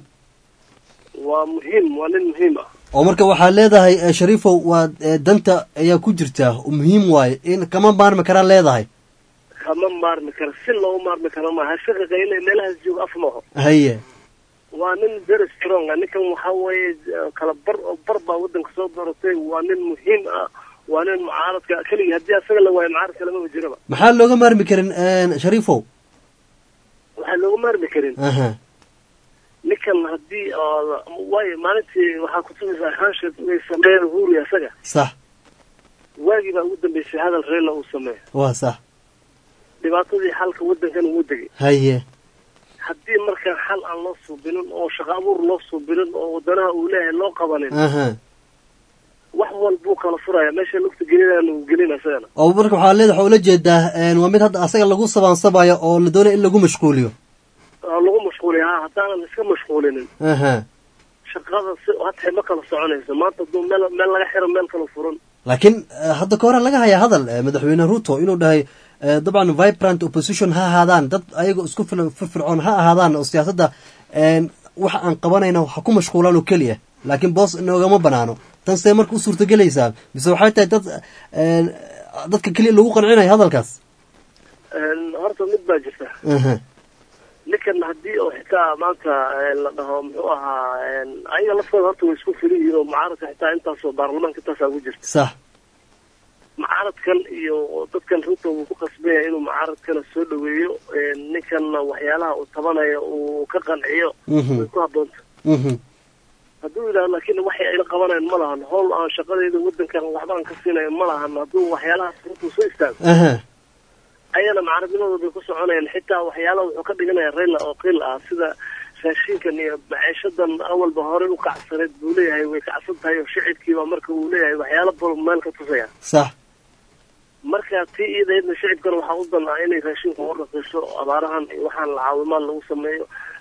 waa muhiim waa nin muhiim ah oo marka waxaad leedahay eh, shariifow waa eh, danta ayaa ku jirta oo muhiim waaye in kama maarmi karaan leedahay kama maarmi karo si loogu maarmi karo maaha shaqa qayle meelahaas jooga af maaho haye waa nin very strong ah ninkan waxa weeye eh, kala bar oo bar baa wadanka soo dooratay waa nin muhiim ah waa nin mucaaradka keligii haddii asaga la waayo mucaaradka lamaba jiraba maxaa looga maarmi karin eh, shariifow waxaa looga maarmi karin aha ninkan haddii oo waayo maalintii waxaa kutusaysaa handshake inay sameeyeen uhuru asaga sax waagii baa ugu dambeysay hadal reela uu sameeyo waa sax dhibaatadii xalka wadankan uu degay haye haddii markaa xal aan loo suubinin oo shaqo abuur loo suubinin oo wadanaha uu leeyahay loo qabanin aha wax walbuu kala furaya meesha lugta gelinayana uu gelina isagana oo marka waxaa leedahay waxaa ula jeedaa eh, waa mid hadda asaga lagu sabaansabayo oo la doonayo in lagu mashquuliyo oo lagu mashquuliya ha haddaanan iska mashquulinin aha shaqada si hatay ma kala soconayso maanta hadduu meel meel laga xiro meel kala furan laakiin eh, hadda ka hore laga hayaa hadal eh, madaxweyne ruto inuu dhahay eh, dabcan vibrant opposition ha ahaadaan dad ayagoo isku filan firfircoon ha ahaadaan oo siyaasadda eh, waxa aan qabanayna ha ku mashquulaan oo keliya laakiin boos inoogama banaano tan see marka u suurtagelaysaa mise waxay tahay dad eh, dadka keliya lagu qancinayo hadalkaas Een, horta mid baa jirta aha ninkan haddii oo xitaa maanta een, la dhaho muxuu ahaa een, ayaga laftooda horta way isku fili yihiin oo mucaaradka xitaa intaasoo baarlamaanka intaasaa ugu jirta sax mucaaradkan iyo dadkan ruto wuu ku qasbaya inuu mucaaradkana soo dhaweeyo een, ninkanna waxyaalaha uu tabanayo uu ka qanciyo Mhm. way ku habboonta mhm hadduu yidhahdo laakiin waxay ayla qabanayan ma lahan howl aan shaqadeeda wadankan waxba aan ka siinayo ma lahan hadduu waxyaalahaas ruto soo istaago aha ayana mucaaradnimadooda bay ku soconayaan xitaa waxyaalaha wuxuu ka dhiganaya rayla oo qil ah sida raashinkan iyo maciishadan awalba horey u kacsaneed buu leeyahay way kacsan tahay oo shicibkiiba marka uu leeyahay waxyaalo badan meel ka tusaya sax marka tii iyadaydna shicibkana waxaa u dan ah inay raashinka u raqiiso abaarahan iyo waxaan la caawimaan lagu sameeyo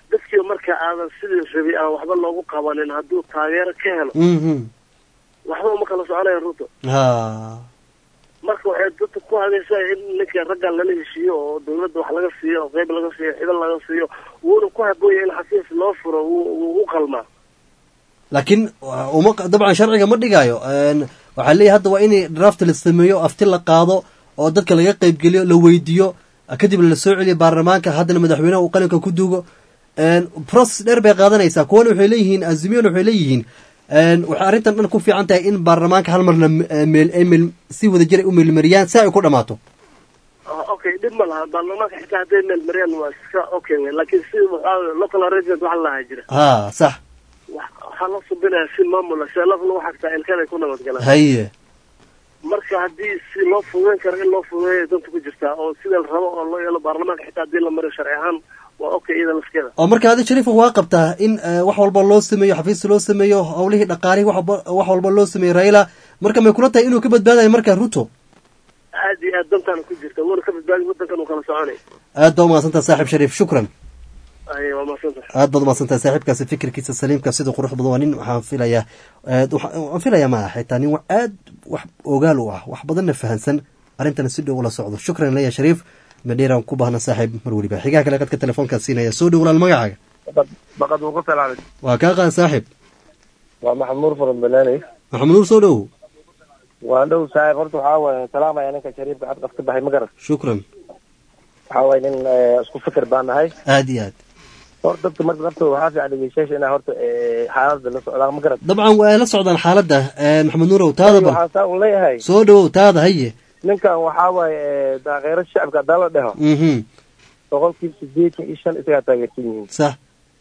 dadkii marka aadan sidii rabi aan waxba loogu qabanin hadduu taageero ka helo mhm waxba uma kala soconaya ruto ha marka waxay dadka ku hadaysaa in ninka ragga lala heshiiyo oo dawladda wax laga siiyo oo qeyb laga siiyo xibal laga siiyo wuuna ku habooya in xafiis loo furo wuu wuu u qalmaa laakiin wa- uma dabcan sharciga ma dhigaayo Een, waxaa leeyahay hadda waa in draft la sameeyo afti la qaado oo dadka laga qeybgeliyo la weydiiyo kadibna la soo celiyo baarlamaanka haddana madaxweynaha uu qalinka ku duugo Een, process dheer bay qaadanaysaa kuwana waxay leeyihiin azimiyona waxay leeyihiin een, waxay arrintan dhan ku fiican tahay in baarlamaanka hal marna eh, meel ay meel si wada jir ay u meelmariyaan si ay ku dhammaato Ah, okay dhib ma laha baarlamaanka xitaa hadday meel mariyaan waa iska okay wey laakiin si waxaa local arrangement waxa lahaa jira ha sax wax- waxaa la subinaya si maamula seelaf lagu xagtaa ilkanay ku nabadgalaan haye marka haddii si loo fududeyn karo in loo fududeeya danta ku jirtaa oo sida la rabo oo loo yeelo baarlamaanka xitaa haddii la mariyo sharci ahaan waa okay iyada lafkeeda oo marka adi shariifa waa qabtaa in eh, wax walba loo sameeyo xafiis loo sameeyo howlihii dhaqaalihii wax walba- wax walba loo sameeyo raila marka may kula tahay inuu ka badbaadayo marka ruto aad iyo aad dantaana ku jirta wuuna ka badbaadi wadankan uu kala soconay aad baa umahadsantaha saaxib shariif shukran ay waa mahadsantahay aad baad umahadsantahay saaxiibkaasi fikirkiisa saliimka sida qurux badan waa nin waxaan filayaa aad waxa- waan filayaa ma aha xitaa nin wa- aad wax ogaal u ah wax badanna fahansan arrintana si dhow ula socdo shukran leya shariif madheeraan ku baahna saaxiib mar weliba xigaha kale qadka telefoonkaa siinaya soo dhow walaal magacaaga baqad uu ku salaamay waa kaa qaan saaxiib waa maxamuud from banaani maxamed nuur soo dhow waa dhow saaxiib horta waxaa waaye salaamaya ninka shariifka xad qafka baxay ma garan shukran waxaa waaye nin eh, isku fikir baan nahay aad iyo aad horta dadka marka naftooda waxaa fiican dhegeystayaasha inay horta eh, xaaladda la socdaan ma garan dabcan waa la socdaan xaaladda eh, maxamed nuurow taada bal waxaan saa u leeyahay soo dhowow taada haye ninkan waxaa waaye eh, daaqeero shacabka haddaan la dheho mhm boqolkiiba sideetan iyo shan isagaa taageersan yihiin sax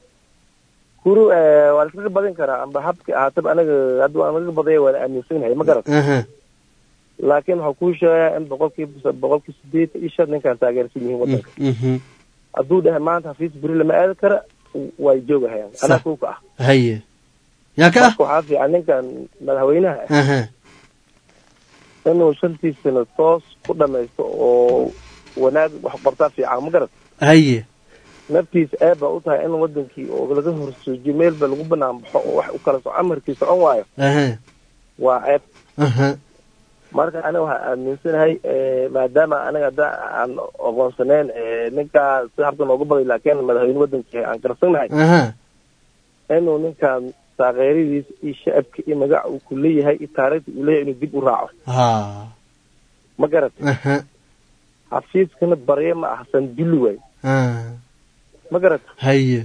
kuru eh, waa laskaga badin karaa amba habki ahaataba anaga hadda waan laga badaya waan aaminsanahay ma garan aha laakiin waxaa kuu sheegaa in boqolkiiba boqolkiiba sideetan iyo shan ninkan taageersan yihiin wadanka mhm hadduu dhahay maanta xafiis beri lama aadi kara way joogahayaan anaa Sax. kuuka ah haye yaa ka ah marka waxaa fiican ninkan madaxweynaha ah aha inuu shantii sano toos ku dhamaysto oo wanaag wax qabtaa fiican ma garat haye naftiisa eeb baa u tahay in wadankii oo laga horsoojiyo meelba lagu banaan baxo oo wax u kala soco amarkii socon waayo aha waa ceeb aha marka aniga waxaa aaminsanahay eh, maadaama aniga hadda aan aqoonsaneyn eh, ninkaa si habka noogu baday laakiin madaxweyne wadankii aan garsanahay aha inuu ninkan taageeradiisa iyo shacabka iyo magaca uu ku leeyahay iyo taariikhda uu leeyahay inuu dib u raaco ha ma garat aha xafiiskana barye ma ahsan dulli waay ha ma garat haye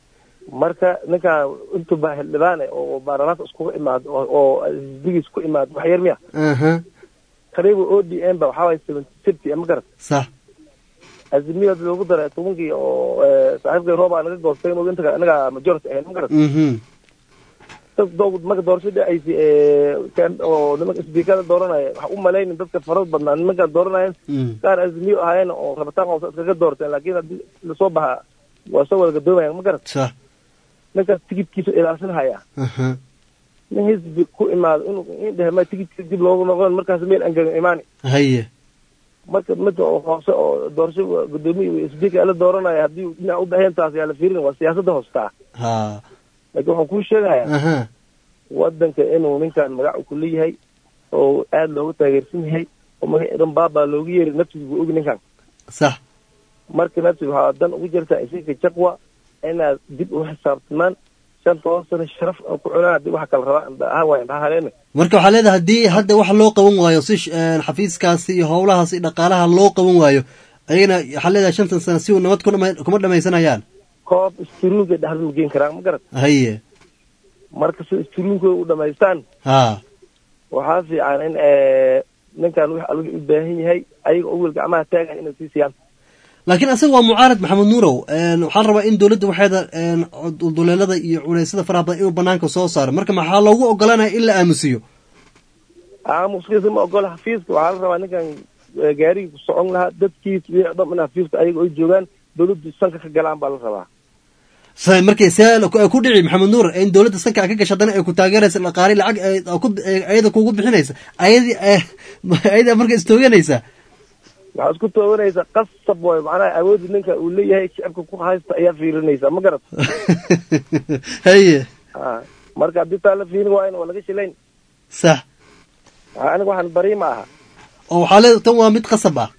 marka ninkan intuu baa xildhibaane oo baarlamaanka iskugu imaado oo- oo xisbigiis ku imaado wax yar miya aha qariiba o d m ba waxaa waye seventy fifty ma garat sax azimiyaad loogu daray tobankii oo eh, saaxiibkay rooba naga goostay inuu inta anaga majority ahayn ma garat mhm dad doo- marka doorasho dhacaysa eh, kan- oo nimanka isbiikada dooranaya waxa u malaynin dadka farada badnaa nimankaan dooranayeen Mm. qaar azimiyo ahaayeen oo rabitaan qowsa iskaga doorteen laakiin haddii lasoo baxa waa soo wada gadoomayaan ma garat sax ninkaas tigidkiisa ilaalsan haya aha nin hisbi ku imaado inuu in dhehe ma tigidkiisa dib loogu noqon markaas meel angegan imaani haye marka midka oo hoose oo doorasho gudoomiya iyo speaker la dooranaya haddii dhinac u baxeen taas yaa la fiirin waa siyaasadda hoostaa ha laakiin waxaan kuu sheegayaa aha wadanka inuu ninkan magac ku leeyahay oo aada loogu taageersan yahay oo magac dhan baabaa loogu yeeri naftiisa buu ogi ninkan sax marka naftiisa waxaa dan ugu jirtaa isinka jaqwa inaad dib u xisaabtamaan shan toban sano sharaf oo ku cunaan haddii waxa kala rabaa ha waay maxaa haleena marka waxaa leedahay haddii hadda wax loo qaban waayo si sh- een, xafiiskaasi iyo howlahaas iyo dhaqaalaha loo qaban waayo ayagana waxaa leedahay shantan sano si uu nabad ku dhama- kuma dhamaysanayaan koob isturuunka dhexda ma geen karaan ma garat haye marka si isturuunkooda u dhamaystaan ha waxaa fiican in eh, ninkan wix alwix u baahan yahay ayaga oo wel gacmaha taagahay inay sii siiyaan laakiin asaga waa mucaarad maxamed nuurow een, waxaa la rabaa in dowladda waxeeda een, duleelada iyo culeysyada faraha badan inuu banaanka soo saaro marka maxaa loogu ogolanaya in la aamusiyo aamuskiisa ma ogola xafiiska waxaa la rabaa ninkan eh, gaarigii ku socon lahaa dadkiisa wixii dham in xafiiska ayaga ay joogaan dawladdu sanka ka galaan baa la rabaa sa markay see ku- ku dhici maxamed nuur in dowladda sanka ka gasha haddana ay ku taageeraysa dhaqaali lacag ay- oo ku- ay- ayada kugu bixinaysa ayadii eh, ayada marka istooganaysa waxaa isku toobanaysa qasab waay macnaha awoodda ninka uu leeyahay shicibka ku haysta ayaa fiirinaysa ma garat haye Ah, marka haddii taa la fiirin waayna waa laga shilayn sax Ah, aniga waxaan bari ma aha oo waxaa leeda tan waa mid qasab ah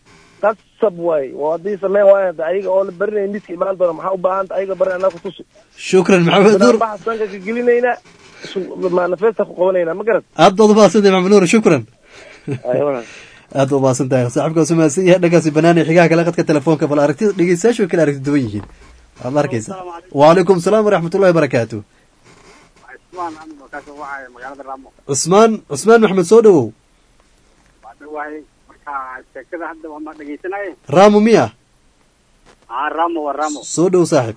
qasab waay waa haddii sameyn waaya hada ayaga oo la barinaya miska imaan doona maxaa u baahanta ayaga barin anaa kutusi shukran maxamed nuur baxa sanka ka gelinayna manifesta ku qabanayna ma garat aad baad umahadsantahay maxamed nuur shukran Ay, walaal. aad u mahadsan tahay saaxiibkaas umahadsan yahay dhagaasi banaanay xigaha kale qadka telefoonka bal aragtida dhegeystayaashu way kala aragti duwan yihiin waad arkaysa wacalaykum salaam waraxmatullahi wabarakaatu cusmaan aniga kaasoo wacaya magaalada raamo cusmaan cusmaan maxamed soo dhowow waa dhawahay marka sheekada hadda waa ma dhegeysanaaye raamo miya aa raamo waa raamo soo dhow saaxiib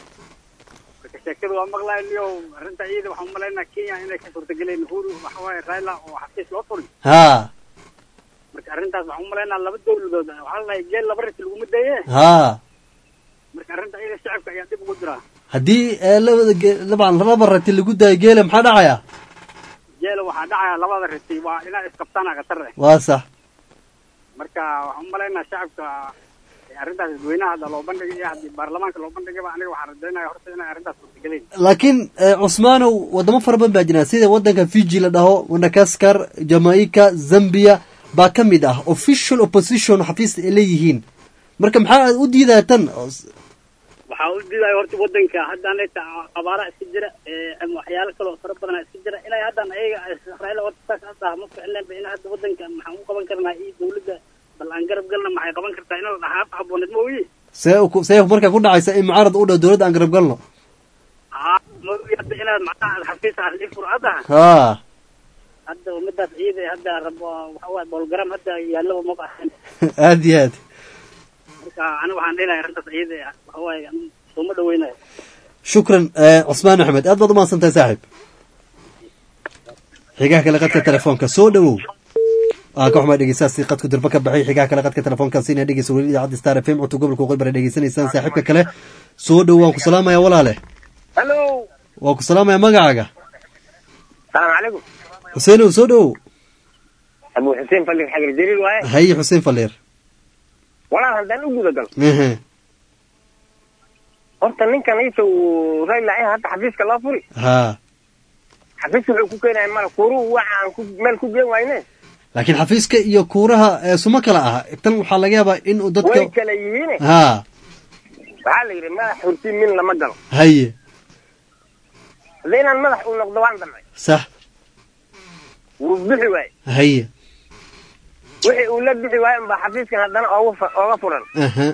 marka sheekada waa maqlaay niyo arrinta iyada waxaan umalaynaa kenya inay ka suurtageleen uhuru waxa waaye raila oo xafiis loo furay haa marka arrintaas waxaan umalaynaa laba dowladood waxaa la dhahay geel laba ris laguma daye haa marka arrinta iyada shacabka ayaa dib ugu jira haddii ee labada ge- dabcan laba rati lagu daayo geela maxaa dhacaya geela waxaa dhacaya labada risi waa inaa isqabtaan khatar eh waa sax marka waxaan umalaynaa shacabka eh, arrintaas dadweynaha hadda loo bandhigay iyo haddii baarlamaanka loo bandhigayba aniga waxaan rajaynaya horta inay arrintaas suurtageleen laakiin eh, cusmaanow wadamo fara badan baa jira sida wadanka fiji la dhaho madagaskar jamaica zambia baa ka mid ah official opposition xafiis ay leeyihiin marka maxaa aad u diidaa tan waxaa u diidaya horta wadanka haddaan leeta abaara iska jira ee, ama waxyaalo kale oo fara badan iska jira inay haddan ayaga israa'iil horta saas hadda ma ficleen ba in hadda wadanka maxaan u qaban karnaa iyo dawladda bal aan garab galna maxay qaban kartaa in la dhahaa habooneed ma oyi see u- see markaa ku dhacaysa in mucaarad u dhow dowladda aan garab galno haa ma oyi hadda inaad macnaha xafiis ah i fur hadda haa hadda midaas ciida hadda rabo waxa waaye bolgaram hadda yaallaba ma baahan aad iyo aad marka aniga waxaan dhihi lahay arrintaas ciida waxa waaye sooma dhaweynayo shukran eh, cusmaan axmed aad baad umahadsan tahay saaxiib xigaha kale qadka telefoonka soo dhowow aan ka xumaa dhegeystaasi qadku dirba ka baxay xigaha kale qadka telefoonka sina dhegeysa weli idaacadda star fm codka gobolka waqooyi bare dhegeysanaysaan saaxiibka kale soo dhow waan ku salaamaya walaale hallo waan ku salaamaya magacaaga salaamu calaykum xuseenow soo dhowow abu xuseen fallig xagar jaliil waaye haye xuseen faleer walaal haddaan u guda galo ehe horta ninkan isa uu rayla eh hadda xafiiska loo furi haa xafiiska wuxuu ku keenaya mala kuruhu waxa aan ku meel ku geen wayne laakiin xafiiska iyo kuuraha eh, suma kala aha tan waxaa laga yaabaa in uu dadka way kala yihiine haa waxaa la yidhi madax hurti min lama galo haye hadda inaan madax uu noqdo waan damcay sax wuu bixi waaye haye wixii uu la bixi waaye unbaa xafiiskan haddana ooga fu- ooga furan aha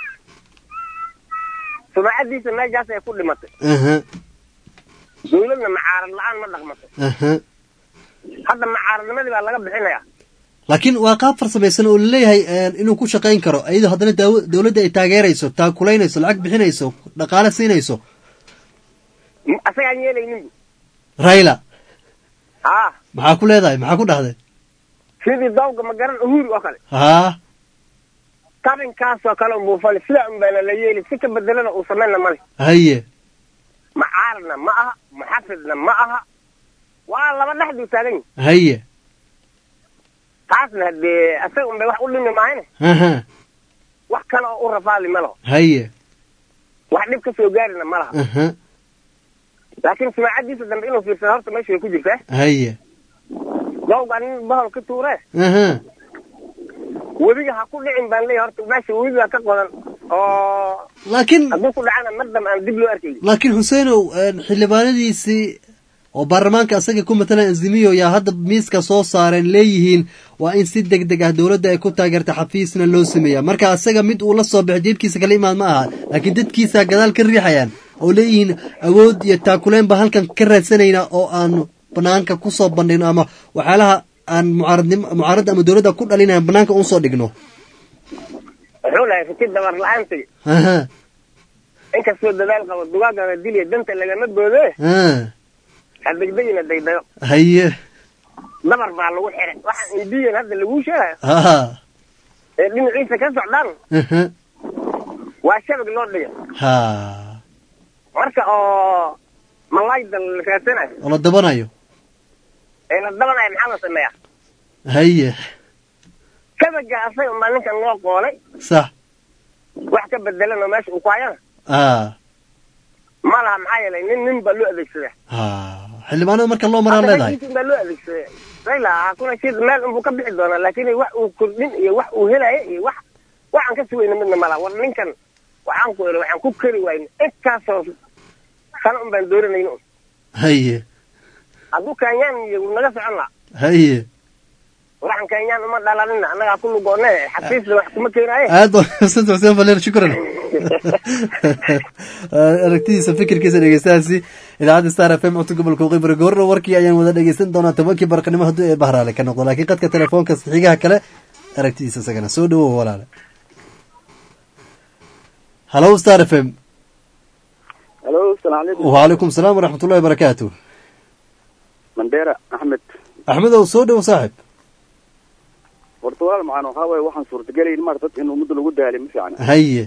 sumacadiisa meeshaas ay ku dhimatay aha dawladna macaarad la-aan ma dhaqmato aha hadda macaaradnimadii baa laga bixinaya laakiin waa qaab farsamaysan oo laleeyahay eh, inuu ku shaqayn karo iyadoo haddana daawo- dawladda ay taageerayso taakulaynayso lacag bixinayso dhaqaale siinayso M- asagaan yeelaynin bu rayla haa maxaa ku leedahay maxaa ku dhahday sidii dawga ma garan uhuru oo kale haa tabinkaasoo kale unbuu fali sidaa un baana la yeeli si ka bedelana uu samayna male haye macaaradna ma aha muxafidna ma aha waa laba dhexduu taagan yihi haye taasna haddee asaga un bay wax u dhimi maahayne aha wax kale oo u rafaali ma laho haye wax dhib ka soo gaarina ma laha aha laakiin sumacadiisa dambe inuu fiirsado horta meesha way ku jirtaa haye dawga nin bahol ka tuure aha webiga ha ku dhicin baan leeyahay horta meesha webiga ka qodan oo laakiin hadduu ku dhacana mar dambe aan dib loo arkaynin laakiin xuseenow eh, xildhibaanadiisii oo baarlamaanka asaga ku matalan azimiyo yaa hadda miiska soo saareen leeyihiin waa in si deg deg ah dowladda ay ku taageerta xafiisna loo sameeya marka asaga mid uu la soo baxo jeebkiisa kala imaad ma aha laakiin dadkiisa gadaal ka riixayaan oo leeyihiin awood iyo taakuleen baan halkan ka raadsanayna oo aan banaanka kusoo bandhigno ama waxyaalaha aan mucaaradnimo mucaaradda ama dowladda ku dhalinayan banaanka unsoo dhigno wuxuu lahay riti dabar la-aan tegi aha inkastoo dadaal qabo dugaagana diliya danta lagama boode ah ha degdegina daydayo haye dabar baa lagu xiray waxaan indiyan hadda laguu sheegayo ha ee dhinaciisa ka socdaan aha waa shabag loo dhigay ha marka oo malayda la raadsanayo oo la dabanayo ee la dabanayo maxaa la sameeyaa haye kabaga asaga unbaa ninkan loo qoolay sax wax ka bedelan oo meesha uu ku hayana ah ma laha maxaa yeelay nin nin baa loo adeegsadaa xildhibaanada marka loo maraa leedahay Hadda baa loo adeegsaday rayla hakuna shid meel unbuu ka bixi doonaa laakiin wax uu kordhin iyo wax uu helaya iyo wax waxaan ka sugayna midna mala war ninkan waxaan ku iri waxaan ku keri wayna intaasoo sano un baan dooranayna un haye hadduu kenyaan iyo wuu naga socon laha haye waxaan kenyaan uma dhalanina annagaa ku lugoone xafiisna wax kuma keenaaye aad baa mahadsan tahay xuseen faleer shukran aragtidiisa fikirkiisa dhegeystahaasi idaacadda star f m codka gobolka waqooyi goorna warkii ayaan wada dhegeysan doonaa tobankii barqanimo hadduu ee bahraale ka noqdo laakiin qadka telefoonka xigaha kale aragtidiisa isagana soo dhawow walaale hallo star f m halo asalaamu calaykum waalaikum salaam waraxmat ullahi barakaatu mandera axmed axmedow soo dhow saaxib horta walaal macaan waxaa waaye waxaan suurtagelayn maar dad in ummadda lagu daali ma fiicna haye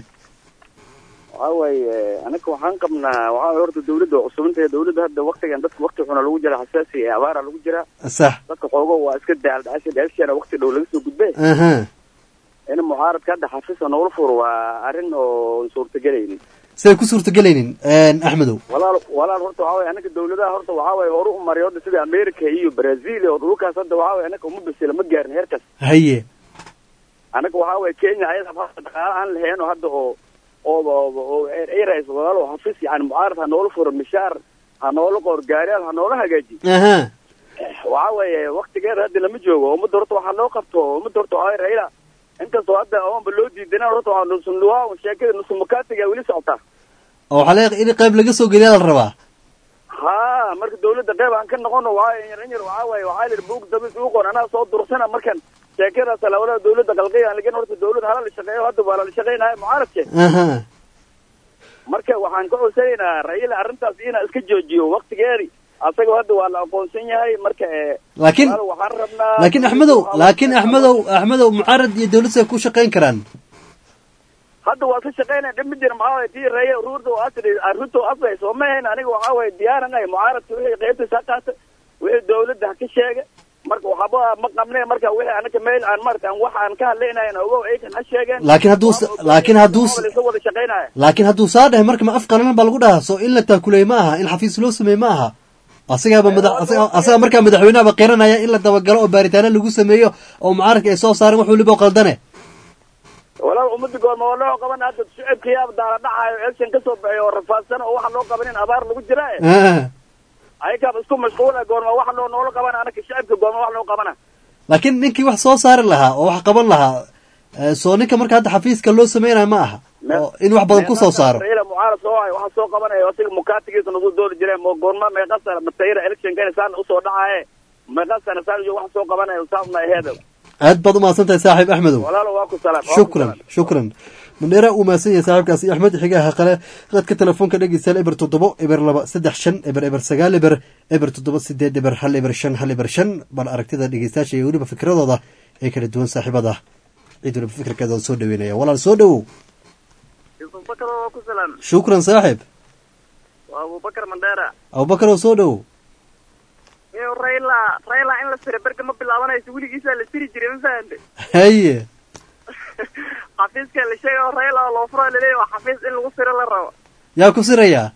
waxaa waaye anaga waxaan qabnaa waxaa waaye horta dawladda waa cusubintahay dawladda hadda waktigan dadka wakti xuna lagu jira xasaasi ee abaara lagu jira sax dadka xoogo waa iska daal dhacasha dhacashana wakti dhow laga soo gudbe aha in mucaaradka hadda xafiisa noola furo waa arrin oo suurtagelaynin siday ku suurtagelaynin axmedow walaal walaal horta waxaa waaye anaga dawladaha horta waxaa waaye horu u maray horta sida america iyo brazil oo dhulkaas hadda waxaa waaye anaga uma bisila ma gaarin heerkaas haye anaga waxaa waaye kenya ayada hadda dhaqaale aan lahayn oo hadda oo oo oo airs walaal oo xafiis yani mucaarad ha noola furo mishaar ha noola qoor gaariyaal ha noola hagaaji aha waxaa weeye waktigeeda hadda lama joogo ummadda horta waxaa loo qabto ummadda horta waxaa raila inkastoo hadda oonba loo diidanaan horta waxaa nusunluwaa sheekada nusumakaatiga weli socotaa oo waxaa laga in qayb laga soo geliyaa la rabaa ha marka dawladda qayb aan ka noqono waxaa yar in yar waxaa waaye waxaa lir buug dabis ugu qoran anaa soo dursana markan sheekadaas talaabada dawladda qalqiya lakin horta dawladda hala la shaqeeyo hadda waa la shaqeynaya mucaaradke aha marka waxaan ka codsanaynaa raila arrintaas inaa iska joojiyo waktigeedi asaga hadda waa la aqoonsan yahay marka ee laakiin walaal waxaan rabnaa laakiin axmedow laakiin axmedow axmedow mucaarad iyo dawlad say ku shaqayn karaan hadda waa ka shaqeynaya dhib ma jira maxaa waye tii raye ruurta oo asri ruto asray soo ma ahayn aniga waxaa waye diyaaran ay mucaaradka wixii qaybtiisa ha qaata wixii dawladda ha ka sheega marka waxba ma qabne marka wixii anaga meel aan marata aan wax aan ka hadlaynayn ogow aykan ha sheegeen laakiin hadduu laakiin hadduu laysa wada shaqeynaya laakiin hadduu saa dhahay marka ma af qalalan baa lagu dhahaa soo in la taakuleey ma aha in xafiis loo sameeye ma aha asagaaba madax asaga- asaga markaa madaxweynahaba qiranaya in la dabagalo oo baaritaano lagu sameeyo oo mucaaradka ay soo saareen wax waliba oo qaldane walaal ummadda goorma waa loo qaban hadda shicibka yaab daala dhacayo election ka soo baxay oo rafaadsan oo waxa loo qabanin abaar lagu jira Ah. ayagaaba isku mashquula goorma waxa loo noola qabana anaka shicibka goorma wax loo qabana laakiin ninkii wax soo saari lahaa oo wax qaban lahaa eh, soo ninka marka hadda xafiiska loo sameynayo ma aha oo in wax badan ku soo saaro raila mucaarad soo hay waxa soo qabanaya asiga mukaatigiisa nagu dooli jireen mo goorma meeqa sana matayra electionka saan usoo dhacaye meeqa sana saan iyo waxa soo qabanaya saasna aheeda aad baad umahadsan tahay saaxiib axmedow walaalo waa ku salaam waa ku shukran shukran mandheera uu mahadsan yahay saaxiibkaasi axmed xigaha qale qadka telefoonka dhegeystayaal eber toddobo eber laba saddex shan eber eber sagaal eber eber toddoba sideed eber hal eber shan hal eber shan bal aragtida dhegeystayaasha iyo weliba fikradooda ee kala duwan saaxiibada cid waliba fikirkeeda soo dhaweynaya walaal soo dhowow abubakar waa ku salaam shukran saaxiib waa abubakar mandheera abubakar oo soo dhowow iyo rayla rayla in la sira berga ma bilaabanayso weligiisaa la siri jiray ma fahante haye xafiiska la sheegay oo rayla oo loo furo laleeyahy waa xafiis in lagu siro la rabo yaa ku sirayaa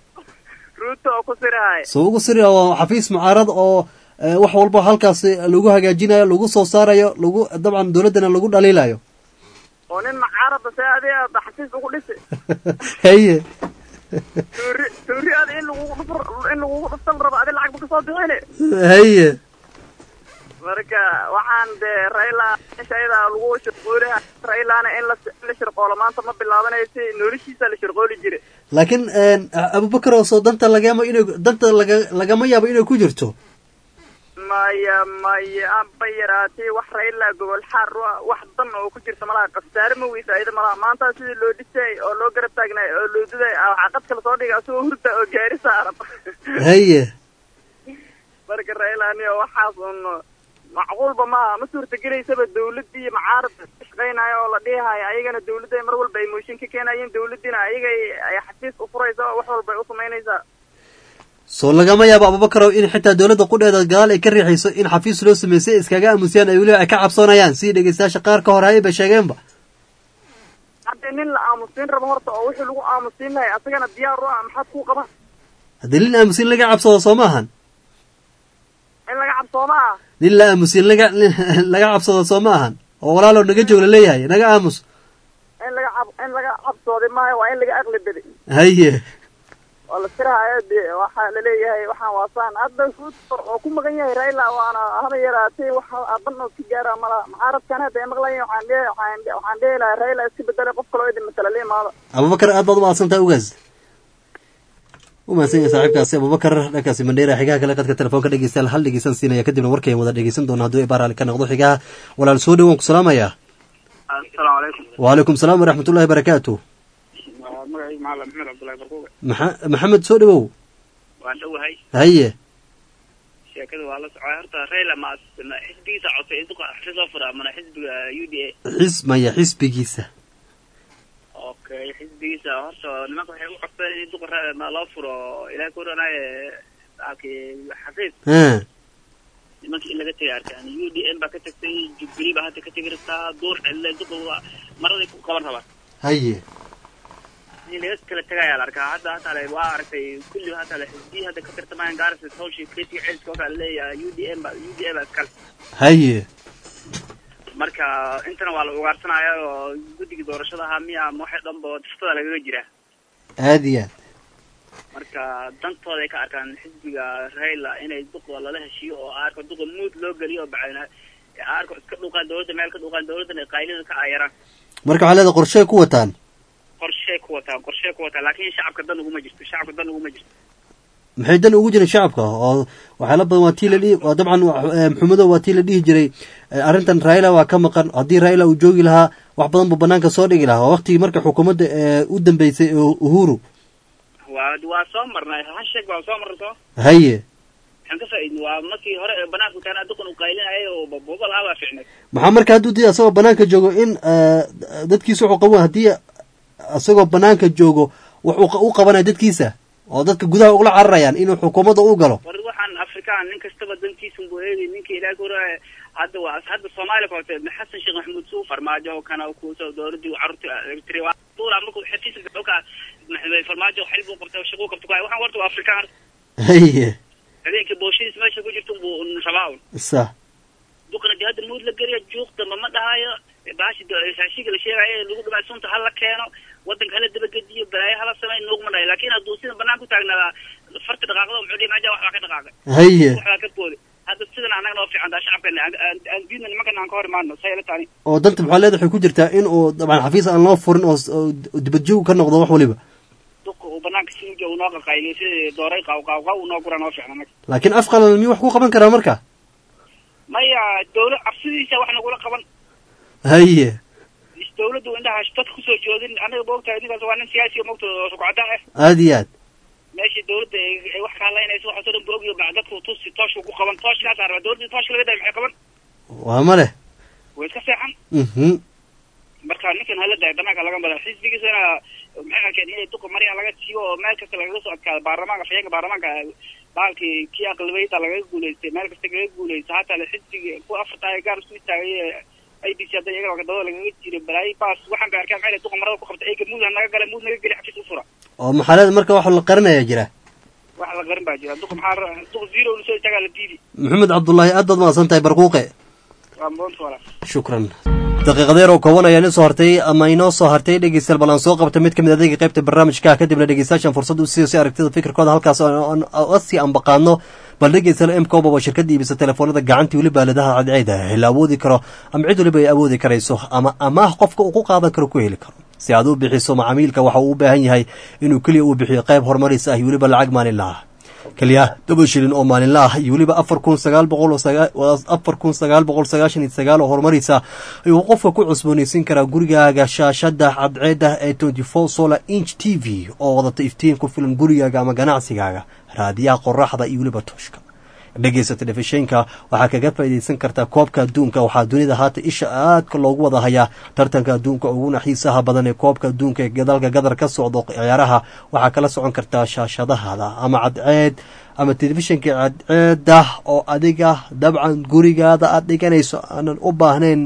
ruuto oo ku sirahay soo ugu siraya waa xafiis mucaarad oo eh, wax walba halkaasi lagu hagaajinayo lagu soo saarayo lagu dabcan dowladdana lagu dhaliilayo oo nin macaarada see adiga aad xafiis ugu dhisi haye tuuri tuuri ada in lagugu dhufr in lagugu dhufta la rabo adi lacag ba kasoo bixine haye marka waxaan dee rayla meesha ayada lagu shirqoolaya raylana in la in la shirqoolo maanta ma bilaabanaysa noloshiisa la shirqooli jire laakiin abubakar oo soo danta lagama inay danta laga lagama yaabo inay ku jirto maya maya anba yaraatay wax rayla gobol xaar wa- wax dan oo ku jirta malaha khasaare ma weysa ayada malaha maanta sidii loo dhisay oo loo garab taagnay oo loo duday ah, waxaa qadka lasoo dhigay asagoo hurda oo gaari saaran haye marka rayla aniga waxaas un macquulba maaha ma suurtagelaysaba dawladdii iyo mucaaradka ka shaqaynayo oo la dhihayo ayagana dawladda mar walba ay mooshin ka keenayeen dawladdiina ayaga ay- ay xafiis u furaysa oo wax walba ay u samaynaysaa soo lagama yaabo abubakarow in xitaa dowladda qudheeda gadaal ay ka riixayso in xafiis loo sameysay iskaga aamusiyaan ay weliba ay ka cabsoonayaan sidii dhegeystayaasha qaar ka hor hayay bay sheegeenba haddii nin la aamusiin rabo horta oo wixii lagu aamusiin lahay asagana diyaar u ah maxaad kuu qaban haddii nin aamusin laga cabsado soo ma ahan in laga cabsooma ah nin la aamusin laga laga cabsado soo ma ahan oo walaalow naga joog laleeyahay naga aamus in laga cab in laga cabsooday maayo waa in laga aqli bedi haye oo la tirahayo dee waxaa laleeyahay waxaan waasaan hadda oo ku magan yahay raila waana haba yaraatay wax aban oo ka gaara mala mucaaradkan hadda ay maqlayan waxaan dhe waxaan waxaan dhehi lahaa raila iska bedelay qof kaloo idin matala la imaado abubakar aad baad umahadsantahay ugaas u mahadsan yahay saaxiibkaasi abubakar dhankaasi mandheera xigaha kale qadka telefoonka dhegeystayaal hal dhegeysan siinaya kadibna warkayn wada dhegeysan doona hadduu ibaaraali ka noqdo xigaha walaal soo dhawaan ku salaamaya asalaamu calaykum wacalaykum salaam waraxmatullahi barakaatu magacaygu macalin maxamed cabdullahi barquuga maxa maxamed soo dhawow waan dhowahay haye sheekada waa la socday horta rayla ma ma xisbigiisa codtay in duqa xisoo fura mana xisbiga u d a xis maya xisbigiisa okay xisbigiisa horta nimanka waxay u codsadeen in duqa ra- ma loo furo ilaah ku ranaaye halkii xafiis ha nimankii in laga tegay arkaan u d m baa ka tagtay jubilee baa hadda ka tegi rabtaa duur celle duqa waa maraday ku qaban rabaa haye in laga kala tagayaa la arkaa hadda hatale waa aragtay kulli hatale xisbiyi hadda ka tirtamayaan gaarisa hawshii kreti ceelska oo kale leeyahay u d m ba u d a ba iskale haye marka intana waa la ugaarsanaya oo guddigii doorashada ahaa miya ama waxay dhanba tiftada lagaga jiraa aad iyo aad marka dantooda ay ka arkaan xisbiga raila inay duqa lala heshiiyo oo arko duqa muud loo geliyo oo bacayna arko iska dhuuqaan dowladda meel ka dhuuqaan dowladdan ay qaylida ka caayaraan marka waxaa leeda qorshe ku wataan qorshee ku wataa qorshee ku wataa laakiin shacabka dan uguma jirto shacabka dan uguma jirto maxay dan ugu jirin shacabka oo waxyaala badan waa tii la dhihi waa dabcan eh, maxamedow waa tii la dhihi jiray eh, arrintan raila waa ka maqan haddii raila uu joogi lahaa wax badan buu banaanka soo dhigi lahaa waa waqtigii marka xukuumadda eh, u dambeysay ee uhuru waa waa soo marnay hal sheeg baa soo marnay soo haye waxaan ka faa'iidnay waa markii hore ee banaanku taana duqan uu qaylinayay oo bobo lahaa baa fiicnay maxaa marka hadduu dii asagoo banaanka joogo in eh, dadkiisa wuxuu qaban haddii asagoo banaanka joogo wuxuu qa- u qabanaya dadkiisa oo dadka gudaha ugula cararayaan inuu xukuumadda u galo war waxaan afrikaan nin kastaba dantiisun buu eegay ninkii ilaahi ku raaya hadda waa hadda soomaaliya ka horte xasan sheekh maxamuud suu farmaajo oo kana kuuso dowladii carruurta tiri waa tuula markuu xafiiska dhulka maxamed farmaajo xil buu qabtay shaquu qabtay kuwaay waxaan warta waa afrikaan haye habeenkii booshidiis meesha ku jirta buu rabaa un sax duqna dee hadda muud la geliya juuq damba ma dhahayo baashi saashiga la sheegayo ee lagu dhimay sunta hala keeno wadanka hala dabagediyo balaayo hala samay nuugma dhahayo laakiin hadduu sida banaan ku taagnaadaa farta dhaqaaqdo muxuu dhihi meja waxbaa ka dhaqaaqay Haye. waxbaa ka booday hadda sidan annaga noo fiican taa shacabkeena aan- aan aan diidna nimankan aan ka hor imaano sayla taani oo danta maxaa leeda waxay ku jirtaa in uu dabcan xafiis aan loo furin oo s- oo dibadjoog ka noqdo wax waliba duqa uu banaanka sinuja uu noo qaqayliyo sidii dooray qaw qaw qaw uu noo gura noo fiican annaga laakiin af qalan miyuu wax ku qaban karaa marka maya dowlad cabsidiisa wax nagula qaban haye dowladdu indhaha dadka kusoo joodin anaga moogtahay ninkaas waa nin siyaasi oo moogta oo sukacadaan ah aad iyo aad meeshii dowladda ay ay wax ka hadlaynayso waxaasoo dhan buu ogyahay baa dadku tusi tooshku ku qaban tooshkaasa rabaa dowladda tooshka laga daay maxay qaban waa ma leh way iska seexan mhm marka ninkan hala daay banaanka laga mara xisbigiisana maxay arkeen inay duqa maryaa laga siiyo oo meel kasta lagaga soo adkaado baarlamaanka fayeenka baarlamaanka baalkii kii aqlabiyada lagaga guuleystay meel kasta lagaga guuleystay hataa le xisbigi ku afartaa gaar isku istaagay a b c hadda iyaga dabada lagaga jiro balaayi baas waxaan bay arkeen maxay duqa marada ku qabtay eyga muud ha naga gala muud naga geli xafiis u fura oo maxaa leeda marka wax la qarinayaa jira wax la qarin baa jira duqa maxaa ra- duqa zero lasoo istaagaa la diidi maxamed cabdullaahi aad baad mahadsan tahay barquuqe waa moonta walaal shukran daqiiqadeer oo kooban ayaa inoo soo hartay ama inoo soo hartay dhegeystayaal bal aan soo qabta mid ka mid adeega qaybta barnaamijka kadibna dhegeystayaashan fursad u siiyo si aragtida fikirkooda halkaas si aan baqaano bal dhegeystayaal m coba waa shirkadda iibisa telefoonada gacantii weliba aaladaha cadceeda la awoodi karo ama cid weliba ay awoodi karayso ama amaah qofka uu ku qaadan karo ku heli karo si aad u bixiso macaamiilka waxa uu u baahan yahay inuu keliya uu bixiyo qayb horumaris ah iyo weliba lacag maalinla ah keliya toban shilin oo maalinla ah iyo weliba afar kun sagaal boqol oo sagaa- waa afar kun sagaal boqol sagaashan iyo sagaal oo horumarisa ayuu qofka ku cusboonaysiin karaa gurigaaga shaashada cadceeda ee twenty four solar inch t v oo wadata iftiin ku filan gurigaaga ama ganacsigaaga raadiyaha qoraxda iyo weliba tooshka dhegeysa telefishinka waxaa kaga faa'iidaysan kartaa koobka adduunka waxaa dunida haata isha aadka loogu wada hayaa tartanka adduunka uguna xiisaha badan ee koobka adduunka ee dalka gadar ka socdo ciyaaraha waxaa kala socon kartaa shaashadahada ama cadceed ama telefishinka cadceeda oo adiga dabcan gurigaada aada dhiganayso aanan u baahnayn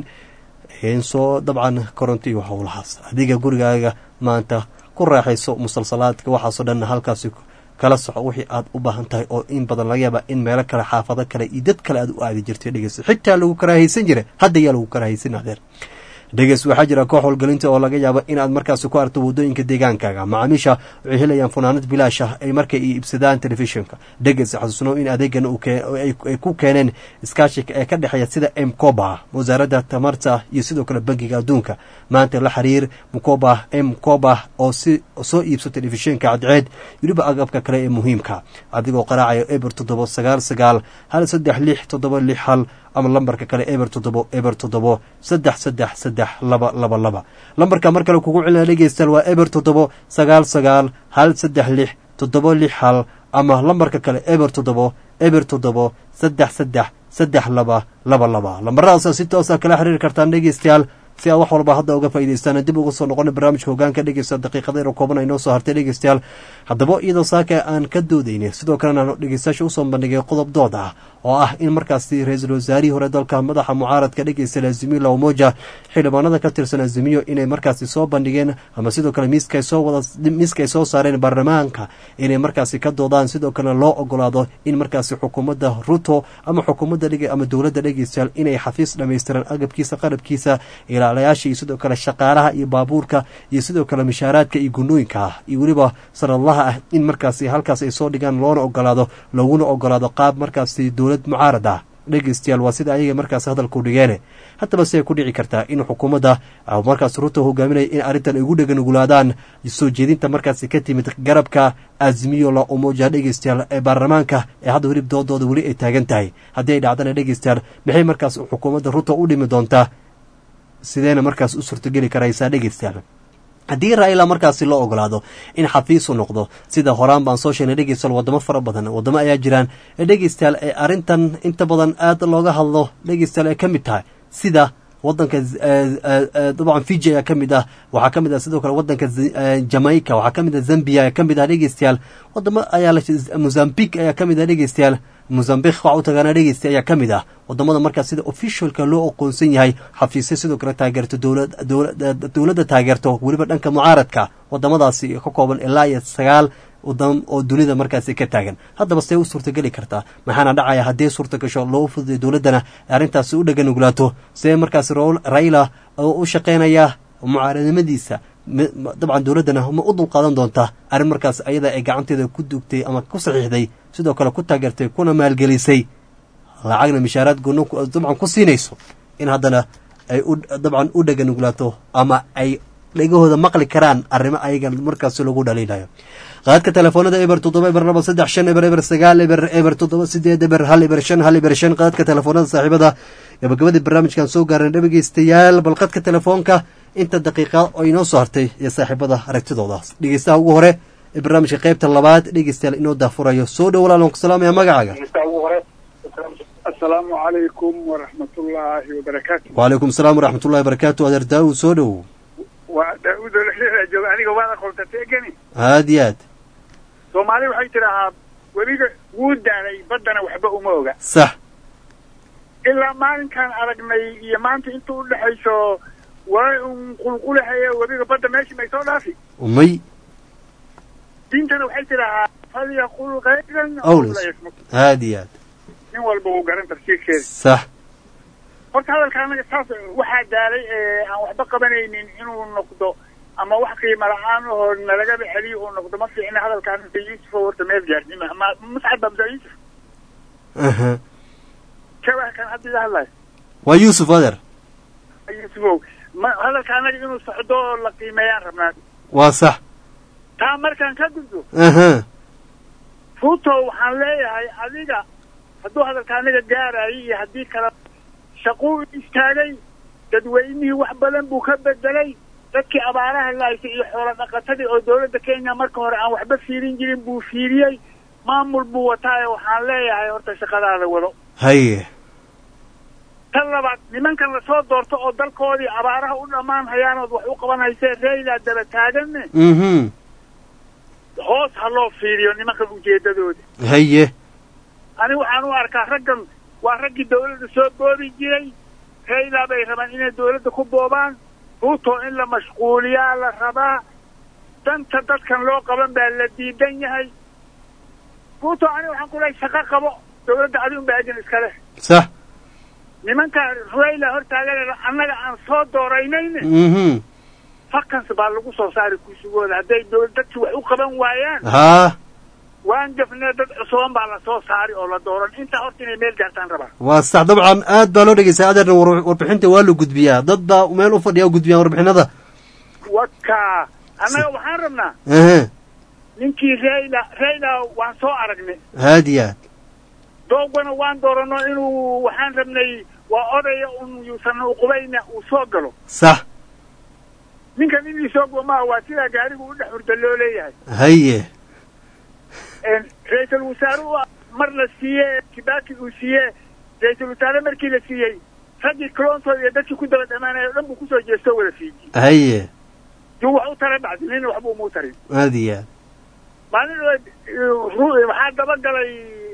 soo dabcan koronto iyo howlahaas adiga gurigaaga maanta ku raaxayso musalsalaadka waxaasoo dhan halkaasi kala soco wixii aad u baahan tahay oo in badan laga yaaba in meelo kale xaafado kale iyo dad kale aad u aadi jirtay dhegeyso xitaa lagu karaahaysan jiray hadda yaa lagu karaahaysan adeer dhegeys waxaa jira koox howlgelinta oo laga yaabo inaad markaasi ku arto waddooyinka deegaankaaga macaamiisha waxay helayaan funaanad bilaash ah ay markay iibsadaan telefishinka dhegeys xasuusnow in adeegan ay ku keeneen iskaashika ee ka dhexeeya sida mcoba wasaaradda tamarta iyo sidoo kale bangiga adduunka maanta la xiriir mcoba mcoba oo si soo iibso telefishinka cadceed weliba agabka kale ee muhiimka adigoo qaraacayo eber toddobo sagaal sagaal hal saddex lix toddoba lix hal ama lambarka kale eber toddobo eber toddobo saddex saddex saddex laba laba laba lambarka mar kale kugu celina dhegeystayaal waa eber toddobo sagaal sagaal hal saddex lix toddobo lix hal ama lambarka kale eber toddobo eber toddobo saddex saddex saddex laba laba laba lambaradaasa si toosa kala xiriiri kartaan dhegeystayaal si aad wax walba hadda uga faa'idaystaan dib uga soo noqona barnaamijka hogaanka dhegeysta daqiiqada yaro kooban ay noo soo hartay dhegeystayaal haddaba iyadoo saaka aan ka doodaynay sidoo kalena aan dhegeystayaasha usoo bandhigay qodob dood ah oo ah in markaasi ra-iisul wasaarihii hore dalka madaxa mucaaradka dhegeysta azimiyo lamoja xildhibaanada ka tirsan azimiyo inay markaasi soo bandhigeen ama sidoo kale miiska soo wada miiska ay soo saareen baarlamaanka inay markaasi ka doodaan sidoo kalena loo ogolaado in markaasi xukuumadda ruto ama xukuumadda dhege ama dowladda dhegeystayaal inay xafiis dhammaystiran agabkiisa qarabkiisa ilaalayaasha iyo sidoo kale shaqaalaha iyo baabuurka iyo sidoo kale mishaaraadka iyo gunooyinka ah iyo weliba sanadlaha ah in markaasi halkaas ay soo dhigaan loona ogolaado laguna ogolaado qaab markaasi dowlad mucaarad ah dhegeystayaal waa sida ayaga markaas hadalku dhigeene haddaba siay ku dhici kartaa in xukuumadda markaas ruto hogaaminaya in arrintan ay ugu dheganugulaadaan soo jeedinta markaasi ka timid garabka azmiyo la umoja dhegeystayaal ee baarlamaanka ee hadda welib doodooda weli ay taagan tahay haddii ay dhacdana dhegeystayaal maxay markaas xukuumadda ruto u dhimi doontaa sideena markaas u suurtogeli karaysaa dhegeystayaal haddii raila markaasi loo ogolaado in xafiisu noqdo sida horaan baan soo sheegnay dhegeystayaal wadamo fara badan wadamo ayaa jiraan ee dhegeystayaal ee arrintan inta badan aad looga hadlo dhegeystayaal ay ka mid tahay sida wadanka dabcan fiji ayaa ka mid ah waxaa ka mid ah sidoo kale wadanka jamaica waxaa ka mid ah zambia ayaa ka mid ah dhegeystayaal wadamo ayaa mozambique ayaa ka mid ah dhegeystayaal mozambique waxa u tagaana dhegeysta ayaa ka mid ah wadamada markaas sida officialka loo aqoonsan yahay xafiisya sidoo kale taageerto dowladda taageerto weliba dhanka mucaaradka wadamadaasi ka kooban ilaa iyo sagaal wadam oo dunida markaasi ka taagan haddaba see u suurtageli kartaa maxaana dhacaya haddii suurta gasho loo fududay dowladdana arrintaasi u dhaganugulaato see markaasi raila u shaqeynaya mucaaradnimadiisa dabcan dowladdana ma u dulqaadan doontaa arrin markaas ayada ay gacanteeda ku dugtay ama ku saxiixday sidoo kale ku taageertay kuna maalgelisay lacagna mishaaraad gono dabcan ku siinayso in haddana ay dabcan u dhaganugulaato ama ay dhegahooda maqli karaan arrimo ayaga markaasi lagu dhaliilayo qaadka telefoonada eber toddoba eber laba saddex shan eber eber sagaal eber eber toddoba sideed eber hal eber shan hal eber shan qaadka telefoonada saaxiibada gabagabadii barnaamijkan soo gaaran dhegeystayaal bal qadka telefoonka inta daqiiqa oo inoo soo hartay iyo saaxiibada aragtidooda dhegeystaha ugu hore ee barnaamijka qaybta labaad dhegeystayaal inoo daafurayo soo dhow walaalan ku salaamaya magacaaga asalaamu calaykum waraxmatullaahi wabarakaatu wacalaykum asalaam waraxmatullahi wabarakaatu adeer daawud soo dhow waa daawud oo lexleexda jooga aniga waad aqoontatay egani aad iyo aad soomaali waxay tidhaahaa webiga wuu daalay baddana waxba uma oga sax ilaa maalinkaan aragnay iyo maanta inta u dhexayso waa un qulqulahaye webiga badda meeshii may soo dhaafi umay diintana waxay tidhaahaa falyaqul khayran awlas aad iyo aad nin walba wuu garan tafsiirkeeda sax horta hadalka anaga saas waxaa daalay ee aan waxba qabanaynin inuu noqdo ama wax qiimo la-aan oo nalagaba celiyo uu noqdo ma fiicna hadalkaan muse yuusuf oo horta meel gaarsi ma muscad baa muse yuusuf jawahkan hadda ila hadlayo waa yuusuf adeer yuusufow ma hadalka anaga inuu socdo oo la qiimeeyaan rabnaa waa sax taa markaan ka gudbo aha ruto waxaan leeyahay adiga hadduu hadalka anaga gaarayay iyo haddii kale shaquu istaagay dadweynihii wax badan buu ka bedelay dadkii abaaraha lahaysay iyo xoolo dhaqatadii oo dowladda kenya marka hore aan waxba fiirin jirin buu fiiriyey maamul buu wataaye waxaan leeyahay horta shaqadaada wado haye tan labaad nimankan lasoo doorto oo dalkoodii abaaraha u dhammaan hayaanood wax u qaban haysee reylaa daba taaganne mhm hoos ha loo fiiriyo nimankan ujeedadooda haye ani waxaan u arkaa raggan waa raggii dawladda soo boobi jiray reylaa bay rabaan inay dawladda ku boobaan ruuto in la mashquuliyaa la rabaa danta dadkan loo qaban baa la diidan yahay ruuto ani waxaan ku lehay shaqo qabo dawladda adi unbaa ajin iska leh sax nimanka reyla hortaagan annaga aan soo dooraynayne mhm fakans baa lagu soo saari kuusugooda hadday dawlad dadki wax u qaban waayaan haa waan gafnee dad cusuban baa la soo saari oo la dooran intaa horta inay meel gaartaan rabaa waa sax dabcan aad baa loo dhegeysta adeerna war- warbixinta waa la gudbiyaa dad baa meel u fadhiya oo gudbiyaan warbixinada waka annaga waxaan rabnaa ehe ninkii reyla reyla waan soo aragnay haadi aad doogana waan doorano inuu waxaan rabnay waa odaya un yuusan uqubayna uu soo galo sax ninkan inii soo gomaa waa sidaa gaarigu u dhex hurda loo leeyahay haye ra-iisul wasaaruhu mar la siiye kibaki uu siiye ra-iisul wasaare markii la siiyey raggii clontood iyo dadkii ku daba dhamaanaya o dhan buu kusoo jeesto wada fiiji haye yuu wax u taray bacdi nina waxba uma u tarin aadi aad maalin ru- waxaa dabagalay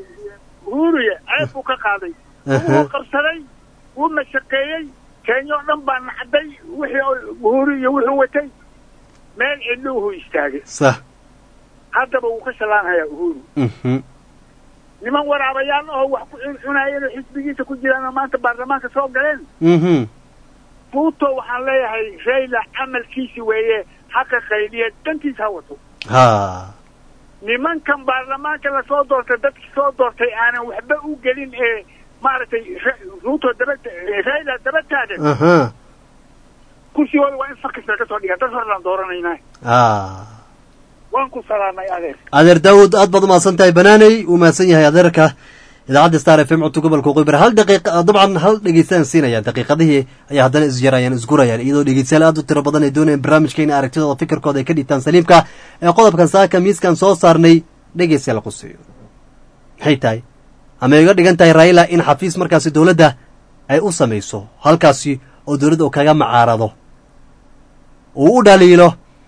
huuriye ceeb buu ka qaaday wuu qabsaday wuu mashaqeeyey kenya oo dhan baa nacday wixii huuri iyo wuxuu watay meel cidluuhu istaagay sax haddaba wuu ka shallaanhayaa uhuru mhm niman waraabayaal oo wax ku cuncunaayeen oo xisbigiisa ku jiraan oo maanta baarlamaanka soo galeen mhm ruuto waxaan leeyahay reyla camalkiisi weeye haqa qayliye dantiisa ha wato ha nimankan baarlamaanka lasoo doortay dadkii soo doortay aanan waxba u gelin ee maaragtay Re- ruuto daba reyla daba taagan aha kursigooda waa in fakis laga soo dhigaa dad horlaan dooranaynaa ah waan ku salaamay adeer adeer daawud aad baad umahadsan tahay banaaney uu mahadsan yahay adeerka idaacadda star f m codka gobolka waqooyi hal daqiiqa dabcan hal dhegeystaan siinayaan daqiiqadihii ayaa haddana isjarayaan isgurayaan iyadoo dhegeystayaal aad u tiro badan ay doonayaan barnaamijka in aragtidooda fikirkooda ay ka dhiibtaan saliimka ee qodobkan saaka miiskan soo saarnay dhegeystayaal quseeyo maxay tahay ama iga dhigan tahay raila in xafiis markaasi dowladda ay u samayso halkaasi oo dowladda uu kaga macaarado uu u dhaliilo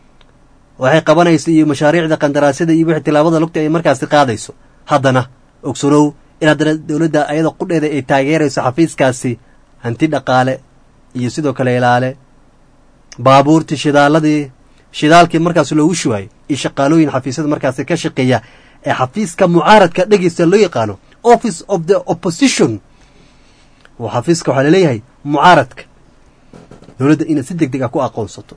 waxay qabanayso iyo mashaariicda qandaraasyada iyo wixii tilaabada lugta ay markaasi qaadayso haddana ogsanow in haddana dowladda ayada qudheeda ay taageerayso xafiiskaasi hanti dhaqaale iyo sidoo kale ilaale baabuurtii shidaaladii shidaalkii markaasi loogu shuwaayay iyo shaqaalooyin xafiisyada markaasi ka shaqeeya ee xafiiska mucaaradka dhegeysta loo yaqaano office of the opposition oo xafiiska waxaa laleeyahay mucaaradka dowladda inaad si deg deg ah ku aqoonsato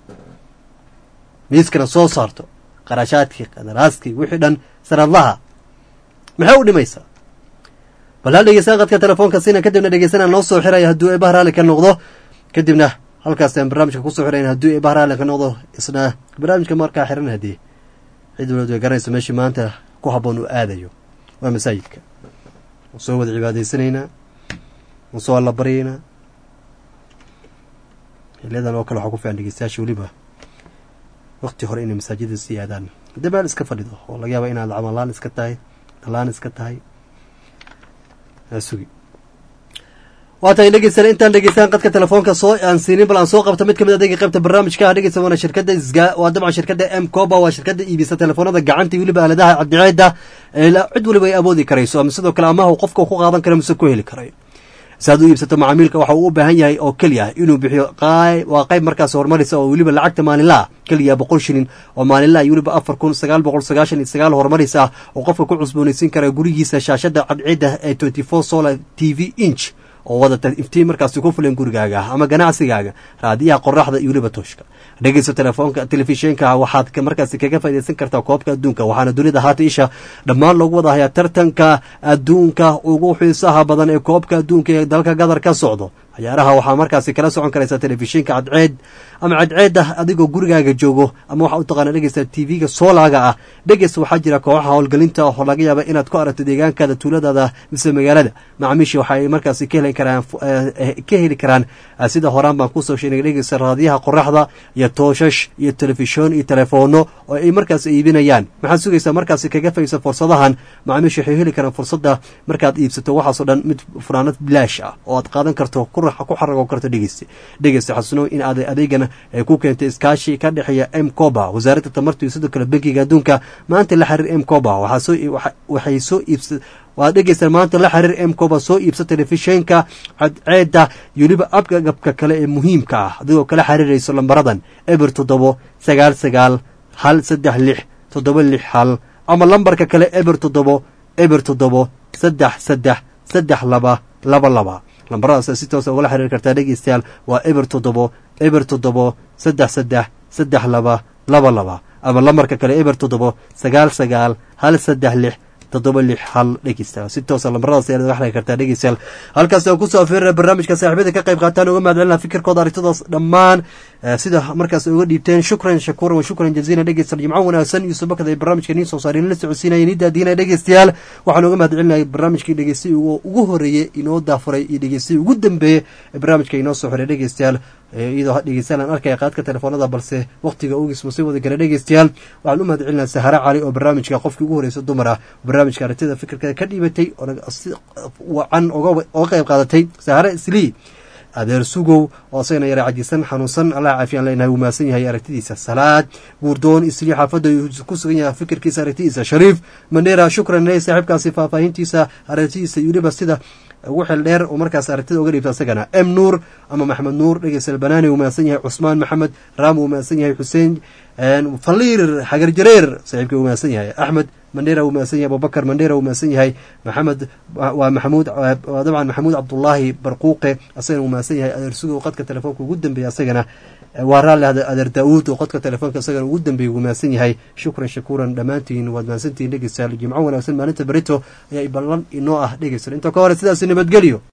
miiskana soo saarto qarashaadkii qadaraaskii wixii dhan sanadlaha maxay u dhimaysaa bal hal dhegeystaan qadka telefoonka siina kadibna dhegeysanaan noo soo xiraya hadduu eebaha raalli ka noqdo kadibna halkaas aan barnaamijka kusoo xirayn hadduu eebaha raalli ka noqdo isna barnaamijka markaa xiran haddii cid waliba way garanaysa meeshii maanta ku habboon uu aadayo waa masaajidka waan soo wada cibaadaysanaynaa waan soo alla baryaynaa xiliyadan oo kale waxaa ku fiican dhegeystayaasha weliba wakti hore inay masaajida sii aadaan haddii meel iska fadhido oo laga yaaba inaad camalaan iska tahay dalaan iska tahay aa sugi waa tahay dhegeysana intaan dhegeystaan qadka telefoonka soo aan siinin bal aan soo qabto mid kamid adayga qaybta barnaamijka ah dhegeysa waana shirkadda isga waa dabcan shirkadda m coba waa shirkadda iibisa telefoonada gacanta iyo weliba aaladaha cadceeda ee la- cid weliba ay awoodi karayso ama sidoo kale amaha uu qofka ku qaadan karo mise ku heli karayo si aad u iibsato macaamiilka waxa uu u baahan yahay oo keliya inuu bixiyo qaay- waa qayb markaas horumaraysa oo weliba lacagta maalinlaha keliya boqol shilin oo maalinlaha iyo weliba afar kun sagaal boqol sagaashan iyo sagaal horumaraysa ah oo qofka ku cusboonaysiin kara gurigiisa shaashada cadceedda ee twenty four solar t v inch oo wadata iftiin markaasi ku filan gurigaaga ama ganacsigaaga raadiyaha qoraxda iyo weliba tooshka dhegeyso telefoonka telefishinka waxaad ka- markaasi kaga faaidaysan kartaa koobka adduunka waxaana dunida haata isha dhammaan loogu wada hayaa tartanka adduunka ugu xiisaha badan ee koobka adduunka ee dalka gadar ka socdo ciyaaraha waxaa markaasi kala socon karaysaa telefishinka cadceed ama cadceedda adigoo gurigaaga joogo ama waxaa u taqaana dhegeysta tv-ga soolaaga ah dhegeysta waxaa jira kooxaha howlgelinta oo laga yaaba inaad ku aragto deegaankaada tuuladaada mise magaalada macaamiisha waxa ay markaasi ka heli karaan ka heli karaan sida horaan baan kusoo sheegnay dhegeysta raadiyaha qoraxda iyo tooshash iyo telefishon iyo telefono oo ay markaas iibinayaan maxaad sugaysaa markaasi kaga faysa fursadahan macaamiisha waxay heli karaan fursadda markaad iibsato waxaasoo dhan mid furaanad bilaash ah oo aad qaadan karto ku xarago karto dhegeysta dhegeysta xasuno in aad adeegana ay ku keentay iskaashi ka dhexeeya m coba wasaaradda tamarta iyo sidoo kale bankiga adduunka maanta la xiriir m coba waxay soo iibsa waad dhegeystaan maanta la xiriir m coba soo iibsa telefishinka cadceedda iyo weliba abgagabka kale ee muhiimka ah adigoo kala xiriirayso lambaradan eber toddobo sagaal sagaal hal saddex lix toddoba lix hal ama lambarka kale eber toddobo eber toddobo saddex saddex saddex laba laba laba lambaradaas si toosa ugala xiriir kartaa dhegeystayaal waa eber toddobo eber toddobo saddex saddex saddex laba laba laba ama lambarka kale eber toddobo sagaal sagaal hal saddex lix toddoba lix hal dhegeystayaal si toosa lambaradaas ayaad uga xiriir kartaa dhegeystayaal halkaas aan kusoo afiirina barnaamijka saaxiibada ka qayb qaataan uga mahadcelina fikirkooda arintadaas dhammaan sida markaas uga dhiibteen shukran shakuuran wa shukran jaziilan dhegeystayaal jimco wanaagsan iyo subakada barnaamijka niin soo saareen la socodsiinaya nii daadiinaya dhegeystayaal waxaan uga mahadcelinaya barnaamijkii dhegeystay ugu horeeyey inoo daafuray iyo dhegeystay ugu dambeeyey ee barnaamijka inoo soo xiray dhegeystayaal iyadoo dhegeystayaal aan arkaya qaadka telefoonada balse waqtiga ogiis masii wada gara dhegeystayaal waxaan u mahad celinaa sahare cali oo barnaamijka qofkii ugu horeysa dumar ah barnaamijka aragtida fikirkeeda ka dhiibatay oo wacan oga qayb qaadatay sahare islii adeer sugow oo asagana yara cajisan xanuunsan allah caafiyaan leenahay wuu mahadsan yahay aragtidiisa salaad guurdoon islii xaafadda ku sugan yahay fikirkiisa aragtidiisa shariif mandheera shukran leh saaxiibkaasi faahfaahintiisa aragtidiisa iyo weliba sida ugu xel dheer oo markaas aragtida uga dhiibta asagana m nuur ama maxamed nuur dhegeysal banaani wuu mahadsan yahay cusmaan maxamed raam wuu mahadsan yahay xuseen faliir xagar jareer saaxiibkii wuu mahadsan yahay axmed mandheera wuu mahadsan yahay abubakar mandheera wuu mahadsan yahay maxamed waa maxamuud dabcan maxamuud cabdullaahi barquuqe asagana wuu mahadsan yahay adeer sugow qadka telefoonka ugu dambeeya asagana waa raalli adeer daawuud oo qodka telefoonka isagana ugu dambeeyay wuu mahadsan yahay shukran shakuuran dhammaantiin waad mahadsantihiin dhegeystayaal jimco wanaagsan maalinta berito ayaa ballan inoo ah dhegeystayaal inta ka hore sidaasi nabadgelyo